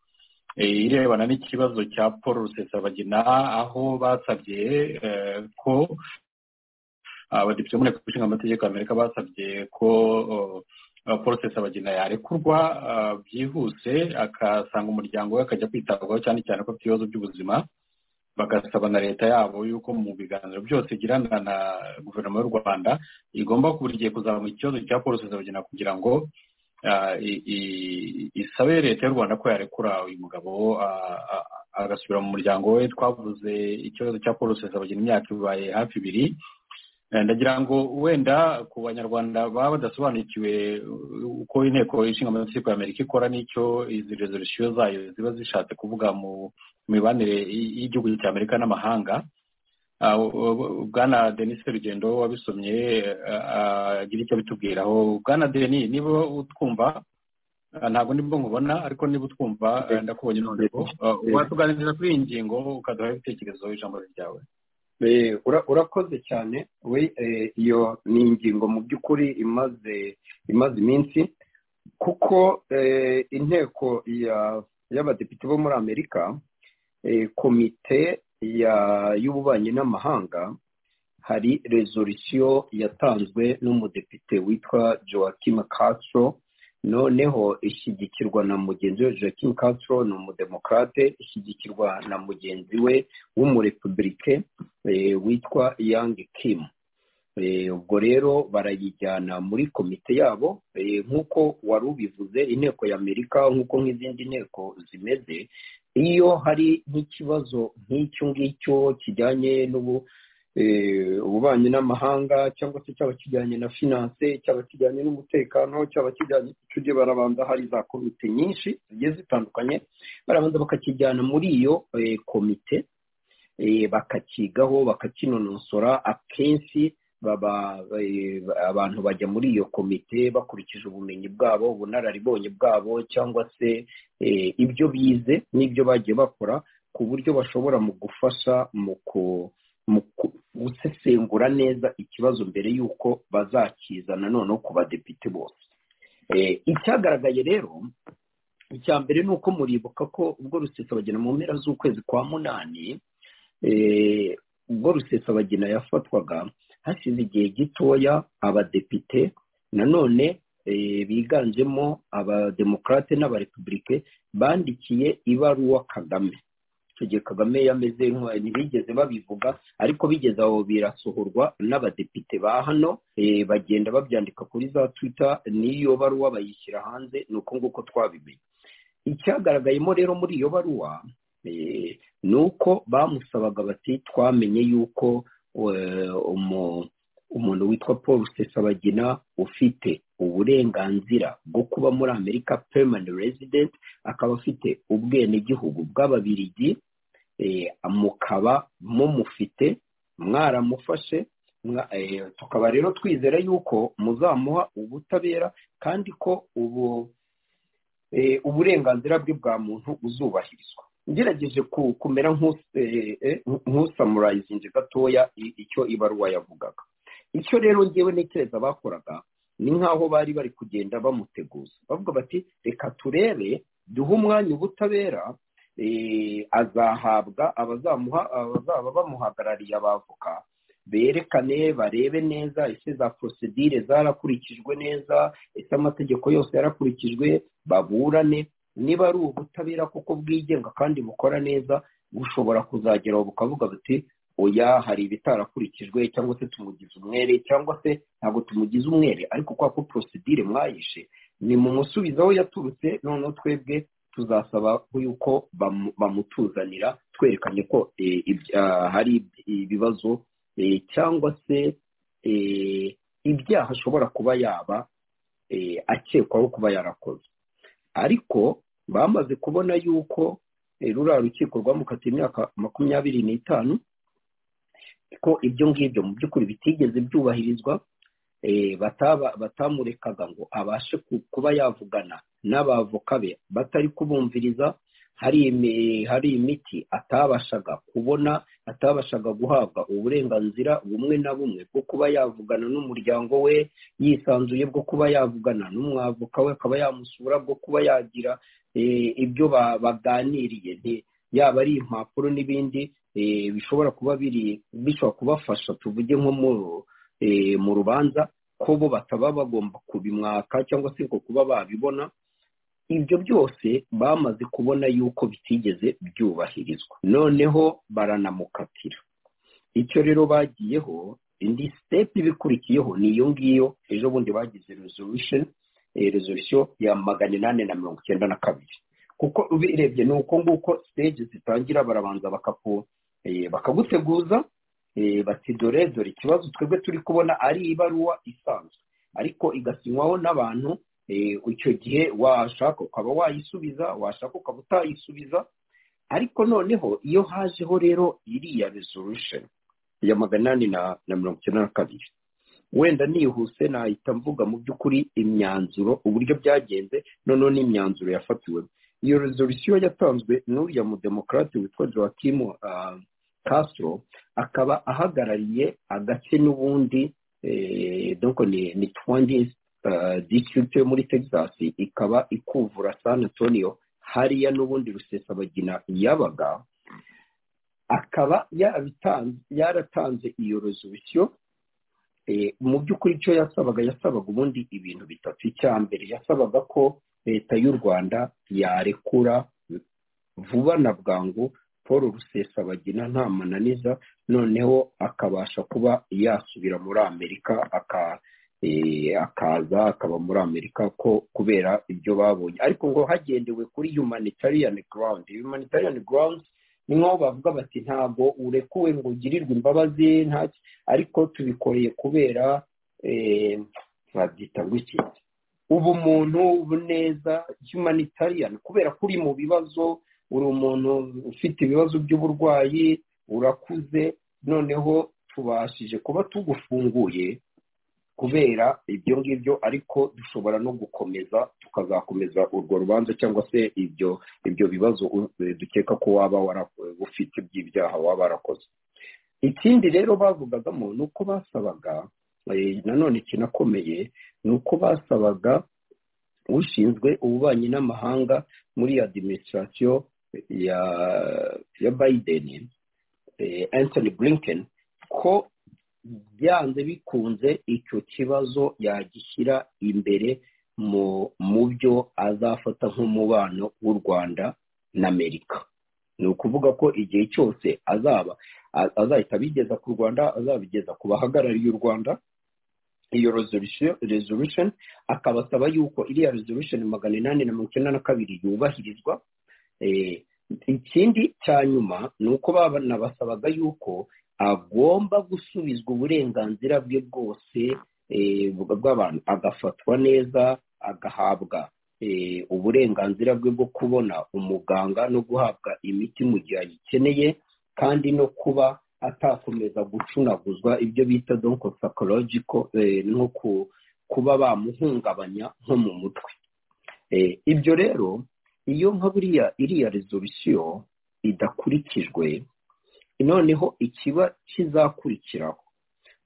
irebana n'ikibazo cya paul rusesabagina aho basabye ko abadepite bo muri leta ishinga amategeko y'amerika basabye ko paul rusesabagina yarekurwa byihuse akasanga umuryango we akajya kwitabwaho cyane cyane ko afite ibibazo by'ubuzima bagasaba na leta yabo yuko mu biganiro byose igirana na guverinoma y'u rwanda igomba buri gihe kuzamura ikibazo cya paul rusesabagina kugira ngo isabe leta y'u rwanda ko yarekura uyu mugabo agasubira mu muryango we twavuze ikibazo cya paul rusesabagina imyaka ibaye hafi ibiri ndagira ngo wenda ku banyarwanda baba badasobanukiwe uko inteko ishinga amategeko y'amerika ikora n'icyo izi resolisiyo zayo ziba zishatse kuvuga mu mibanire y'igihugu cy'amerika n'amahanga bwana denis rugendo wabisomye agira icyo bitubwiraho bwana deni niba utwumva ntabwo nibwo nkubona ariko niba utwumva ndakubonye noneho watuganiriza kuri iyi ngingo ukaduha ibitekerezo ijambo ryawe urakoze cyane we iyo ni ingingo mu by'ukuri imaze imaze iminsi kuko inteko y'abadepite bo muri amerika komite y'ububanyi n'amahanga hari resolisiyo yatanzwe n'umudepite witwa joaquim castro noneho ishyigikirwa na mugenzi we joaquim castro ni umudemokrate ishyigikirwa na mugenzi we w'umurepubulike witwa yang kim ubwo rero barayijyana muri komite yabo nk'uko wari ubivuze inteko y'amerika nk'uko nk'izindi nteko zimeze iyo hari nk'ikibazo nk'icyo ngicyo kijyanye n'ubu ububanyi n'amahanga cyangwa se cyaba kijyanye na finance cyaba kijyanye n'umutekano cyaba kijyanye tujye barabanza hari za komite nyinshi zigiye zitandukanye barabanza bakakijyana muri iyo komite bakakigaho bakakinonosora akenshi baba abantu bajya muri iyo komite bakurikije ubumenyi bwabo ubunararibonye bwabo cyangwa se ibyo bize n'ibyo bagiye bakora ku buryo bashobora mu gufasha mu ku mu gusesengura neza ikibazo mbere y'uko bazakiza noneho ku badepite bose icyagaragaye rero icya mbere ni uko muribuka ko ubwo rusesabagina mu mpera z'ukwezi kwa munani ubwo rusesabagina yafatwaga hashize igihe gitoya abadepite nanone biganjemo abademokarate n'abarepubulike bandikiye ibaruwa kagame gihe kagame yameze intwari ntibigeze babivuga ariko bigeze aho birasohorwa n'abadepite ba hano bagenda babyandika kuri za twita n'iyo baruwa bayishyira hanze ni uko nguko twabimenye icyagaragayemo rero muri iyo baruwa ni uko bamusabaga bati twamenye yuko umuntu witwa paul rusesabagina ufite uburenganzira bwo kuba muri amerika permanent resident akaba afite ubwenegihugu bw'ababirigi mukaba mumufite mwaramufashe tukaba rero twizera yuko muzamuha ubutabera kandi ko ubu uburenganzira bwe bwa muntu buzubahirizwa ngerageje kumera nk'usamurayizinze gatoya icyo ibaruwa yavugaga icyo rero ngewe ntekereza bakoraga ni nk'aho bari bari kugenda bamuteguza bavuga bati reka turebe duhe umwanya ubutabera azahabwa abazamuha abazaba bamuhagarariye abavoka berekane barebe neza ese za porosedire zarakurikijwe neza ese amategeko yose yarakurikijwe baburane niba ari ubutabera kuko bwigenga kandi bukora neza bushobora kuzageraho bukavuga buti oya hari ibitarakurikijwe cyangwa se tumugize umwere cyangwa se ntabwo tumugize umwere ariko kwa ko porosidire mwayishe ni mu musubizo aho yaturutse noneho twebwe tuzasaba yuko bamutuzanira twerekanye ko hari ibibazo cyangwa se ibyaha ashobora kuba yaba akekwaho kuba yarakoze ariko bamaze kubona yuko ruriya rukiko rwamukatiye imyaka makumyabiri n'itanu ko ibyo ngibyo mu by'ukuri bitigeze byubahirizwa batamurekaga ngo abashe kuba yavugana n'abavoka be batari kubumviriza hari imiti atabashaga kubona atabashaga guhabwa uburenganzira bumwe na bumwe bwo kuba yavugana n'umuryango we yisanzuye bwo kuba yavugana n'umwavoka we akaba yamusura bwo kuba yagira ibyo baganiriye yaba ari impapuro n'ibindi bishobora kuba biri bishobora kubafasha tuvuge nko mu rubanza ko bo bataba bagomba kubimwaka cyangwa se kuba babibona ibyo byose bamaze kubona yuko bitigeze byubahirizwa noneho baranamukatira icyo rero bagiyeho indi sitepu ibikurikiyeho ni iyo ngiyo ejo bundi bagize resolisiyo ya magana inani na mirongo icyenda na kabiri kuko ubirebye ni uko nguko siteji zitangira barabanza bakaguteguza bati dore dore ikibazo twebwe turi kubona ari ibaruwa isanzwe ariko igasinywaho n'abantu icyo gihe washaka ukaba wayisubiza washaka ukaba utayisubiza ariko noneho iyo hajeho rero iriya resolution ya magana inani na mirongo icyenda na kabiri wenda nihuse nahita mvuga mu by'ukuri imyanzuro uburyo byagenze noneho n'imyanzuro yafatiwemo iyo resolution yatanzwe n'uriya mudemokarate witwa joaquim castro akaba ahagarariye agace n'ubundi doko ni twangi district yo muri texas ikaba ikuvura san antonio hariya n'ubundi rusesabagina yabaga akaba yaratanze iyo resolution mu by'ukuri icyo yasabaga yasabaga ubundi ibintu bitatu icya mbere yasabaga ko leta y'u rwanda yarekura vuba na bwangu paul rusesabagina nta mananiza noneho akabasha kuba yasubira muri amerika akaza akaba muri amerika ko kubera ibyo babonye ariko ngo hagendewe kuri humanitarian ground humanitarian ground ni nkaho bavuga bati ntabwo urekuwe ngo ugirirwe imbabazi ntacyo ariko tubikoreye kubera babyita ngo iki ubumuntu ubuneza humanitarian kubera ko uri mu bibazo uri umuntu ufite ibibazo by'uburwayi urakuze noneho tubashije kuba tugufunguye kubera ibyo ngibyo ariko dushobora no gukomeza tukazakomeza urwo rubanza cyangwa se ibyo ibyo bibazo dukeka ko waba ufite by'ibyaha waba warakoze ikindi rero bavugagamo ni uko basabaga nanone ikinakomeye ni uko basabaga ushinzwe ububanyi n'amahanga muri adiminisitirasiyo ya ya bayideni Anthony Blinken ko byanze bikunze icyo kibazo yagishyira imbere mu byo azafata nk'umubano w'u rwanda na amerika ni ukuvuga ko igihe cyose azaba azahita abigeza ku rwanda azabigeza ku bahagarariye u rwanda iyo resolution akabasaba yuko iriya resolution magana inani na mirongo icyenda na kabiri yubahirizwa ikindi cya nyuma ni uko banabasabaga yuko agomba gusubizwa uburenganzira bwe bwose bw'abantu agafatwa neza agahabwa uburenganzira bwe bwo kubona umuganga no guhabwa imiti mu gihe ayikeneye kandi no kuba atakomeza gucunaguzwa ibyo bita donko sakorogiko nko kuba bamuhungabanya nko mu mutwe ibyo rero iyo nka buriya iriya rezolusiyo idakurikijwe noneho ikiba kizakurikiraho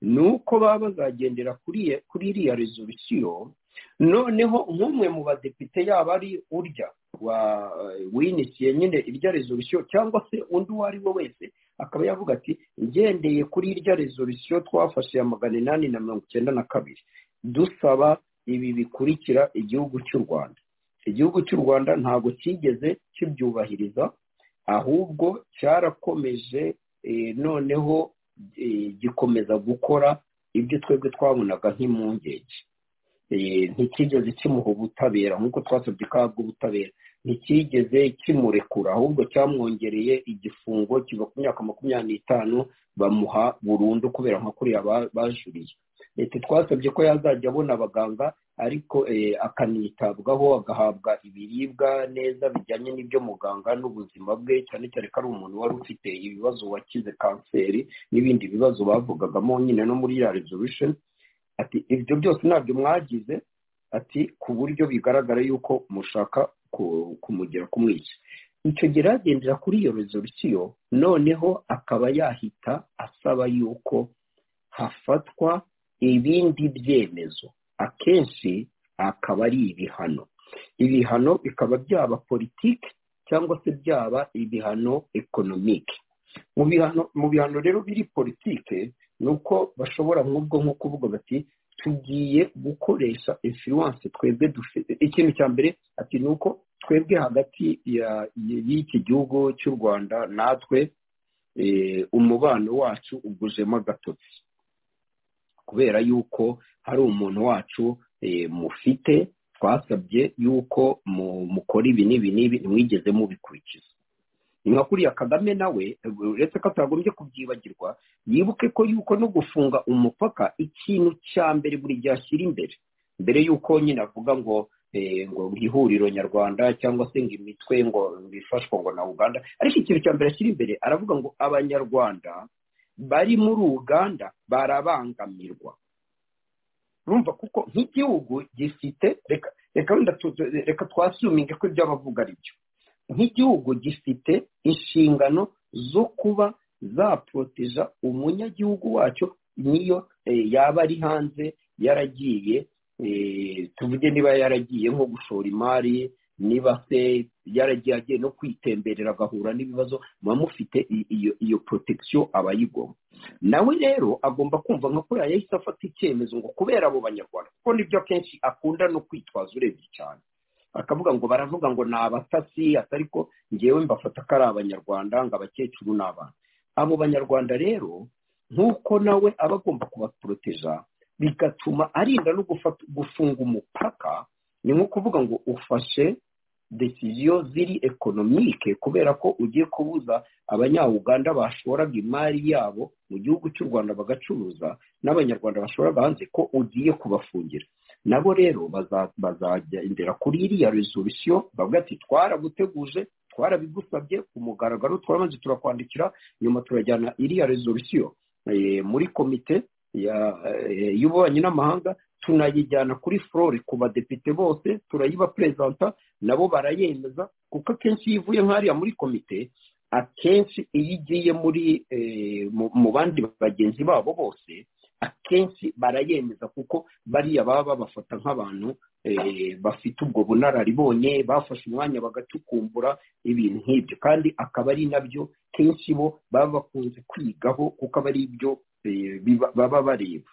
ni uko baba bazagendera kuri iriya rezolusiyo noneho nk'umwe mu badepite yaba ari urya winisiye nyine irya rezolusiyo cyangwa se undi uwo ari we wese akaba yavuga ati ngendeye kuri irya rezolusiyo twafashe ya magana inani na mirongo icyenda na kabiri dusaba ibi bikurikira igihugu cy'u rwanda igihugu cy'u rwanda ntabwo cyigeze kibyubahiriza ahubwo cyarakomeje noneho gikomeza gukora ibyo twebwe twabonaga nk'impungenge ntikigeze kimuha ubutabera nk'uko twasabye ko ahabwa ubutabera ntikigeze kimurekura ahubwo cyamwongereye igifungo kiva ku myaka makumyabiri n'itanu bamuha burundu kubera nka kuriya bajuriye leta twasabye ko yazajya abona abaganga ariko akanitabwaho agahabwa ibiribwa neza bijyanye n'ibyo muganga n'ubuzima bwe cyane cyane ko ari umuntu wari ufite ibibazo wakize kanseri n'ibindi bibazo bavugagamo nyine no muri ya resolution ati ibyo byose ntabyo mwagize ati ku buryo bigaragara yuko mushaka kumugira kumwica icyo gihe agendera kuri iyo resolution noneho akaba yahita asaba yuko hafatwa ibindi byemezo akenshi akaba ari ibihano ibihano bikaba byaba politiki cyangwa se byaba ibihano ekonomike mu bihano rero biri politike ni uko bashobora nk'ubwo nko kuvuga bati tugiye gukoresha influence twebwe dufite ikintu cya mbere ati ni uko twebwe hagati y'iki gihugu cy'u rwanda natwe umubano wacu ugujemo agatotsi kubera yuko hari umuntu wacu mufite twasabye yuko mukora ibi n'ibi n'ibi ntimwigeze mubikurikiza ni nka kuriya kagame nawe uretse ko atagombye kubyibagirwa yibuke ko yuko no gufunga umupaka ikintu cya mbere buri gihe ashyira imbere mbere y'uko nyine avuga ngo ngo ihuriro nyarwanda cyangwa se ngo imitwe ngo bifashwa ngo na uganda ariko ikintu cya mbere ashyira imbere aravuga ngo abanyarwanda bari muri uganda barabangamirwa urumva kuko nk'igihugu gifite reka twasuminge ko ibyo abavuga ari byo nk'igihugu gifite inshingano zo kuba zaporoteja umunyagihugu wacyo niyo yaba ari hanze yaragiye tuvuge niba yaragiye nko gushora imari niba se yaragiye agiye no kwitemberera agahura n'ibibazo muba mufite iyo protection aba yigomba nawe rero agomba kumva nka kuriya yahise afata icyemezo ngo kubera abo banyarwanda kuko nibyo akenshi akunda no kwitwaza urebye cyane akavuga ngo baravuga ngo ni abatasi atari ko ngewe mbafata ko ari abanyarwanda ngo abakecuru ni abantu abo banyarwanda rero nk'uko nawe aba agomba kubaporoteja bigatuma arinda no gufunga umupaka ni nko kuvuga ngo ufashe desiziyo ziri ekonomike kubera ko ugiye kubuza abanyauganda bashoraga imari yabo mu gihugu cy'u rwanda bagacuruza n'abanyarwanda bashoraga hanze ko ugiye kubafungira nabo rero bazagendera kuri iriya resolusiyo bavuga ati twaraguteguje twarabigusabye ku mugaragaro twamaze turakwandikira nyuma turajyana iriya resolusiyo muri komite y'ububanyi n'amahanga tunayijyana kuri flore ku badepite bose turayiba perezanta nabo barayemeza kuko akenshi iyo ivuye nk'ariya muri komite akenshi iyo igiye muri mu bandi bagenzi babo bose akenshi barayemeza kuko bariya baba babafata nk'abantu bafite ubwo bunararibonye bafashe umwanya bagacukumbura ibintu nk'ibyo kandi akaba ari nabyo kenshi bo baba bakunze kwigaho kuko aba ari ibyo baba bareba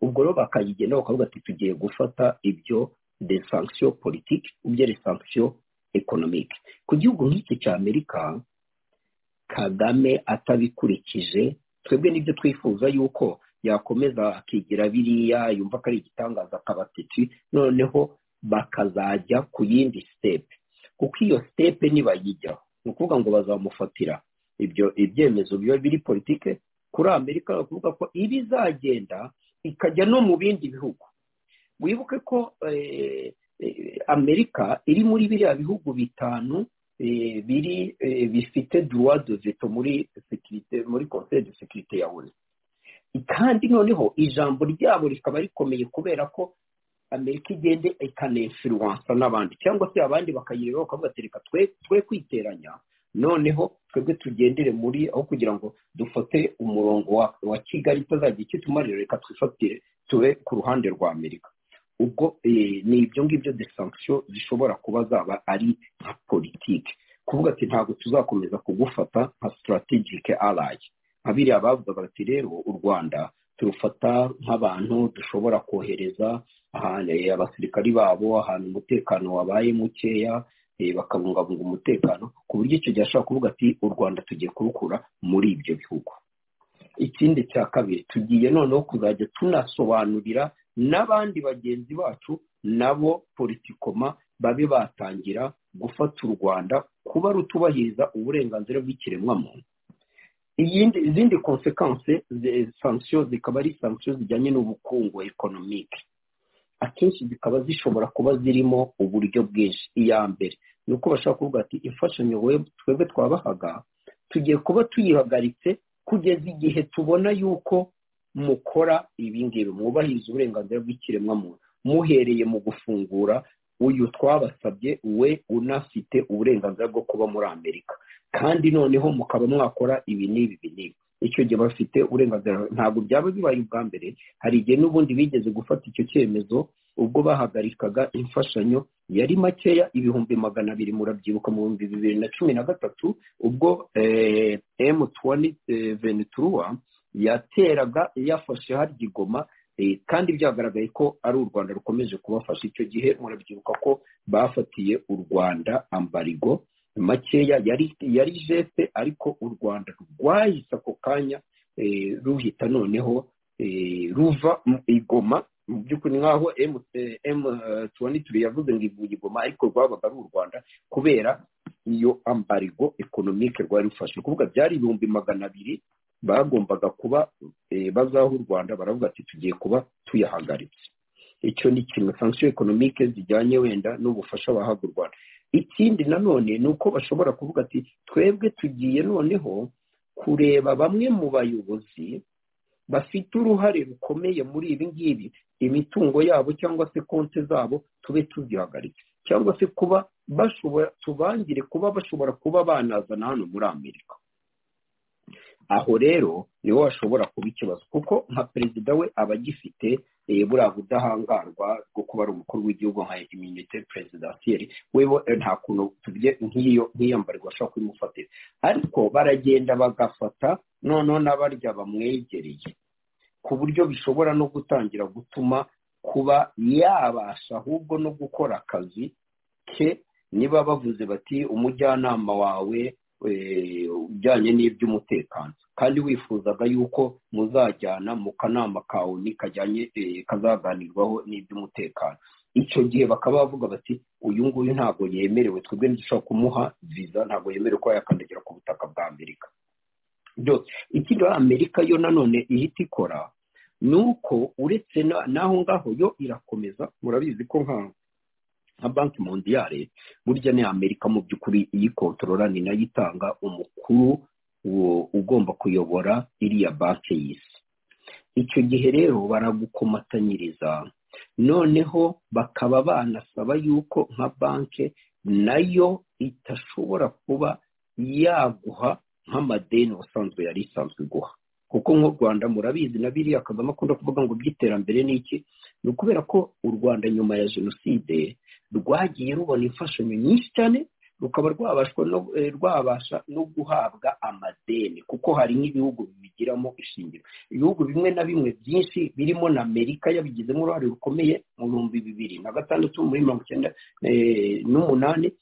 ubwo rero bakayigenaho bakavuga ati tugiye gufata ibyo de sanction politiki ibyo de sanction ekonomike ku gihugu nk'iki cya amerika kagame atabikurikije twebwe nibyo twifuza yuko yakomeza akigira biriya yumva ko ari igitangaza akabatitsi noneho bakazajya ku yindi sitepe kuko iyo sitepe nibayijyaho ni ukuvuga ngo bazamufatira ibyo ibyemezo biba biri politike kuri amerika bakuvuga ko iba izagenda ikajya no mu bindi bihugu wibuke ko amerika iri muri biriya bihugu bitanu biri bifite duwa de veto muri sekirite muri konseri de sekirite ya onu kandi noneho ijambo ryabo rikaba rikomeye kubera ko amerika igende ikanefiruwansa n'abandi cyangwa se abandi bakayireba bakavuga ati reka twe kwiteranya noneho twebwe tugendere muri aho kugira ngo dufate umurongo wa kigali itazajya ikitumarira reka twifatire tube ku ruhande rwa amerika ubwo ni ibyo ngibyo desansiyo zishobora kuba zaba ari nka politiki kuvuga ati ntabwo tuzakomeza kugufata nka sitarategike arayi nka biriya bavuga bati rero u rwanda turufata nk'abantu dushobora kohereza abasirikari babo ahantu umutekano wabaye mukeya bakabungabunga umutekano ku buryo icyo gihe ashobora kuvuga ati u rwanda tugiye kurukura muri ibyo bihugu ikindi cya kabiri tugiye noneho kuzajya tunasobanurira n'abandi bagenzi bacu nabo politikoma babe batangira gufata u rwanda kuba rutubahiriza uburenganzira bw'ikiremwamuntu izindi konsekanse sansiyo zikaba ari sansiyo zijyanye n'ubukungu ekonomike akenshi zikaba zishobora kuba zirimo uburyo bwinshi iya mbere ni uko bashobora kuvuga ati imfashanyo twebwe twabahaga tugiye kuba tuyihagaritse kugeza igihe tubona yuko mukora ibingibi mwubahiriza uburenganzira bw'ikiremwamuntu muhereye mu gufungura uyu twabasabye we unafite uburenganzira bwo kuba muri amerika kandi noneho mukaba mwakora ibi n'ibi n'ibi icyo gihe bafite uburenganzira ntabwo byaba bibaye ubwa mbere hari igihe n'ubundi bigeze gufata icyo cyemezo ubwo bahagarikaga imfashanyo yari makeya ibihumbi magana abiri murabyibuka mu bihumbi bibiri na cumi na gatatu ubwo emu tuwani veneturuwa yateraga yafashe harya igoma kandi byagaragaye ko ari u rwanda rukomeje kubafasha icyo gihe murabyibuka ko bafatiye u rwanda ambarigo makeya yari yari jepe ariko u rwanda rwahise ako kanya ruhita noneho ruva igoma mu by'ukuri nk'aho emu tuwani turi yavuze ngo iguma ariko rwabaga ari u rwanda kubera iyo ambarigo ekonomike rwari rufashe ni ukuvuga byari ibihumbi magana abiri bagombaga kuba bazaho u rwanda baravuga ati tugiye kuba tuyahagaritse icyo ni kimwe sansiyo ekonomike zijyanye wenda n'ubufasha bahabwa u rwanda ikindi nanone ni uko bashobora kuvuga ati twebwe tugiye noneho kureba bamwe mu bayobozi bafite uruhare rukomeye muri ibi ngibi imitungo yabo cyangwa se konti zabo tube tuzihagaritse cyangwa se kuba bashobora tubangire kuba bashobora kuba banazana hano muri amerika aho rero niho hashobora kuba ikibazo kuko nka perezida we aba agifite buriya budahangarwa bwo kuba ari umukuru w'igihugu nka iminite perezidansiyeri wewe nta kuntu tugiye nk'iyo nk'iyambarwa ashobora kubimufatira ariko baragenda bagafata noneho n'abarya bamwegereye ku buryo bishobora no gutangira gutuma kuba yabasha ahubwo no gukora akazi ke niba bavuze bati umujyanama wawe ujyanye n'iby'umutekano kandi wifuzaga yuko muzajyana mu kanama kawe kajyanye kazaganirwaho n'iby'umutekano icyo gihe bakaba bavuga bati uyu nguyu ntabwo yemerewe twebwe dushobora kumuha viza ntabwo yemerewe kuba yakandagira ku butaka bwa amerika byose ikindi amerika yo nanone ihita ikora ni uko uretse n'aho ngaho yo irakomeza murabizi ko nk'aho nka banki mondiyare burya ni amerika mu by'ukuri iyikontorora ni nayo itanga umukuru ugomba kuyobora iriya banki y'isi icyo gihe rero baragukomatanyiriza noneho bakaba banasaba yuko nka banki nayo itashobora kuba yaguha nk'amadeni ubusanzwe yari isanzwe iguha kuko nk'u rwanda murabizi na biriya kagame akunda kuvuga ngo by'iterambere ni iki ni ukubera ko u rwanda nyuma ya jenoside rwagiye rubona imfashanyo nyinshi cyane rukaba rwabasha no guhabwa amadeni kuko hari nk'ibihugu bibigiramo ishingiro ibihugu bimwe na bimwe byinshi birimo na amerika yabigizemo uruhare rukomeye mu bihumbi bibiri na gatandatu muri mirongo icyenda n'umunani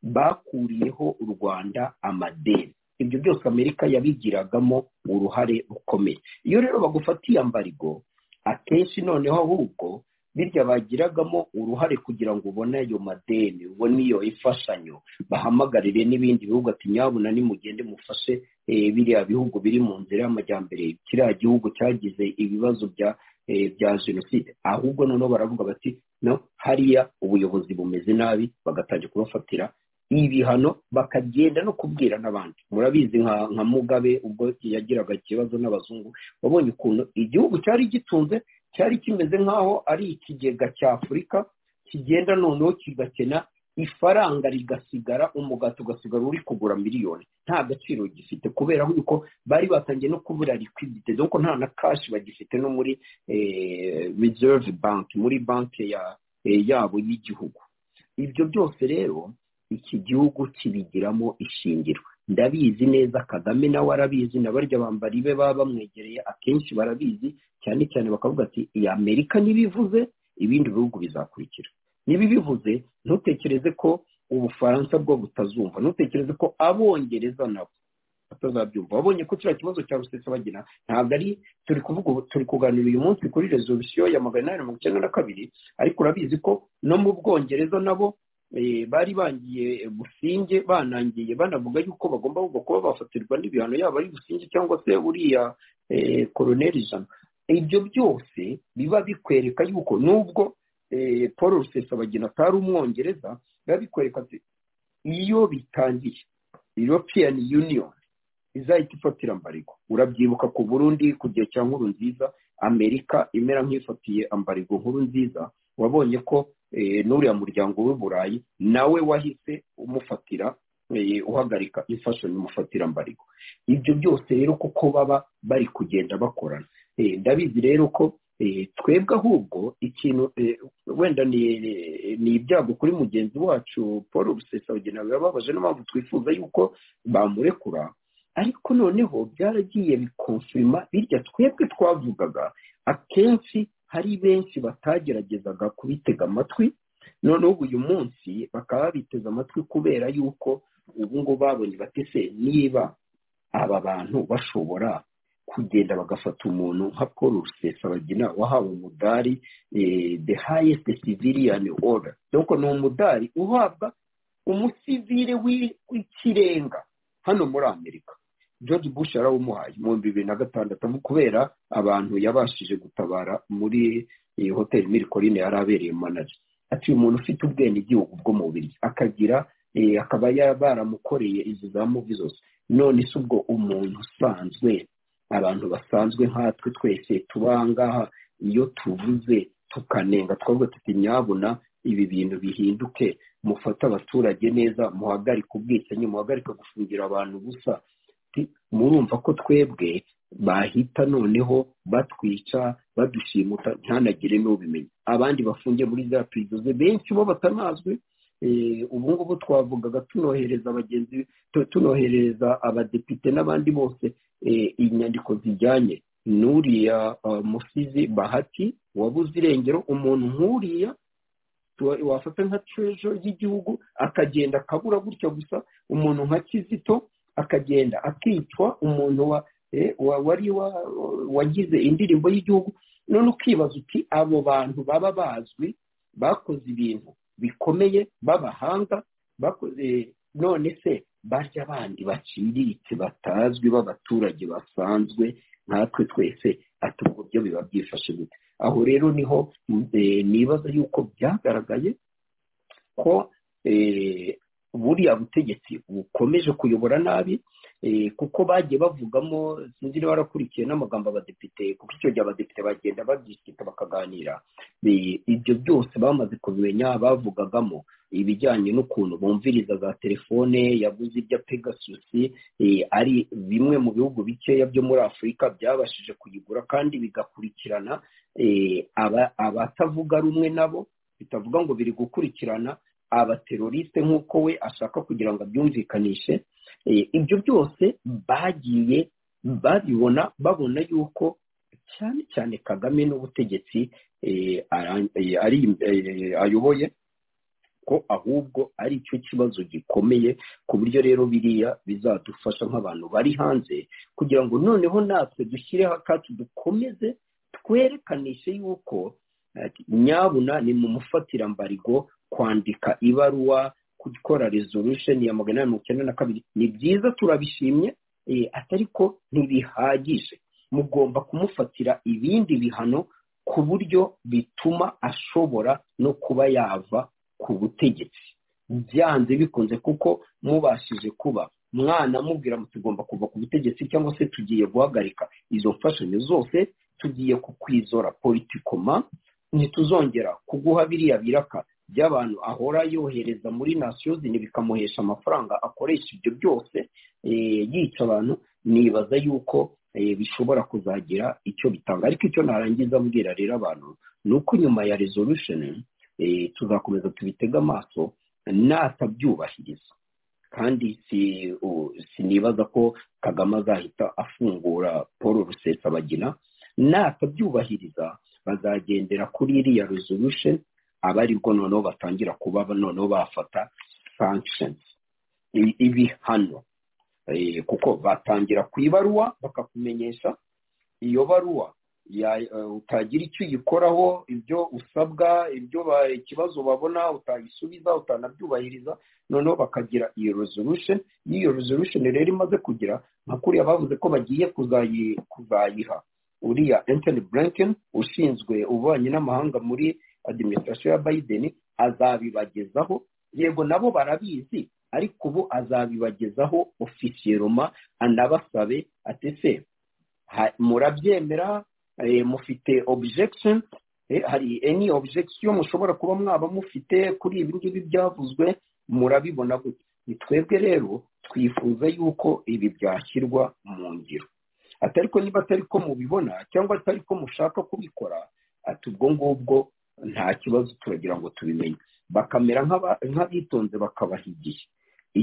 bakuriyeho u rwanda amadeni ibyo byose amerika yabigiragamo uruhare rukomeye iyo rero bagufatiye ambarigo akenshi noneho ahubwo birya bagiragamo uruhare kugira ngo ubone ayo madeni ubone iyo imfashanyo bahamagarire n'ibindi bihugu ati nyabuna nimugende mufashe biriya bihugu biri mu nzira y'amajyambere kiriya gihugu cyagize ibibazo bya bya jenoside ahubwo noneho baravuga bati no hariya ubuyobozi bumeze nabi bagatangira kubafatira ibihano bakagenda no kubwira n'abandi murabizi nka mugabe ubwo yagiraga ikibazo n'abazungu wabonye ukuntu igihugu cyari gitunze cyari kimeze nk'aho ari ikigega cya afurika kigenda noneho kigakena ifaranga rigasigara umugati ugasigara uri kugura miliyoni nta gaciro gifite kubera yuko bari batangiye no kubura liquidity dore ko nta na kashi bagifite no muri reserve bank muri banki yabo y'igihugu ibyo byose rero iki gihugu kibigiramo ishingiro ndabizi neza kagame nawe arabizi na barya bambari be baba bamwegereye akenshi barabizi cyane cyane bakavuga ati iyi amerika ntibivuze ibindi bihugu bizakurikira ntibibivuze ntutekereze ko ubufaransa bwo butazumva ntutekereze ko abongereza nabo batazabyumva babonye ko kiriya kibazo cya rusesabagina ntabwo ari turi kuvuga turi kuganira uyu munsi kuri resolisiyo ya magana inani mirongo icyenda na kabiri ariko urabizi ko no mu bwongereza nabo bari bangiye businge banangiye banavuga yuko bagomba kuba bafatirwa n'ibihano yaba ari businge cyangwa se uriya koroneri ijana ibyo byose biba bikwereka yuko nubwo paul rusesabagina atari umwongereza biba bikwereka iyo bitangiye european union izahita ifatira ambarigo urabyibuka ku burundi ku gihe cya nkuru nziza amerika imera nk'ifatiye ambarigo nkuru nziza wabonye ko n'uriya muryango w'uburayi nawe wahise umufatira uhagarika imfashanyo umufatira mbarigo ibyo byose rero kuko baba bari kugenda bakorana ndabizi rero ko twebwe ahubwo ikintu wenda ni ibyago kuri mugenzi wacu paul rusesabagina birababaje niyo mpamvu twifuza yuko bamurekura ariko noneho byaragiye bikonfirima birya twebwe twavugaga akenshi hari benshi batageragezaga kubitega amatwi noneho uyu munsi bakaba babiteze amatwi kubera yuko ubu ngubu babonye bati se niba aba bantu bashobora kugenda bagafata umuntu nka paul rusesabagina wahawe umudari the highest civilian order doko ni umudari uhabwa umusivire w'ikirenga hano muri amerika george bush yarawumuhaye mu bihumbi bibiri na gatandatu kubera abantu yabashije gutabara muri iyi hoteli mirikorine yari abereye manaje ati uyu muntu ufite ubwenegihugu bwo mu bubiri akagira akaba baramukoreye izi za muvi zose none si ubwo umuntu usanzwe abantu basanzwe nkatwe twese tuba aha ngaha iyo tuvuze tukanenga twabwo tutinyabona ibi bintu bihinduke mufate abaturage neza muhagarike ubwicanyi muhagarike gufungira abantu gusa murumva ko twebwe bahita noneho batwica badushimuta ntanagire n'ubimenya abandi bafungiye muri za pirizoze benshi bo batanazwe ubu ngubu twavugaga tunohereza abagenzi tunohereza abadepite n'abandi bose inyandiko zijyanye n'uriya musizi bahati wabuze irengero umuntu nk'uriya wafata nka terejo y'igihugu akagenda akabura gutya gusa umuntu nka kizito akagenda akicwa umuntu wari wagize indirimbo y'igihugu none ukibaza uti abo bantu baba bazwi bakoze ibintu bikomeye b'abahanga bakoze none se barya abandi baciriritse batazwi b'abaturage basanzwe nkatwe twese ati ubwo byo biba byifashe gute aho rero niho nibaza yuko byagaragaye ko buriya butegetsi bukomeje kuyobora nabi kuko bagiye bavugamo sinzi niba warakurikiye n'amagambo abadepite kuko icyo gihe abadepite bagenda babyisita bakaganira ibyo byose bamaze kubimenya bavugagamo ibijyanye n'ukuntu bumviriza za telefone yaguze ibya pegasusi ari bimwe mu bihugu bikeya byo muri afurika byabashije kuyigura kandi bigakurikirana abatavuga rumwe nabo bitavuga ngo biri gukurikirana abateroriste nk'uko we ashaka kugira ngo abyumvikanishe ibyo byose bagiye babibona babona yuko cyane cyane kagame n'ubutegetsi ayoboye ko ahubwo ari cyo kibazo gikomeye ku buryo rero biriya bizadufasha nk'abantu bari hanze kugira ngo noneho natwe dushyireho akacu dukomeze twerekaniše yuko nyabuna ni mu mufatirambarigo kwandika ibaruwa gukora resolution ya magana inani mirongo icyenda na kabiri ni byiza turabishimye ariko ntibihagije mugomba kumufatira ibindi bihano ku buryo bituma ashobora no kuba yava ku butegetsi byanze bikunze kuko mubashije kuba mwana mubwira ngo tugomba kuva ku butegetsi cyangwa se tugiye guhagarika izo mfashanyo zose tugiye kukwizora politikoma ntituzongera kuguha biriya biraka by'abantu ahora yohereza muri nasiyozini bikamuhesha amafaranga akoresha ibyo byose yica abantu nibaza yuko bishobora kuzagira icyo bitanga ariko icyo narangiza mbwira rero abantu ni uko nyuma ya resolusheni tuzakomeza tubitega amaso natabyubahiriza kandi sinibaza ko kagame azahita afungura paul rusesabagina natabyubahiriza bazagendera kuri iriya resolusheni aba aribwo noneho batangira kuba noneho bafata sanctions ibihano kuko batangira ku ibaruwa bakakumenyesha iyo baruwa utagira icyo uyikoraho ibyo usabwa ibyo ikibazo babona utayisubiza utanabyubahiriza noneho bakagira iyo resolution n'iyo resolution rero imaze kugira nka kuriya bavuze ko bagiye kuzayiha uriya Anthony Blinken ushinzwe ububanyi n'amahanga muri adiminisitirasiyo ya Biden azabibagezaho yego nabo barabizi ariko ubu azabibagezaho ofisiyeroma anabasabe ati se murabyemera mufite objection hari any objection mushobora kuba mwaba mufite kuri ibi ngibi byavuzwe murabibona gutya ni twebwe rero twifuza yuko ibi byashyirwa mu ngiro atari ko niba atari ko mubibona cyangwa atari ko mushaka kubikora ati ubwo ngubwo nta kibazo turagira ngo tubimenye bakamera nk'abitonze bakabaha igihe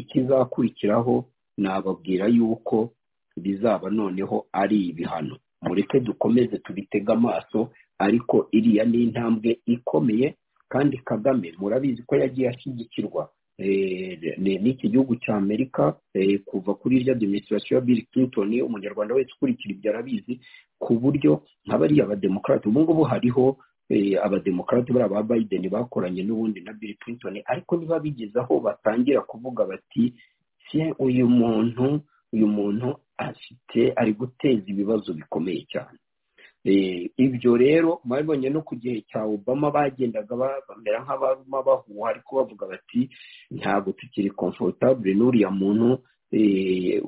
ikizakurikiraho nababwira yuko bizaba noneho ari ibihano mureke dukomeze tubitege amaso ariko iriya ni intambwe ikomeye kandi kagame murabizi ko yagiye ashyigikirwa n'iki gihugu cya amerika kuva kuri irya demisirasiyo ya bill clinton umunyarwanda wese ukurikira ibyo arabizi ku buryo nk'abariya abademokarate ubu ngubu hariho abademokarate bari aba biden bakoranye n'ubundi na bill clinton ariko niba bigeze aho batangira kuvuga bati uyu muntu uyu muntu afite ari guteza ibibazo bikomeye cyane ibyo rero mwabibonye no ku gihe cya obama bagendaga bamera nk'abama bahuha ariko bavuga bati ntabwo tukiri komforutabure n'uriya muntu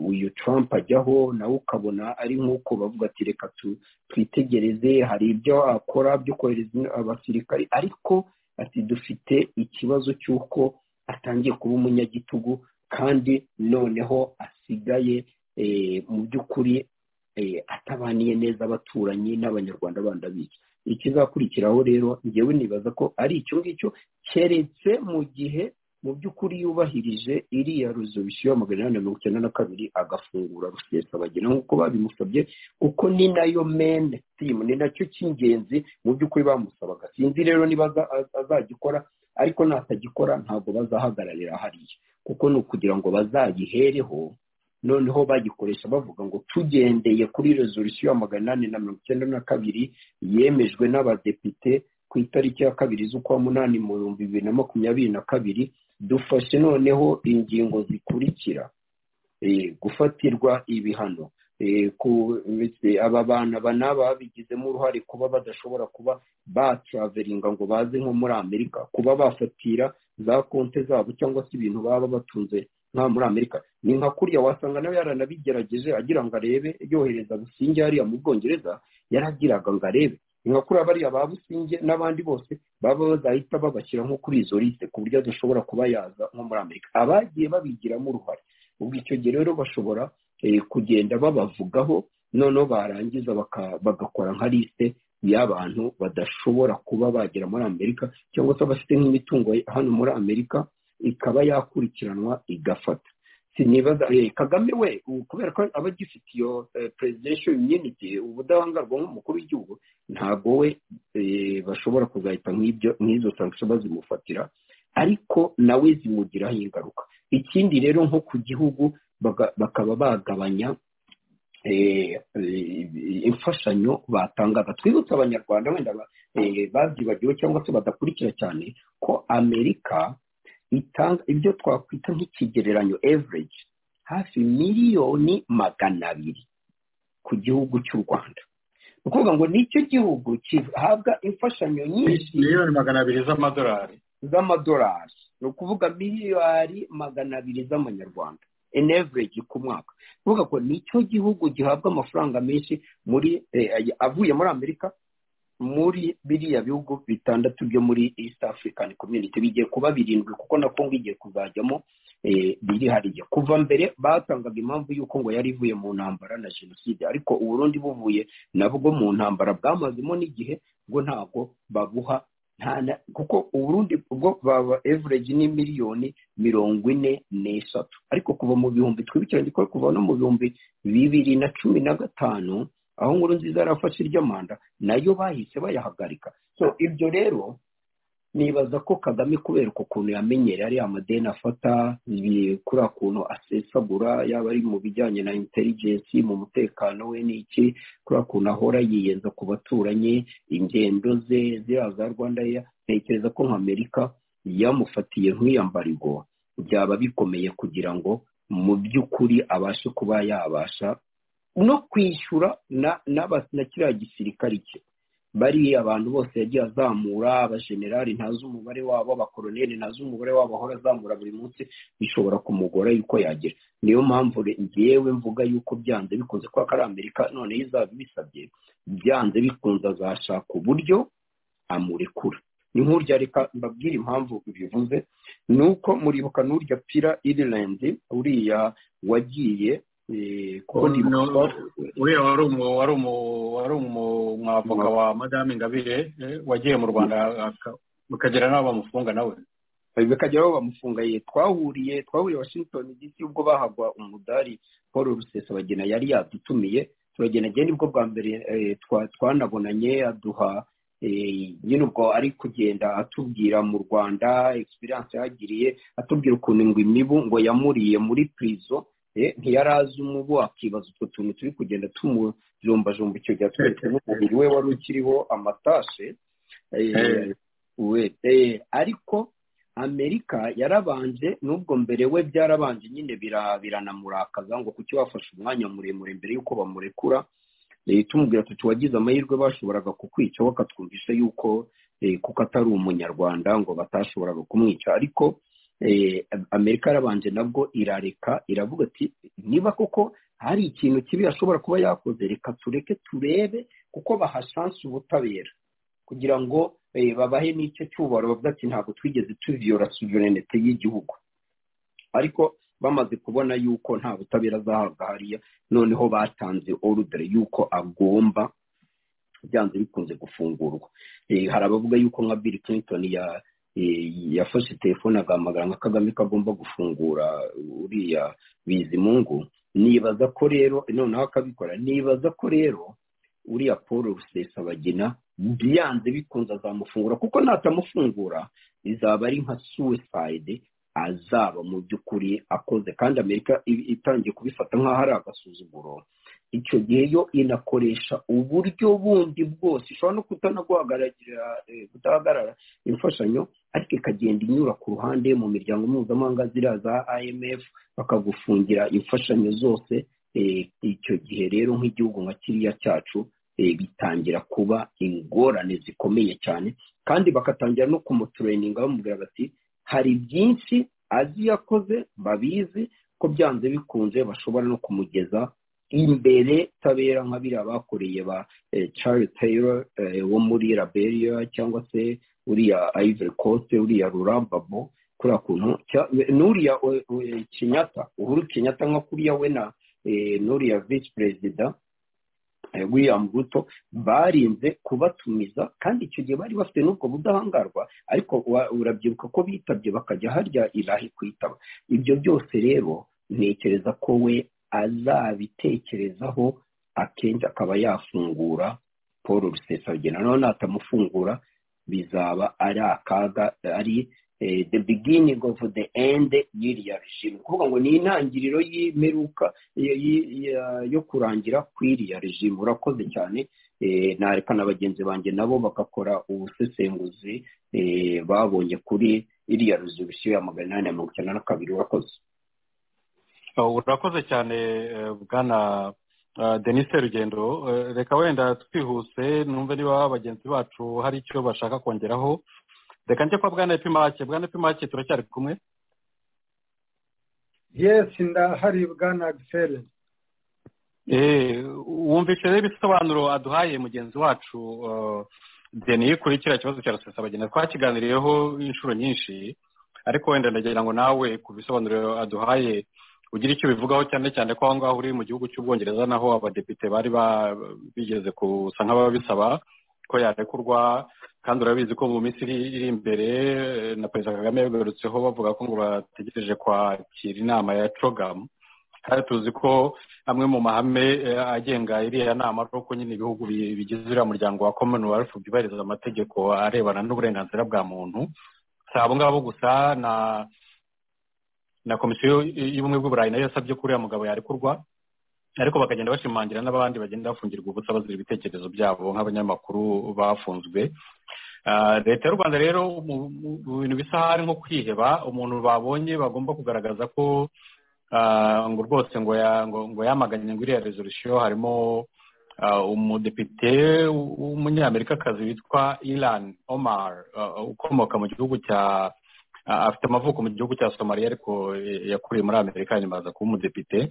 uyu Trump ajyaho nawe ukabona ari nk'uko bavuga ati reka twitegereze hari ibyo akora byo kohereza abasirikari ariko ati dufite ikibazo cy'uko atangiye kuba umunyagitugu kandi noneho asigaye mu by'ukuri atabaniye neza abaturanyi n'abanyarwanda bandi bica ikizakurikiraho rero ngewe nibaza ko ari icyo ngicyo keretse mu gihe mu by'ukuri yubahirije iriya rezolisiyo magana inani na mirongo icyenda na kabiri agafungura rusesabagina nk'uko babimusabye kuko ni nayo mene timu ni nacyo cy'ingenzi mu by'ukuri bamusabaga sinzi rero niba azagikora ariko natagikora ntabwo bazahagararira hariya kuko ni ukugira ngo bazayihereho noneho bagikoresha bavuga ngo tugendeye kuri rezolisiyo ya magana inani na mirongo icyenda na kabiri yemejwe n'abadepite ku itariki ya kabiri z'ukwa munani mu bihumbi bibiri na makumyabiri na kabiri dufashe noneho ingingo zikurikira gufatirwa ibihano aba bantu aba n'aba babigizemo uruhare kuba badashobora kuba batraveringa ngo baze nko muri amerika kuba bafatira za konte zabo cyangwa se ibintu baba batunze nka muri amerika ni nka kuriya wasanga nawe yaranabigerageje agira ngo arebe yohereza businge hariya mu bwongereza yaragiraga ngo arebe ni nka kuriya bariya ba businge n'abandi bose baba bazahita babashyira nko kuri izo liste ku buryo adashobora kuba yaza nko muri amerika abagiye babigiramo uruhare ubwo icyo gihe rero bashobora kugenda babavugaho noneho barangiza bagakora nka liste y'abantu badashobora kuba bagera muri amerika cyangwa se abafite nk'imitungo hano muri amerika ikaba yakurikiranwa igafata sinibaza kagame we kubera ko aba agifite iyo presidential immunity ubudahangarwa nk'umukuru w'igihugu ntabwo we bashobora kuzahita nk'izo sanction bazimufatira ariko nawe zimugiraho ingaruka ikindi rero nko ku gihugu bakaba bagabanya imfashanyo batangaga twibutse abanyarwanda wenda babyibagiwe cyangwa se badakurikira cyane ko amerika itanga ibyo twakwita nk'ikigereranyo average hafi miliyoni magana abiri ku gihugu cy'u rwanda ni ukuvuga ngo nicyo gihugu gihabwa imfashanyo nyinshi miliyoni magana abiri z'amadolari z'amadolari ni ukuvuga miliyari magana abiri z'amanyarwanda in average ku mwaka ni ukuvuga ngo nicyo gihugu gihabwa amafaranga menshi muri avuye muri amerika muri biriya bihugu bitandatu byo muri east african community bigiye kuba birindwi kuko na kongo igiye kuzajyamo biri hariya kuva mbere batangaga impamvu y'uko ngo yari ivuye mu ntambara na jenoside ariko uburundi buvuye nabwo mu ntambara bwamazemo n'igihe bwo ntabwo babuha kuko uburundi bwo baba average ni miliyoni mirongo ine n'eshatu ariko kuva mu bihumbi twibukiranye ko kuva no mu bihumbi bibiri na cumi na gatanu aho nkuru nziza yarafashe iry'amanda nayo bahise bayahagarika so ibyo rero nibaza ko kagame kubera ukuntu yamenyera ariya amadeni afata kuri kuntu asesagura yaba ari mu bijyanye na intelligence mu mutekano we n'iki kuri kuntu ahora yiyenza ku baturanyi ingendo ze ziriya za rwanda ntekereza ko nk'amerika yamufatiye nk'iya mbarigo byaba bikomeye kugira ngo mu by'ukuri abashe kuba yabasha no kwishyura na na kiriya gisirikari cye bari abantu bose yagiye azamura abajenerali ntazi umubare wabo abakoroneli ntazi umubare wabo ahora azamura buri munsi bishobora kumugora yuko yagira niyo mpamvu ngewe mvuga yuko byanze bikunze kuko ari amerika noneho izaba ibisabye byanze bikunze azashaka uburyo amurekura ni nk'urya reka mbabwire impamvu bivuze ni uko muribuka n'urya pira irilandi uriya wagiye uriya wari umwavoka wa madamu ingabire wagiye mu rwanda bakagira n'aho bamufunga nawe bikagira aho bamufunga ye twahuriye twahuriye washington dc ubwo bahagwa umudari paul rusesabagina yari yadutumiye turagenda nibwo bwa mbere twanabonanye aduha nyine ubwo ari kugenda atubwira mu rwanda egisperiyanse yagiriye atubwira ukuntu ngo imibu ngo yamuriye muri purizo ntiyari azi umubu akibaza utwo tuntu turi kugenda tumujombajomba icyo gihe atweretse n'umubiri we wari ukiriho amatashe ariko amerika yarabanje n'ubwo mbere we byarabanje nyine biranamurakaza ngo kuki wafashe umwanya muremure mbere y'uko bamurekura tumubwira tuti wagize amahirwe bashoboraga kukwica bakatwumvisha yuko kuko atari umunyarwanda ngo batashoboraga kumwica ariko amerika yarabanje nabwo irareka iravuga ati niba koko hari ikintu kibi ashobora kuba yakoze reka tureke turebe kuko bahashanse ubutabera kugira ngo babahe n'icyo cyubaro bavuga ati ntabwo twigeze tuviyora suverenite y'igihugu ariko bamaze kubona yuko nta butabera azahabwa hariya noneho batanze orudere yuko agomba byanze bikunze gufungurwa hari abavuga yuko nka bill clinton yafashe telefone agahamagara nka kagame kagomba gufungura uriya bizimungu nibaza ko rero noneho akabikora nibaza ko rero uriya paul rusesabagina byanze bikunze azamufungura kuko natamufungura bizaba ari nka suwisayide azaba mu by'ukuri akoze kandi amerika itangiye kubifata nk'aho ari agasuzuguro icyo gihe yo inakoresha uburyo bundi bwose ishobora no kutahagarara imfashanyo ariko ikagenda inyura ku ruhande mu miryango mpuzamahanga ziriya za imf bakagufungira imfashanyo zose icyo gihe rero nk'igihugu nka kiriya cyacu bitangira kuba ingorane zikomeye cyane kandi bakatangira no kumutureyininga bamubwira bati hari byinshi azi yakoze babizi ko byanze bikunze bashobora no kumugeza imbere tabera nka biriya bakoreye ba Charles Taylor wo muri Liberia cyangwa se uriya Ivory Coast uriya Rurambabo kuriya kuntu n'uriya Kenyatta uhuru Kenyatta nka kuriya we na n'uriya vice perezida william ruto barinze kubatumiza kandi icyo gihe bari bafite n'ubwo budahangarwa ariko urabyibuka ko bitabye bakajya harya irahi kwitaba ibyo byose rero ntekereza ko we azabitekerezaho akenshi akaba yafungura paul rusesabagina noneho natamufungura bizaba ari akaga ari the beginning of the end y'iriya regime kuvuga ngo ni intangiriro y'imperuka yo kurangira kw'iriya regime urakoze cyane nareka na bagenzi banjye nabo bagakora ubusesenguzi babonye kuri iriya rezolusiyo ya magana inani na mirongo icyenda na kabiri urakoze urakoze cyane bwana denise rugendo reka wenda twihuse numve niba bagenzi bacu hari icyo bashaka kongeraho reka njye kwa bwana epimake bwana epimake turacyari kumwe yesi ndahari bwana agiseri wumvise rero ibisobanuro aduhaye mugenzi wacu deni kuri kiriya kibazo cya rusesabagenda twakiganiriyeho inshuro nyinshi ariko wenda ndagira ngo nawe ku bisobanuro aduhaye ugira icyo bivugaho cyane cyane ko aho ngaho uri mu gihugu cy'ubwongereza naho abadepite bari bigeze gusa nk'ababisaba ko yarekurwa kandi urabizi ko mu minsi iri imbere na perezida kagame yagarutseho bavuga ko ngo bategereje kwakira inama ya cogamu kandi tuzi ko amwe mu mahame agenga iriya nama ari uko nyine ibihugu bigize uriya muryango wa commonwealth byubahiriza amategeko arebana n'uburenganzira bwa muntu si abo ngabo gusa na na komisiyo y'ubumwe bw'uburayi nayo yasabye ko uriya mugabo yarekurwa ariko bakagenda bashimangira n'abandi bagenda bafungirwa ubutsa bazira ibitekerezo byabo nk'abanyamakuru bafunzwe leta y'u rwanda rero mu bintu bisa hari nko kwiheba umuntu babonye bagomba kugaragaza ko ngo rwose ngo yamaganye ngo iriya rezolusiyo harimo umudepite w'umunyamerikakazi witwa iran omar ukomoka mu gihugu cya afite amavuko mu gihugu cya somaliya ariko yakuriye muri amerika nyuma aza kuba umudepite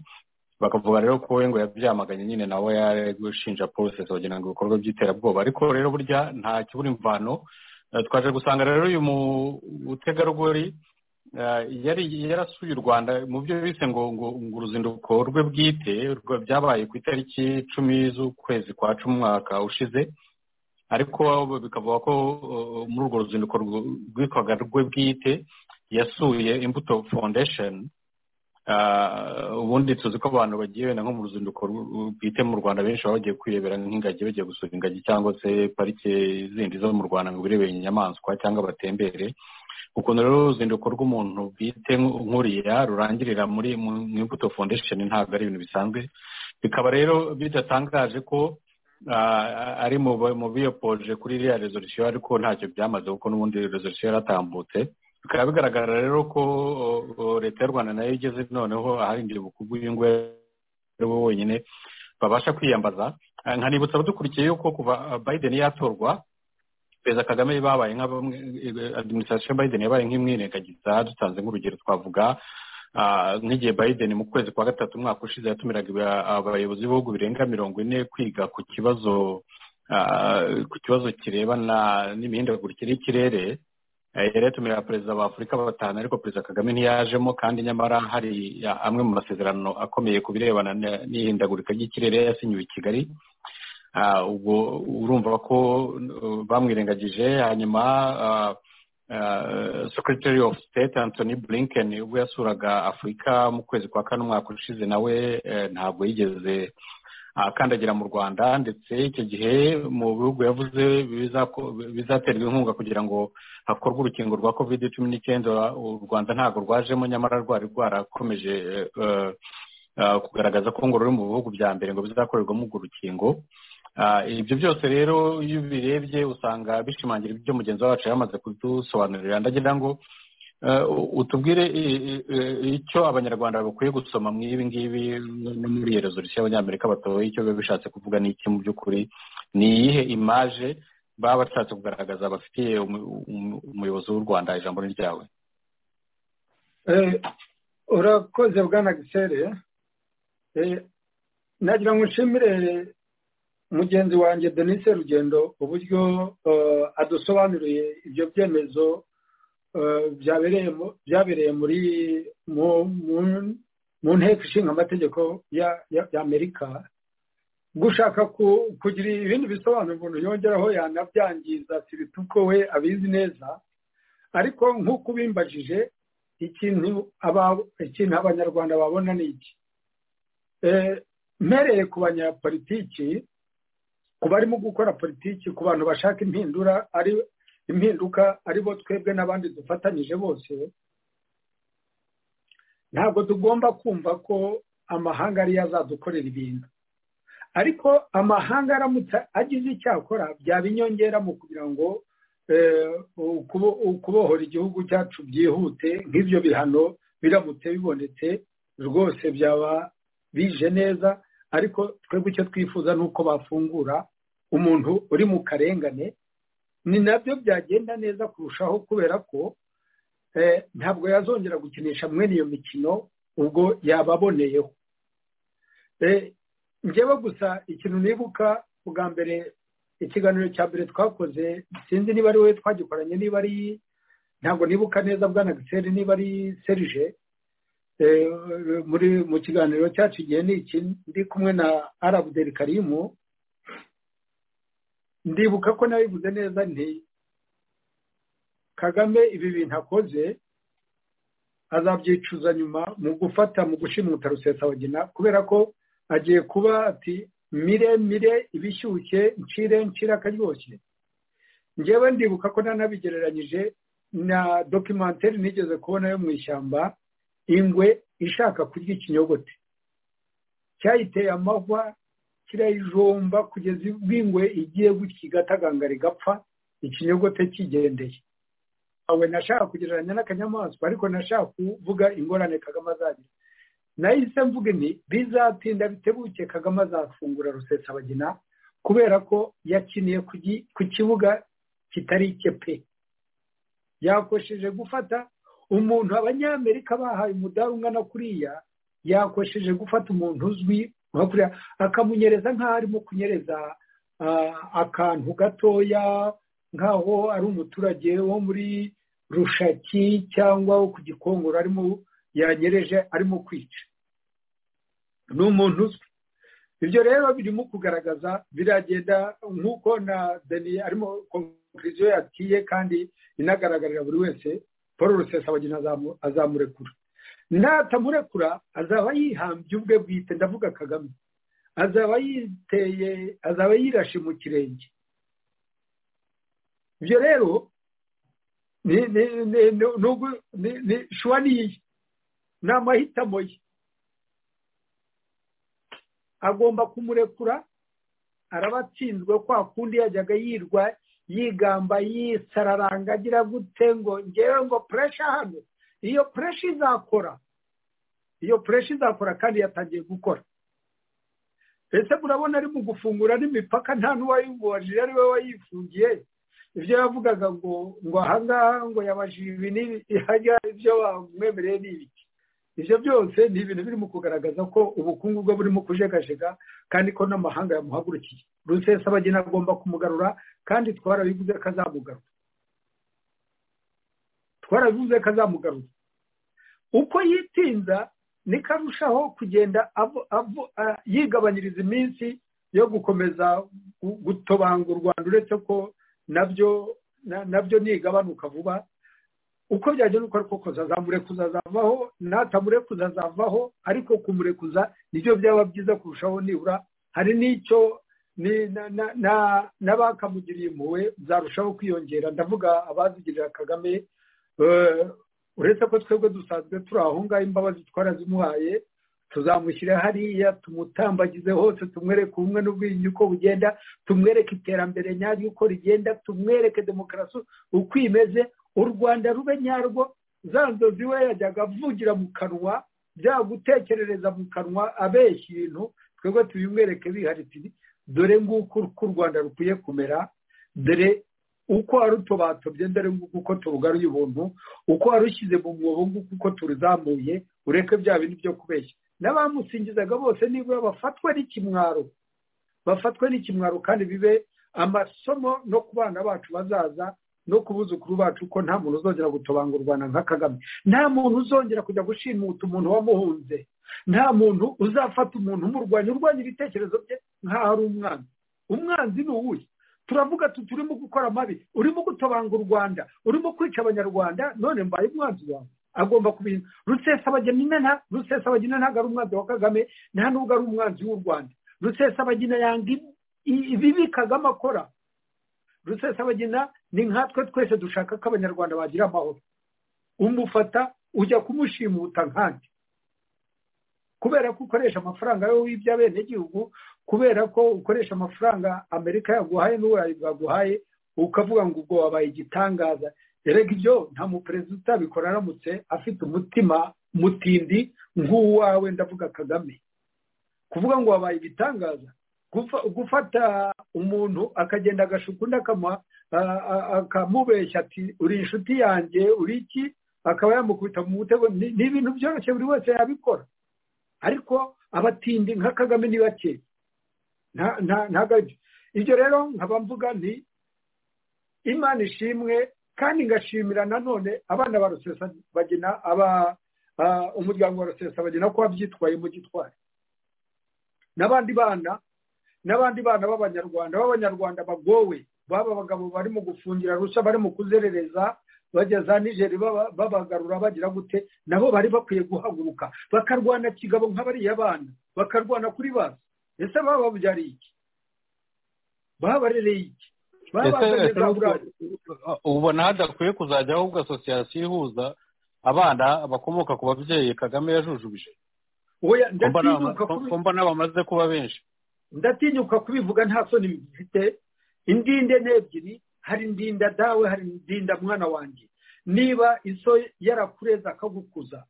bakavuga rero ko we ngo yabyamaganye nyine nawe yaragushinja polisi kugira ngo ibikorwa by'iterabwoba ariko rero burya nta kibura imvano twaje gusanga rero uyu mutegarugori yari yarasuye u rwanda mu byo bise ngo ngo uruzinduko rwe bwite byabaye ku itariki icumi z'ukwezi kwa cumi umwaka ushize ariko bikavuga ko muri urwo ruzinduko rwitwaga rwe bwite yasuye imbuto foundation ubundi tuzi ko abantu bagiye wenda nko mu ruzinduko bwite mu rwanda benshi baba bagiye kwirebera nk'ingagi bagiye gusura ingagi cyangwa se parike zindi zo mu rwanda ngo birebere inyamaswa cyangwa batembere ukuntu rero uruzinduko rw'umuntu bwite nk'uriya rurangirira muri imbuto foundation ntabwo ari ibintu bisanzwe bikaba rero bidatangaje ko ari mu biyopoje kuri iriya rezolisiyo ariko ntacyo byamaze kuko n'ubundi rezolisiyo yaratambutse bikaba bigaragara rero ko leta y'u rwanda nayo igeze noneho aharindiye ubukungu bw'ingwe bo bonyine babasha kwiyambaza nkanibutsa abadukurikiye yuko kuva biden yatorwa perezida kagame babaye nka bamwe adiminisitirasiyo biden yabaye nk'imwirengagiza dutanze nk'urugero twavuga nk'igihe biden mu kwezi kwa gatatu umwaka ushize yatumiraga abayobozi b'ibihugu birenga mirongo ine kwiga ku kibazo ku kibazo kirebana n'imihindagurikire y'ikirere yari yatumira perezida afurika batanu ariko perezida kagame ntiyajemo kandi nyamara hari amwe mu masezerano akomeye ku birebana n'ihindagurika ry'ikirere yasinyiwe i kigali ubwo urumva ko bamwirengagije hanyuma secretary of state anthony blinken ubwo yasuraga afurika mu kwezi kwa kane umwaka ushize nawe ntabwo yigeze akandagira mu rwanda ndetse icyo gihe mu bihugu yavuze bizaterwa inkunga kugira ngo hakorwe urukingo rwa covid cumi n'icyenda u rwanda ntabwo rwajemo nyamara rwari rwarakomeje kugaragaza ko ngo ruri mu bihugu bya mbere ngo bizakorerwamo urwo rukingo ibyo byose rero iyo ubirebye usanga bishimangira ibyo mugenzi wacu yamaze kudusobanurira ndagira ngo utubwire icyo abanyarwanda bakwiye gusoma mu ibi ngibi no muri iyo rezolisiyo y'abanyamerika batoye icyo biba bishatse kuvuga n'iki mu by'ukuri ni iyihe imaje baba bashatse kugaragaza bafitiye umuyobozi w'u rwanda ijambo ni ryawe urakoze bwana gisere nagira ngo nshimire mugenzi wanjye denise rugendo uburyo adusobanuriye ibyo byemezo byabereye muri mu nteko ishinga amategeko y'amerika gushaka kugira ibindi bisobanuro umuntu yongeraho yanabyangiza si bituko we abizi neza ariko nk'uko ubimbajije ikintu abanyarwanda babona ni iki mpereye ku banyapolitiki ku barimo gukora politiki ku bantu bashaka impindura ari impinduka aribo twebwe n'abandi dufatanyije bose ntabwo tugomba kumva ko amahanga ariyo azadukorera ibintu ariko amahanga aramutse agize icyo akora byaba inyongera mu kugira ngo ukubohora igihugu cyacu byihute nk'ibyo bihano biramutse bibonetse rwose byaba bije neza ariko twebwe icyo twifuza ni uko bafungura umuntu uri mu karengane ni nabyo byagenda neza kurushaho kubera ko ntabwo yazongera gukinisha mwene iyo mikino ubwo yababoneyeho njyewe gusa ikintu nibuka bwa mbere ikiganiro cya mbere twakoze sinzi niba ari wowe twagikoranye niba ari ntabwo nibuka neza bwana giseri niba ari serije muri mu kiganiro cyacu igihe ni iki ndi kumwe na arabuderi karimu ndibuka ko nabivuze neza nti kagame ibi bintu akoze azabyicuza nyuma mu gufata mu gushimuta rusesabagina kubera ko agiye kuba ati mire mire ibishyushye ncire ncire akaryoshye ngewe ndibuka ko nanabigereranyije na dokimenteri nigeze kubona yo mu ishyamba ingwe ishaka kurya ikinyogote cyayiteye amahwa kirayijomba kugeza ubwo ingwe igiye gutya igatakangara igapfa ikinyogote kigendeye awe nashaka kugereranya n'akanyamaswa ariko nashaka kuvuga ingorane kagame azagira nahise mvuga nti bizatinda bitebuke kagame azafungura rusesabagina kubera ko yakiniye ku kibuga kitari icye pe yakosheje gufata umuntu abanyamerika bahaye umudari ungana kuriya yakosheje gufata umuntu uzwi akamunyereza nk'aho arimo kunyereza akantu gatoya nk'aho ari umuturage wo muri rushaki cyangwa wo ku gikongoro arimo yanyereje arimo kwica ni umuntu uzwi ibyo rero birimo kugaragaza biragenda nk'uko na deni arimo konkuriziyo yakiye kandi inagaragarira buri wese paul rusesa azamurekura natamurekura azaba yihambye ubwe bwite ndavuga kagame azaba yiteye azaba yirashe mu kirenge ibyo rero ni ni ni ni ni- ni- ni shuwa niye ni amahitamo ye agomba kumurekura araba atsinzwe kwa kundi yajyaga yirwa yigamba yisararanga agira gute ngo ngewe ngo puresha hano iyo puresha izakora iyo puresha izakora kandi yatangiye gukora ese murabona ari mu gufungura n'imipaka nta n'uwayimubajije ari we wayifungiye ibyo yavugaga ngo ngo ahangaha ngo yabajije ibi n'ibi hajya ibyo wamwemereye ni ibiki ibyo byose ni ibintu birimo kugaragaza ko ubukungu bwe burimo kujegajega kandi ko n'amahanga yamuhagurukiye rusesabagina agomba kumugarura kandi twarabivuze ko azamugarura twarabivuze ko azamugarura uko yitinza niko arushaho kugenda avo- avo- a- yigabanyiriza iminsi yo gukomeza gu- gutobanga u rwanda uretse ko nabyo na- nabyo nigabanuka vuba uko byagenda uko ariko kose azamurekuza azavaho natamurekuza azavaho ariko kumurekuza nibyo byaba byiza kurushaho nibura hari n'icyo ni- na- na- na- n'abakamugiriye impuhwe zarushaho kwiyongera ndavuga abazigirira kagame eh, uretse ko twebwe dusanzwe turi aho ngaho imbabazi twarazimuhaye tuzamushyira hariya tumutambagize hose tumwereke ubumwe n'ubwiyunge uko bugenda tumwereke iterambere nyaryo uko rigenda tumwereke demokarasi uko imeze u rwanda rube nyarwo za nzozi we yajyaga avugira mu kanwa byagutekerereza mu kanwa abeshya ibintu twebwe tubimwereke biharitse dore nguko uko u rwanda rukwiye kumera dore uko warutobatobye dore nguko uko turugaruye ubuntu uko warushyize mu mwobo nguko uko turuzamuye ureke bya bintu byo kubeshya n'abamusingizaga bose nibura bafatwe n'ikimwaro bafatwe n'ikimwaro kandi bibe amasomo no ku bana bacu bazaza no ku buzukuru bacu ko nta muntu uzongera gutobanga u rwanda nka kagame nta muntu uzongera kujya gushimuta umuntu wamuhunze nta muntu uzafata umuntu umurwanya urwanya ibitekerezo bye nk'aho ari umwanzi umwanzi ni uwuhe turavuga tuti urimo gukora amabi urimo gutobanga u rwanda urimo kwica abanyarwanda none mbaye umwanzi wawe agomba kubintu rusesabagina nta rusesabagina ntabwo ari umwanzi wa kagame nta nubwo ari umwanzi w'u rwanda rusesabagina yanga ibi- ibibi kagame akora rusesabagina ni nkatwe twese dushaka ko abanyarwanda bagira amahoro umufata ujya kumushimuta nkandi kubera ko ukoresha amafaranga yo wibye abenegihugu kubera ko ukoresha amafaranga amerika yaguhaye n'uburayi bwaguhaye ukavuga ngo ubwo wabaye igitangaza erega ibyo nta muperezida utabikora aramutse afite umutima mutindi nk'uwawe ndavuga kagame kuvuga ngo wabaye ibitangaza gufa- gufata umuntu akagenda agashuka undi akamuha- a- a- akamubeshya ati uri inshuti yanjye uri iki akaba yamukubita mu mutego ni ni ibintu byoroshye buri wese yabikora ariko abatindi nka kagame ni bake nta- nta- ntabwo ari byo ibyo rero nkaba mvuga nti imana ishimwe kandi ngashimira nanone abana ba rusesabagina aba ah, umuryango wa rusesabagina ko wabyitwaye mu gitwari n'abandi bana n'abandi bana b'abanyarwanda b'abanyarwanda bagowe baba abagabo barimo gufungira rushya barimo kuzerereza bajya za nigeri baba- babagarura bagira gute nabo bari bakwiye guhaguruka bakarwana kigabo nk'abariya bana bakarwana kuri basi ese baba babyariye iki babarereye iki babazanye za burari ubona hadakwiye kuzajyaho ahubwo asosiyasiyo ihuza abana bakomoka ku babyeyi kagame yajujubije oya ko mbona bama- ndatinyuka ko- kubi- ko mbona bamaze kuba benshi ndatinyuka kubivuga nta soni bifite indinde ni ebyiri hari ndinda dawe hari ndinda mwana wanjye niba iso yarakureze akagukuza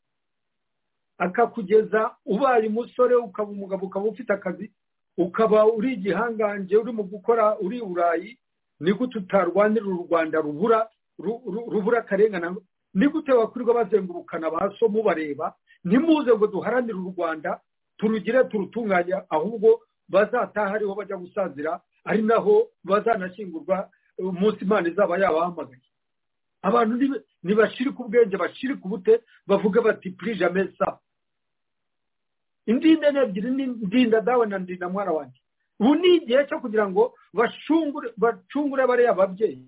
akakugeza ubaye umusore ukaba umugabo ukaba ufite akazi ukaba uri igihangange urimo gukora uri i burayi ni gute utarwanira u rwanda rubura ru- ru- rubura akarengane ni gute wakwirwa bazengurukana ba so mubareba ntimuze ngo duharanire u rwanda turugire turutunganya ahubwo bazataha ariho bajya gusazira ari naho bazanashyingurwa umunsi imana izaba yabahamagaye abantu nibe- nibashirike ubwenge bashirike ubute bavuge bati prijame sa indinda ni ebyiri ni ndinda dawe na ndinda mwana wanjye ubu ni igihe cyo kugira ngo bashungure bacungure bariya babyeyi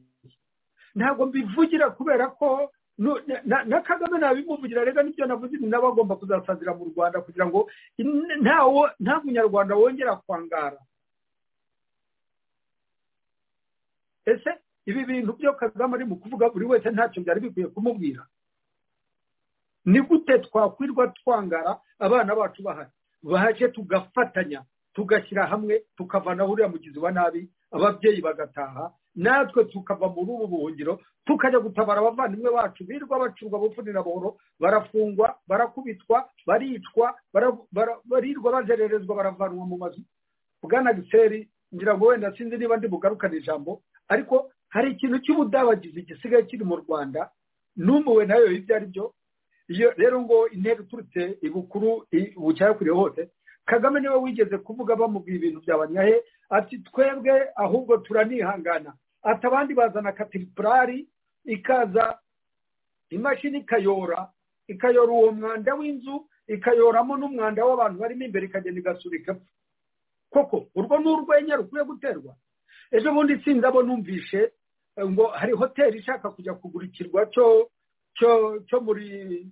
ntabwo mbivugira kubera ko nu- na- na na kagame nabimuvugira rega n'ibyo navuze ni nawe agomba kuzasazira mu rwanda kugira ngo in- ntawo nta munyarwanda wongera kwangara ese ibi bintu byo kagame ari mu kuvuga buri wese ntacyo byari bikwiye kumubwira ni gute twakwirwa twangara abana bacu bahari baje tugafatanya tugashyira hamwe tukavanaho uriya mugizi wa nabi ababyeyi bagataha natwe tukava muri ubu buhungiro tukajya gutabara abavandimwe bacu birwa bacurwa bupfunira buhoro barafungwa barakubitwa baricwa bara- bara- barirwa bazererezwa baravanwa mu mazu bwana giseri ngira ngo wenda sinzi niba ndi bugarukane ijambo ariko hari ikintu cy'ubudabagizi gisigaye kiri mu rwanda n'umuwe nayo ibyo ari byo iyo rero ngo intera iturutse ibukuru i- bucyakuriye hose kagame niwe wigeze kuvuga bamubwira ibintu bya banyahe ati twebwe ahubwo turanihangana ati abandi bazana katiripurari ikaza imashini ikayora ikayora uwo mwanda w'inzu ikayoramo n'umwanda w'abantu barimo imbere ikagenda igasurika epfo. koko urwo ni urwenya rukwiye guterwa ejo bundi sindabo numvishe eh, ngo hari hoteli ishaka kujya kugurikirwa cyo cyo cyo muri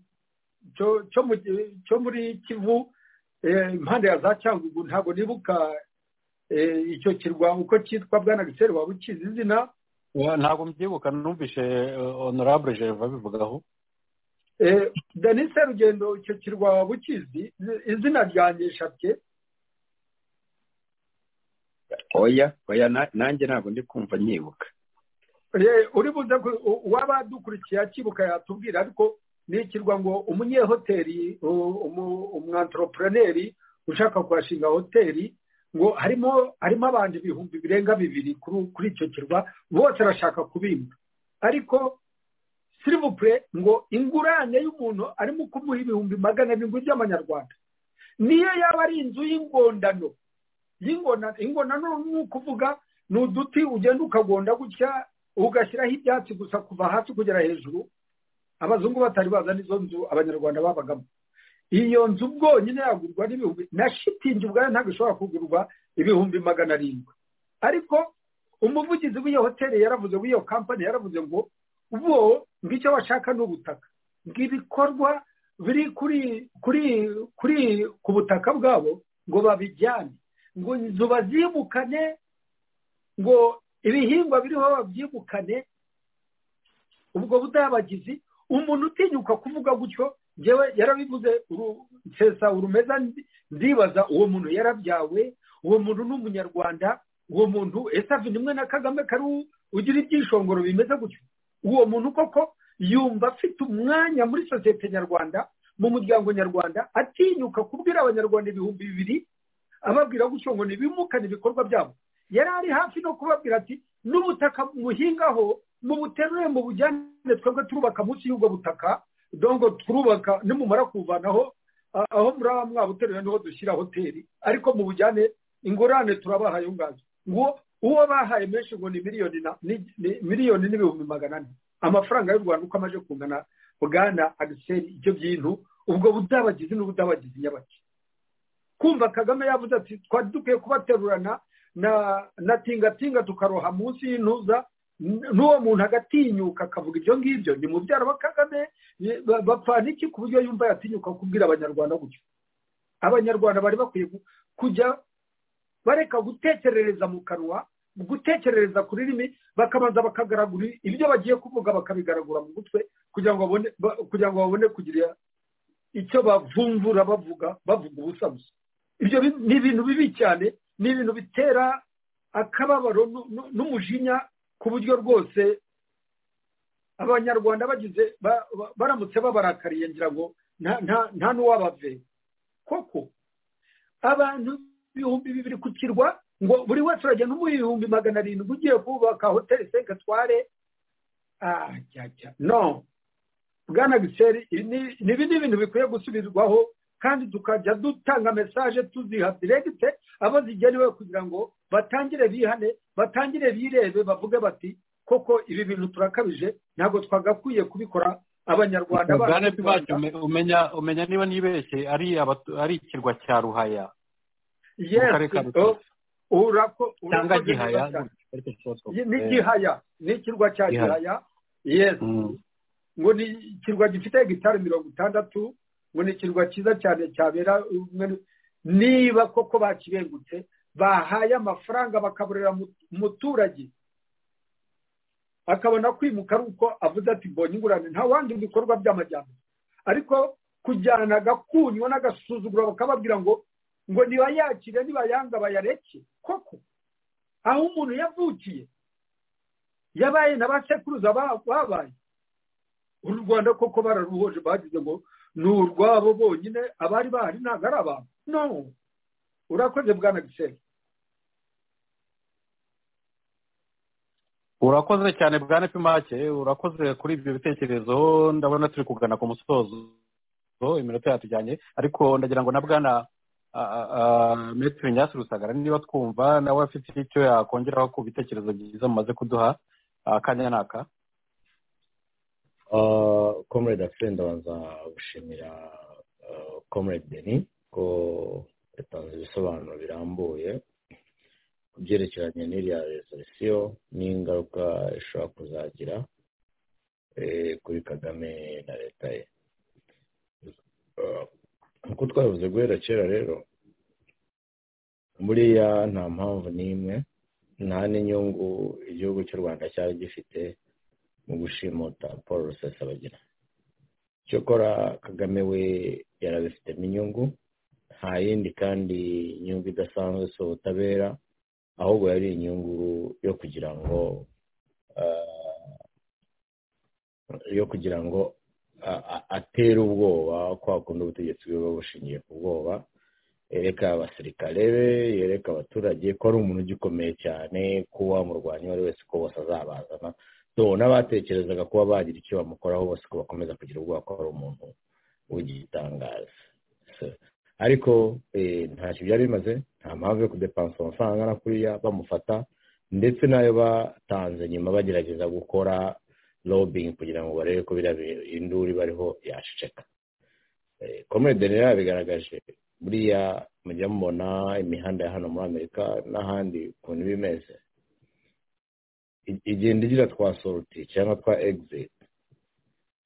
cyo cyo mu cyo muri kivu eh, impande ya za cyangugu ntabwo nibuka eh, icyo kirwa uko cyitwa bwana giseri waba ukizi izina Wa- ntabwo mbyibuka numvishe eh, honorable gerva abivugaho Eh, denis serugendo icyo kirwa waba ukizi izina ryanjye nshabye oya oya na- nanjye ntabwo ndi kumva nyibuka Eh, uri buze ku- u- uwaba dukurikiye akibuka yatubwira ariko ni ikirwa ngo umunyehoteli u- umu- umwantoropreneri ushaka kuhashinga hoteli ngo harimo harimo abantu ibihumbi birenga bibiri kuri kuri icyo kirwa bose arashaka kubimba ariko sirivupure ngo ingurane y'umuntu arimo kumuha ibihumbi magana arindwi by'amanyarwanda niyo yaba ari inzu y'ingondano y'ingona ingonano ni ukuvuga ni uduti ugenda ukagonda gutya ugashyiraho ibyatsi gusa kuva hasi kugera hejuru abazungu batari baza n'izo nzu abanyarwanda babagamo iyo nzu bwonyine yagurwa n'ibihumbi na shitingi ubwayo ntabwo ishobora kugurwa ibihumbi magana arindwi ariko umuvugizi w'iyo hoteli yaravuze w'iyo kampani yaravuze ngo bo ngicyo bashaka ni ubutaka bw'ibikorwa biri kuri kuri kuri ku butaka bwabo ngo babijyane ngo inzu bazimukane ngo ibihingwa biriho babyimukane ubwo budabagizi umuntu utinyuka kuvuga gutyo ngewe yarabivuze uru- nsesa urumeza ndi- ndibaza uwo muntu yarabyawe uwo muntu ni umunyarwanda uwo muntu ese avina imwe na kagame kari u- ugira ibyishongoro bimeze gutyo uwo muntu koko yumva afite umwanya muri sosiyete nyarwanda mu muryango nyarwanda atinyuka kubwira abanyarwanda ibihumbi bibiri ababwira gutyo ngo ntibimukane ibikorwa byabo yari ari hafi no kubabwira ati n'ubutaka muhingaho mubuterure mu bujyane twebwe turubaka munsi y'ubwo butaka dongo turubaka nimumara kuvanaho a- aho muri aba mwabuteruye niho dushyira hoteli ariko mu bujyane ingurane turabahaye ngazo ngo uwo bahaye menshi ngo ni miliyoni na ni- ni- miliyoni n'ibihumbi magana ane amafaranga y'u rwanda uko amaze kungana bwana agiseri ibyo bintu ubwo budabagizi n'ubudabagizi nyabaki kumva kagame yavuze ati twari dukwiye kubaterurana na na tingatinga tukaroha munsi y'intuza n- n'uwo muntu agatinyuka akavuga ibyo ngibyo ni mubyara wa kagame ni- ba- bapfana iki ku buryo yumva yatinyuka kubwira abanyarwanda gutyo abanyarwanda bari bakwiye ku- kujya bareka gutekerereza mu kanwa gutekerereza ku rurimi bakabanza bakagaragura ibyo bagiye kuvuga bakabigaragura mu mutwe kugira ngo babone ba- kugira ngo babone kugira icyo bavumbura bavuga bavuga ubusa gusa ibyo bi- ni ibintu bibi cyane ni ibintu bitera akababaro nu- nu- n'umujinya ku buryo rwose abanyarwanda bagize ba- ba- baramutse babarakariye ngira ngo nta- nta- nta n'uwabavera koko abantu ibihumbi bibiri ku kirwa ngo buri wese uragenda umuha ibihumbi magana arindwi ugiye kubaka hoteli senke tware ah cyacya no bwana giseri ibi ni ibintu bikwiye gusubirwaho kandi tukajya dutanga mesaje tuziha diregite abo zigenewe kugira ngo batangire bihane batangire birebe bavuge bati koko ibi bintu turakabije ntabwo twagakwiye kubikora abanyarwanda bacu bwana b'u Rwanda." pibacu umenya umenya niba nibeshye ari abatu- ari ikirwa cya ruhaya Yes, karere ka Rutovu. oh, urako- cyangwa urakoze neza gihaya cyane. ariko Ni kibazo. gihaya ni ikirwa cya Gihaya. gihaya yes Mm. ngo ni ikirwa gifite hegitari mirongo itandatu ngo ni ikirwa cyiza cyane cyabera niba koko bakibengutse bahaye amafaranga bakaburira umuturage akabona kwimuka ari uko avuze ati mbonye ingurane nta wandi bikorwa by'amajyambere ariko kujyana agakunywa n'agasuzuguro bakababwira ngo ngo nibayakire nibayanga bayareke koko aho umuntu yavukiye yabaye na ba sekuruza babaye uru rwanda koko bararuhoje bagize ngo ni urwabo bonyine abari bahari ntabwo ari abantu no urakoze bwana gisenge urakoze cyane bwa nepimake urakoze kuri ibyo bitekerezo ndabona turi kugana ku musozo iminota yatujyanye ariko ndagira ngo na bwana metero nyasi rusagara niba twumva nawe afite icyo yakongeraho ku bitekerezo byiza mumaze kuduha akanya n'aka komurede afite ndabanza gushimira komurede deni ko yatanze ibisobanuro birambuye ku byerekeranye n'iriya rezolisiyo n'ingaruka ishobora kuzagira kuri kagame na leta ye nk'uko twabivuze guhera kera rero buriya nta mpamvu n'imwe nta n'inyungu igihugu cy'u rwanda cyari gifite mu gushimuta paul rusesabagina cyokora kagame we yarabifitemo inyungu nta yindi kandi inyungu idasanzwe si ubutabera ahubwo yari inyungu yo kugira ngo yo kugira ngo atera ubwoba kwa kundi ubutegetsi bwe bushingiye ku bwoba yereka abasirikare be yereka abaturage ko ari umuntu ugikomeye cyane ko wamurwanya uwo ari wese ko bose azabazana n'abatekerezaga kuba bagira icyo bamukoraho bose ko bakomeza kugira ubwoba ko ari umuntu w'igitangaza ariko ntacyo byari bimaze nta mpamvu yo kudepansa amafaranga angana kuriya bamufata ndetse n'ayo batanze nyuma bagerageza gukora robingi kugira ngo barebe ko induru iba ariho yaceceka komedi rero yabigaragaje buriya mujya mubona imihanda ya hano muri amerika n'ahandi ukuntu iba imeze igenda igira twa soruti cyangwa twa egiziti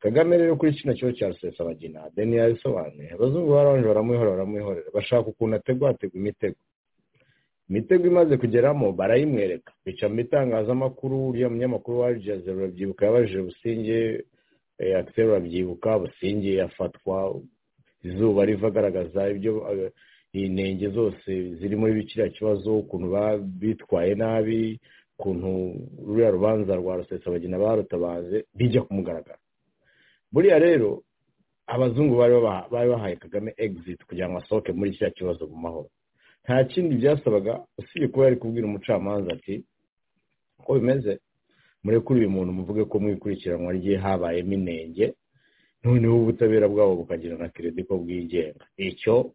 kagame rero kuri kino kibazo cya rusesabagina deni yabisobanuye abazungu barabanje baramuhora baramuhorera bashaka ukuntu ategwa hategwa imitego imitego imaze kugeramo barayimwereka bica mu itangazamakuru uriya munyamakuru wa jazero urabyibuka yabajije businge akiseri urabyibuka businge afatwa izuba riva agaragaza ibyo intenge zose ziri muri bikiriya kibazo ukuntu bitwaye nabi ukuntu ruriya rubanza rwa rusesabagina barutabaze bijya ku mugaragaro buriya rero abazungu bari bahaye kagame egiziti kugira ngo asohoke muri kiriya kibazo mu mahoro nta kindi byasabaga usibye kuba yari kubwira umucamanza ati uko bimeze murekure uyu muntu muvuge ko mu ikurikiranwa rye habayemo inenge noneho ubutabera bwabo bukagira na keredi ko bwigenga icyo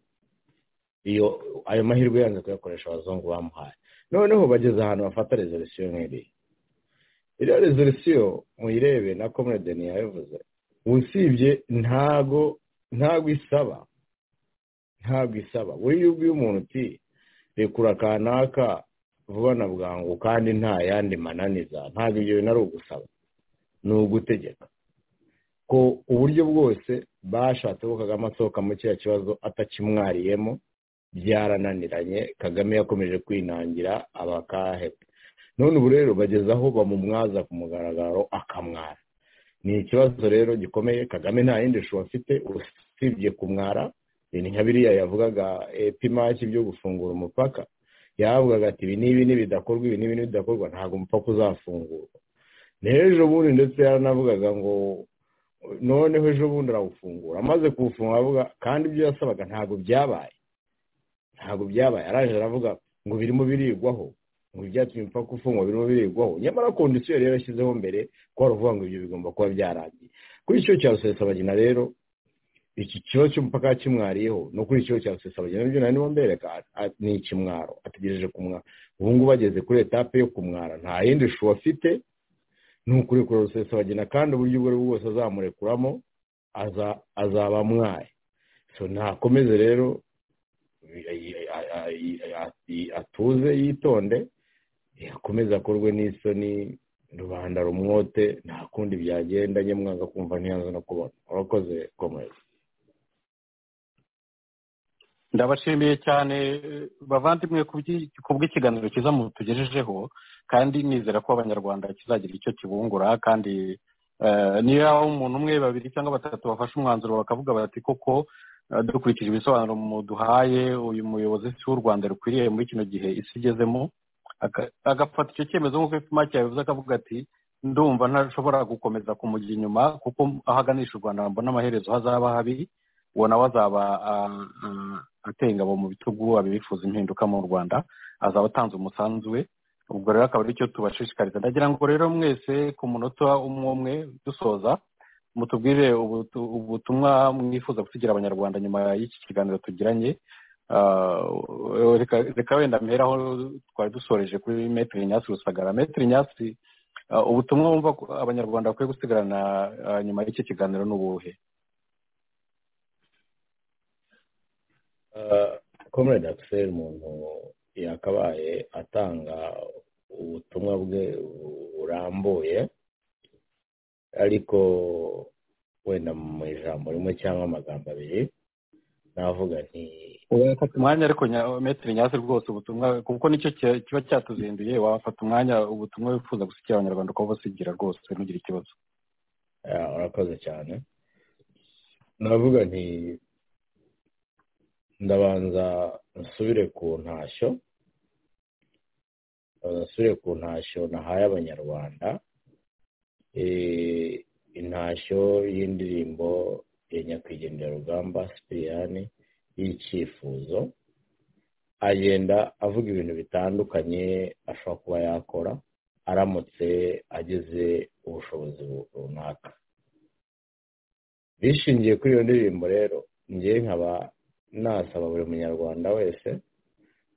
iyo ayo mahirwe yanze kuyakoresha abazungu bamuhaye noneho bageze ahantu bafata rezolisiyo nk'iriya iriya rezolisiyo muyirebe na komedeni yabivuze usibye ntago ntago isaba ntabwo isaba buriya ubwiye umuntu uti rekura kanaka vuba na bwangu kandi nta yandi mananiza ntabwo ibyo bintu ari ugusaba ni ugutegeka ko uburyo bwose bashatse ko kagame asohoka muri kiriya kibazo atakimwariyemo byarananiranye kagame yakomeje kwinangira abakahebwe none ubu rero bageze aho bamumwaza ku mugaragaro akamwara ni ikibazo rero gikomeye kagame nta yindi shusho afite usibye kumwara ni nka biriya yavugaga epimaki byo gufungura umupaka yavugaga ati ibi n'ibi n'ibidakorwa ibi n'ibi n'ibidakorwa ntabwo umupaka uzafungurwa ejo bundi ndetse yaranavugaga ngo noneho ejo bundi arawufungura amaze kuwufunga avuga kandi ibyo yasabaga ntabwo byabaye ntabwo byabaye araje aravuga ngo birimo birigwaho ngo ibyatumye umupaka ufungwa birimo birigwaho nyamara kondisiyo yari yarashyizeho mbere ko uvuga ngo ibyo bigomba kuba byarangiye kuri icyo cya rusesabagina rero iki kibazo cy'umupaka kimwariyeho no kuri ikibazo cya rusesabagina nabyo nari nimo mbereka ni ikimwaro ategereje kumwara ubu ngubu ageze kuri etape yo kumwara nta yindi shu afite ni ukurekura rusesabagina kandi uburyo ubwo ari bwo bwose azamurekuramo azaba amwaye so ntakomeze rero atuze yitonde akomeze akorwe n'isoni rubanda rumwote nta kundi byagenda njye mwanga kumva ntiyanze no kubona urakoze komeza ndabashimiye cyane bavandimwe ku bw'ikiganiro cyiza tugejejeho kandi nizera ko abanyarwanda kizagira icyo kibungura kandi niba umuntu umwe babiri cyangwa batatu bafashe umwanzuro bakavuga bati koko dukurikije ibisobanuro muduhaye uyu muyobozi si w'u rwanda rukwiriye muri kino gihe isi igezemo agafata icyo cyemezo nk'uko ipima cyabivuze akavuga ati ndumva ntashobora gukomeza kumujya inyuma kuko aho aganisha u rwanda mbona amaherezo hazaba habi uwo nawe azaba ateye ingabo mu bitugu abifuza impinduka mu rwanda azaba atanze umusanzu we ubwo rero akaba aricyo tubashishikariza ndagira ngo rero mwese ku munota umwe umwe dusoza mutubwire ubutumwa mwifuza gusigira abanyarwanda nyuma y'iki kiganiro tugiranye reka wenda mperaho twari dusoreje kuri metero nyasi rusagara metero nyasi ubutumwa wumva abanyarwanda bakwiye gusigarana nyuma y'iki kiganiro n'ubuhe comrade axel umuntu yakabaye atanga ubutumwa bwe burambuye ariko wenda mu ijambo rimwe cyangwa amagambo abiri navuga nti wafata umwanya ariko metero nyasi rwose ubutumwa kuko nicyo kiba cyatuzinduye wafata umwanya ubutumwa wifuza gusigira abanyarwanda ukaba ubusigira rwose ntugire ikibazo urakoze cyane navuga nti ndabanza nsubire ku ntashyo nsubire ku ntashyo nahaye abanyarwanda intashyo y'indirimbo ya nyakwigendera rugamba sipiriyani y'icyifuzo agenda avuga ibintu bitandukanye ashobora kuba yakora aramutse ageze ubushobozi runaka bishingiye kuri iyo ndirimbo rero ngewe nkaba nasaba buri munyarwanda wese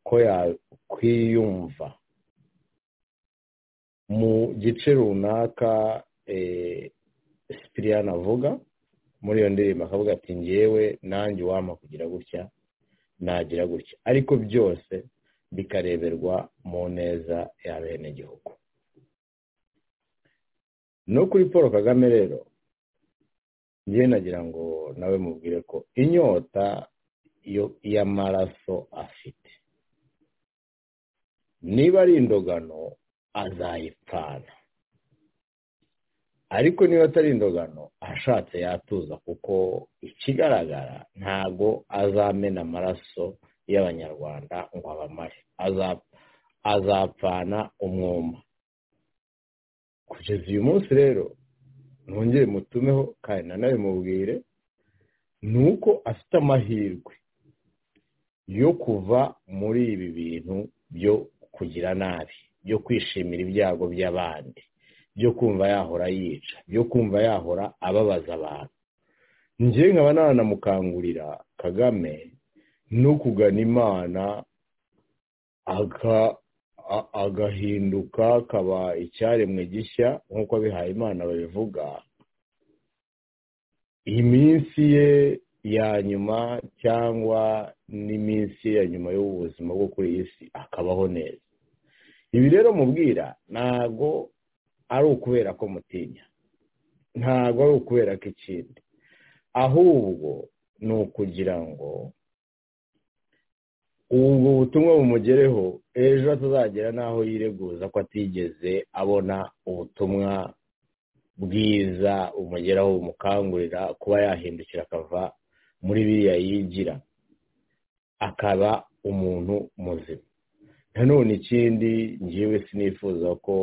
ko yakwiyumva mu gice runaka sipiriyani avuga muri iyo ndirimbo akavuga ati ngewe nanjye wampa kugira gutya nagira gutya ariko byose bikareberwa mu neza ya bene igihugu no kuri paul kagame rero njye nagira ngo nawe mubwire ko inyota y'amaraso afite niba ari indogano azayipfana ariko niba atari indogano ashatse yatuza kuko ikigaragara ntabwo azamena amaraso y'abanyarwanda ngo abamare azapfana umwuma kugeza uyu munsi rero ntongere mutumeho kandi nawe mubwire ni uko afite amahirwe yo kuva muri ibi bintu byo kugira nabi byo kwishimira ibyago by'abandi byo kumva yahora yica byo kumva yahora ababaza abantu ngewe nkaba nanamukangurira kagame no kugana imana agahinduka akaba icyaremwe gishya nk'uko abihaye imana babivuga iminsi ye ya nyuma cyangwa n'iminsi ye ya nyuma y'ubuzima bwo kuri iyi si akabaho neza ibi rero mubwira ntabwo ari ukubera ko mutinya ntabwo ari ukubera ko ikindi ahubwo ni ukugira ngo ubwo butumwa bumugereho ejo atazagera n'aho yireguza ko atigeze abona ubutumwa bwiza umugeraho bumukangurira kuba yahindukira akava muri biriya yigira akaba umuntu muzima nanone ikindi ngewe sinifuza ko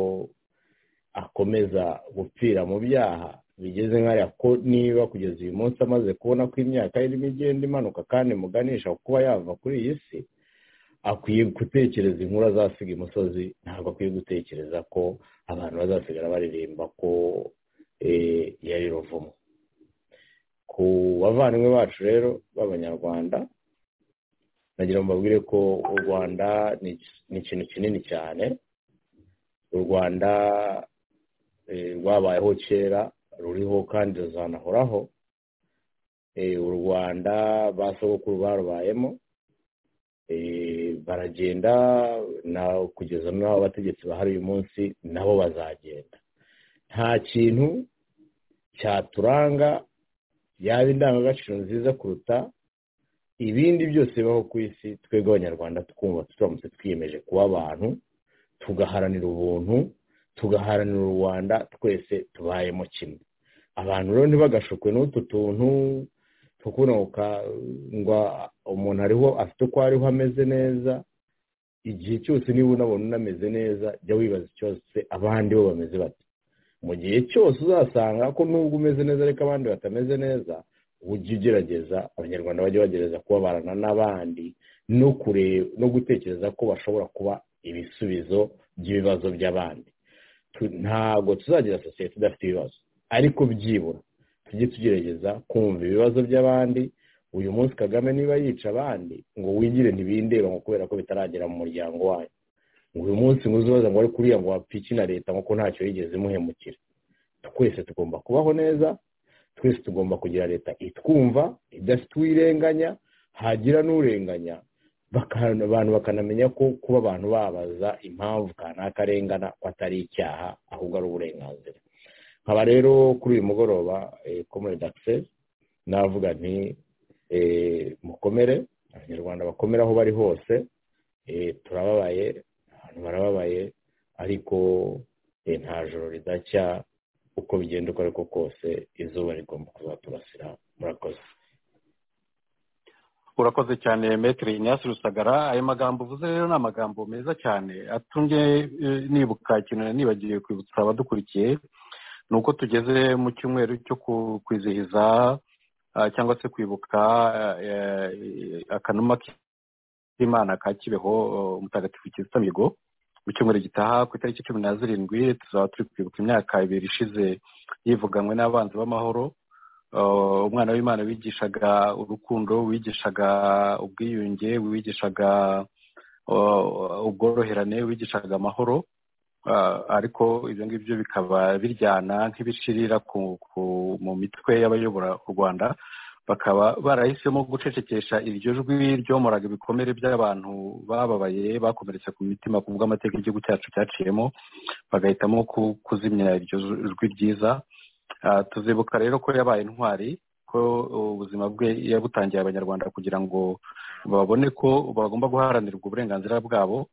akomeza gupfira mu byaha bigeze nk'aya ko niba kugeza uyu munsi amaze kubona ko imyaka irimo igenda imanuka kandi muganisha kuba yava kuri iyi si akwiye gutekereza inkuru azasiga imusozi ntabwo akwiye gutekereza ko abantu bazasigara baririmba ko yari ruvumo ku bavandimwe bacu rero b'abanyarwanda nagira ngo mbabwire ko u rwanda ni ikintu kinini cyane u rwanda rwabayeho kera ruriho kandi ruzanahoraho u rwanda ba sogokuru barubayemo baragenda nawe kugeza n'aho abategetsi bahari uyu munsi nabo bazagenda nta kintu cyaturanga yaba indangagaciro nziza kuruta ibindi byose bibaho ku isi twebwe abanyarwanda twumva turamutse twiyemeje kuba abantu tugaharanira ubuntu tugaharanira u rwanda twese tubayemo kimwe abantu rero ntibagashukwe n'utu tuntu tukunuka ngo umuntu ariho afite uko ariho ameze neza igihe cyose niba unabona unameze neza jya wibaza cyose abandi bo bameze bate mu gihe cyose uzasanga ko nubwo umeze neza ariko abandi batameze neza ujye ugerageza abanyarwanda bajya bagerageza kubabarana n'abandi no kureba no gutekereza ko bashobora kuba ibisubizo by'ibibazo by'abandi ntabwo tuzagira sosiyete idafite ibibazo ariko byibura tujye tugerageza kumva ibibazo by'abandi uyu munsi kagame niba yica abandi ngo wigire ntibindeba ngo kubera ko bitaragera mu muryango wayo ngo uyu munsi ngo uzubaza ngo ari kuriya ngo wapfike na leta ngo ko ntacyo yigeze imuhemukira twese tugomba kubaho neza twese tugomba kugira leta itwumva idafite uwirenganya hagira n'urenganya abantu bakanamenya ko kuba abantu babaza impamvu kanaka arengana ko atari icyaha ahubwo ari uburenganzira nkaba rero kuri uyu mugoroba komere dagise navuga nti mukomere abanyarwanda bakomera aho bari hose turababaye abantu barababaye ariko nta joro ridacya uko bigenda uko ariko kose izuba rigomba kuzaturasira murakoze urakoze cyane metero inyasi rusagara ayo magambo uvuze rero ni amagambo meza cyane atumye nibuka ikintu nibagiwe kwibutsa abadukurikiye ni uko tugeze mu cyumweru cyo kwizihiza cyangwa se kwibuka akanuma k'imana ka kibeho umutagatifu kizita migo mu cyumweru gitaha ku itariki cumi na zirindwi tuzaba turi kwibuka imyaka ibiri ishize yivuganywe n'abanzi b'amahoro umwana w'imana wigishaga urukundo wigishaga ubwiyunge wigishaga ubworoherane wigishaga amahoro ariko ibyo ngibyo bikaba biryana nk'ibishirira mu mitwe y'abayobora u rwanda bakaba barahisemo gucecekesha iryo jwi ryomoraga ibikomere by'abantu bababaye bakomeretse ku mitima ku bw'amateka igihugu cyacu cyaciyemo bagahitamo kuzimya iryo jwi ryiza tuzibuka rero ko yabaye intwari ko ubuzima bwe yabutangiye abanyarwanda kugira ngo babone ko bagomba guharanirwa uburenganzira bwabo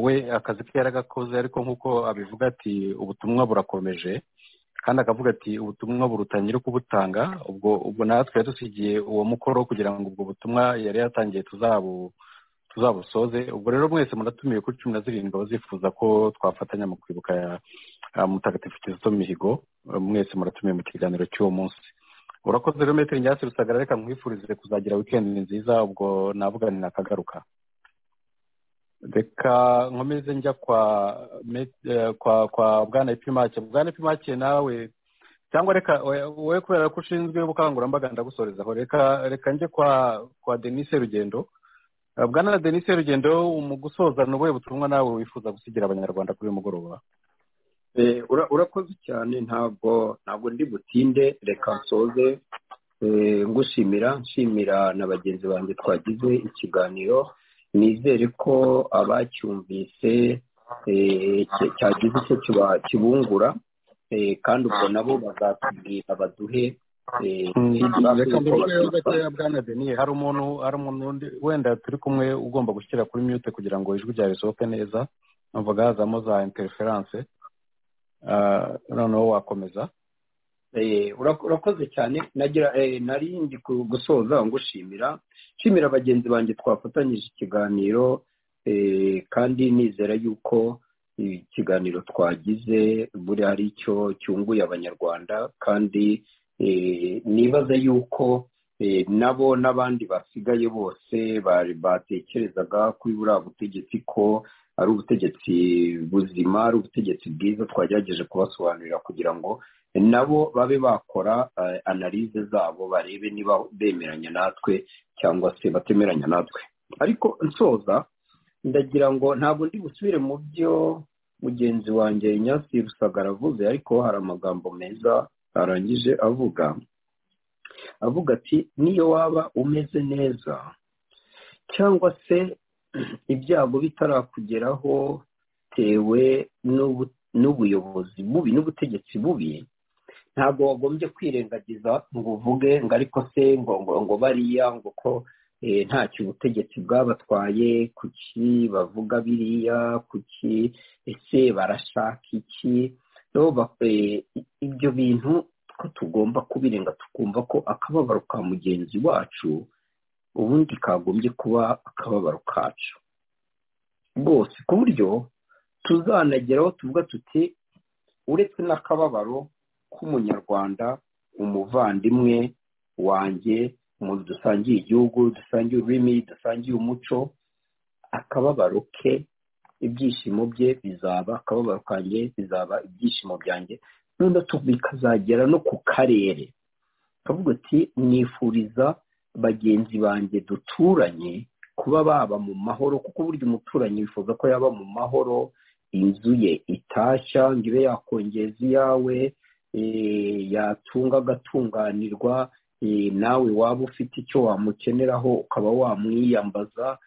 we akazi ke yaragakoze ariko nk'uko abivuga ati ubutumwa burakomeje kandi akavuga ati ubutumwa burutangire kubutanga ubwo ubwo natwe yadusigiye uwo mukoro kugira ngo ubwo butumwa yari yatangiye tuzabusoze ubwo rero mwese muratumiwe kuri cumi na zirindwi abazifuza ko twafatanya mu kwibuka mutagatifu kizito mihigo mwese muratumiwe mu kiganiro cy'uwo munsi urakoze rero metero nyasi rusagara reka mwifurize kuzagira wikendi nziza ubwo navuga ni nakagaruka reka nkomeze njya kwa kwa kwa bwana ipimake bwana ipimake nawe cyangwa reka wowe kubera ko ushinzwe ubukangurambaga ndagusorezaho reka reka njye kwa kwa denise rugendo bwana denise rugendo mu gusoza ni ubuhe butumwa nawe wifuza gusigira abanyarwanda kuri uyu mugoroba urakoze cyane ntabwo ntabwo ndi butinde reka nsoze ngushimira nshimira na bagenzi banjye twagize ikiganiro nizere ko abacyumvise cyagize icyo kibungura kandi ubwo nabo bazatubwira baduhe hari umuntu hari umuntu wenda turi kumwe ugomba gushyira kuri mute kugira ngo ijwi ryawe risohoke neza numvaga hazamo za interiferanse noneho wakomeza urakoze cyane nari ndi gusoza ngushimira nshimira bagenzi banjye twafatanyije ikiganiro kandi nizera yuko ikiganiro twagize buri hari icyo cyunguye abanyarwanda kandi nibaza yuko nabo n'abandi basigaye bose batekerezaga kuri buriya butegetsi ko ari ubutegetsi buzima ari ubutegetsi bwiza twagerageje kubasobanurira kugira ngo nabo babe bakora analize zabo barebe niba bemeranya natwe cyangwa se batemeranya natwe ariko nsoza ndagira ngo ntabwo ndi busubire mu byo mugenzi wanjye nyasi rusagara avuze ariko hari amagambo meza arangije avuga avuga ati niyo waba umeze neza cyangwa se ibyago bitarakugeraho bitewe n'ubuyobozi bubi n'ubutegetsi bubi ntabwo wagombye kwirengagiza ngo uvuge ngo ariko se ngo ngo ngo bariya ngo ko ntacyo ubutegetsi bwabatwaye kuki bavuga biriya kuki ese barashaka iki ibyo bintu ko tugomba kubirenga tukumva ko akababaro ka mugenzi wacu ubundi kagombye kuba akababaro kacu rwose ku buryo tuzanageraho tuvuga tuti uretse n'akababaro k'umunyarwanda umuvandimwe wanjye umuntu dusangiye igihugu dusangiye ururimi dusangiye umuco akababaro ke ibyishimo bye bizaba akababaro kanjye bizaba ibyishimo byanjye noneho bikazagera no ku karere kavuga ati nifuriza bagenzi banjye duturanye kuba baba mu mahoro kuko burya umuturanyi wifuza ko yaba mu mahoro inzu ye itashya ngo ibe yakongeza iyawe yatunga agatunganirwa nawe waba ufite icyo wamukeneraho ukaba wamwiyambaza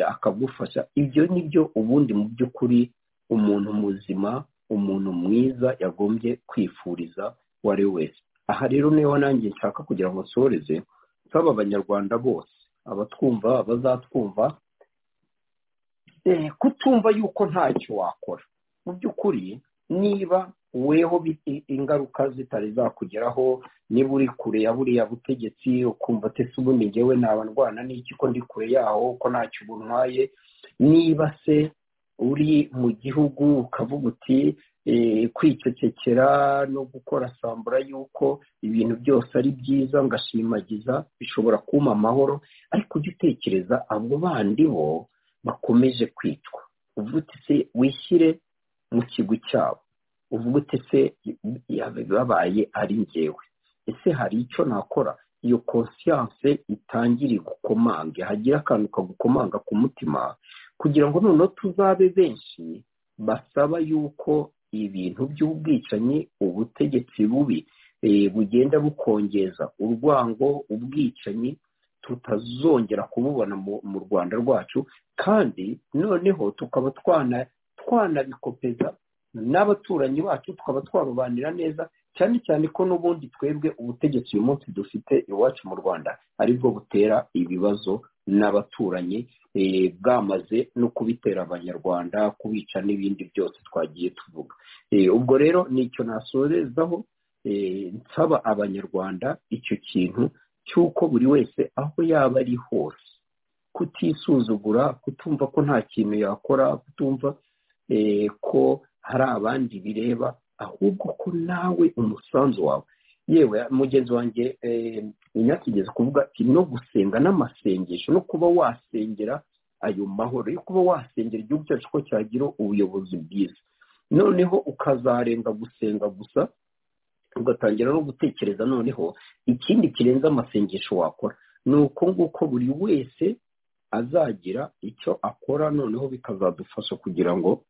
akagufasha ibyo ni byo ubundi mu by'ukuri umuntu muzima umuntu mwiza yagombye kwifuriza uwo ari we wese aha rero niho nanjye nshaka kugira ngo nsoreze nsaba abanyarwanda bose abatwumva abazatwumva kutumva yuko ntacyo wakora mu by'ukuri niba weho ingaruka zitari zakugeraho niba uri kure ya buriya butegetsi ukumva atese ubundi ngewe naba ndwana n'iki ko ndi kure yaho ko ntacyo buntwaye niba se uri mu gihugu ukavuga uti kwicecekera no gukora sambura y'uko ibintu byose ari byiza ngashimagiza bishobora kuma amahoro ariko ujya utekereza abo bandi bo bakomeje kwicwa uvuga uti se wishyire mu kigwi cyabo uvuga uti se babaye ari ngewe ese hari icyo nakora iyo konsiyanse itangire gukomanga hagira akantu kagukomanga ku mutima kugira ngo noneho tuzabe benshi basaba yuko ibintu by'ubwicanyi ubutegetsi bubi bugenda bukongeza urwango ubwicanyi tutazongera kububona mu rwanda rwacu kandi noneho tukaba twanabikopeza n'abaturanyi bacu tukaba twarobanira neza cyane cyane ko n'ubundi twebwe ubutegetsi uyu munsi dufite iwacu mu rwanda aribwo butera ibibazo n'abaturanyi bwamaze no kubitera abanyarwanda kubica n'ibindi byose twagiye tuvuga ubwo rero nicyo nasorezaho nsaba abanyarwanda icyo kintu cy'uko buri wese aho yaba ari hose kutisuzugura kutumva ko nta kintu yakora kutumva ko hari abandi bireba ahubwo ko nawe umusanzu wawe yewe mugenzi wanjye nyakigeze kuvuga ati no gusenga n'amasengesho no kuba wasengera ayo mahoro yo kuba wasengera igihugu cyacu ko cyagira ubuyobozi bwiza noneho ukazarenga gusenga gusa ugatangira no gutekereza noneho ikindi kirenze amasengesho wakora ni uko nguko buri wese azagira icyo akora noneho bikazadufasha kugira ngo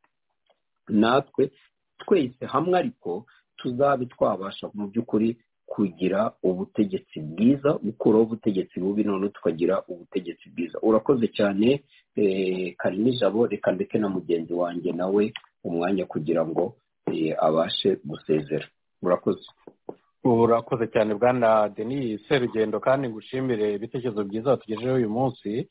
natwe twese hamwe ariko tuzabe twabasha mu by'ukuri kugira ubutegetsi bwiza gukuraho ubutegetsi bubi none tukagira ubutegetsi bwiza urakoze cyane karimo ijabo reka ndeke na mugenzi wanjye nawe umwanya kugira ngo abashe gusezera urakoze urakoze cyane bwana denise serugendo kandi ngushimire ibitekerezo byiza watugejejeho uyu munsi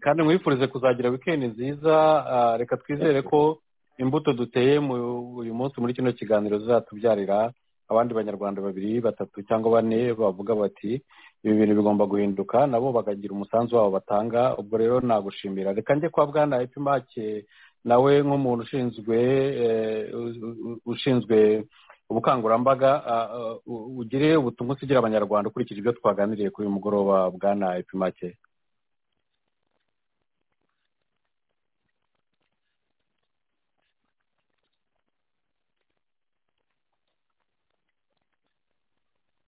kandi mwifurize kuzagira wikendi nziza reka twizere ko imbuto duteye uyu munsi muri kino kiganiro zizatubyarira abandi banyarwanda babiri batatu cyangwa bane bavuga bati ibi bintu bigomba guhinduka nabo bakagira umusanzu wabo batanga ubwo rero nagushimira reka njye kwa bwana epimake nawe nk'umuntu ushinzwe ushinzwe ubukangurambaga ugire ubutumwa usigira abanyarwanda ukurikije ibyo twaganiriye kuri uyu mugoroba bwana epimake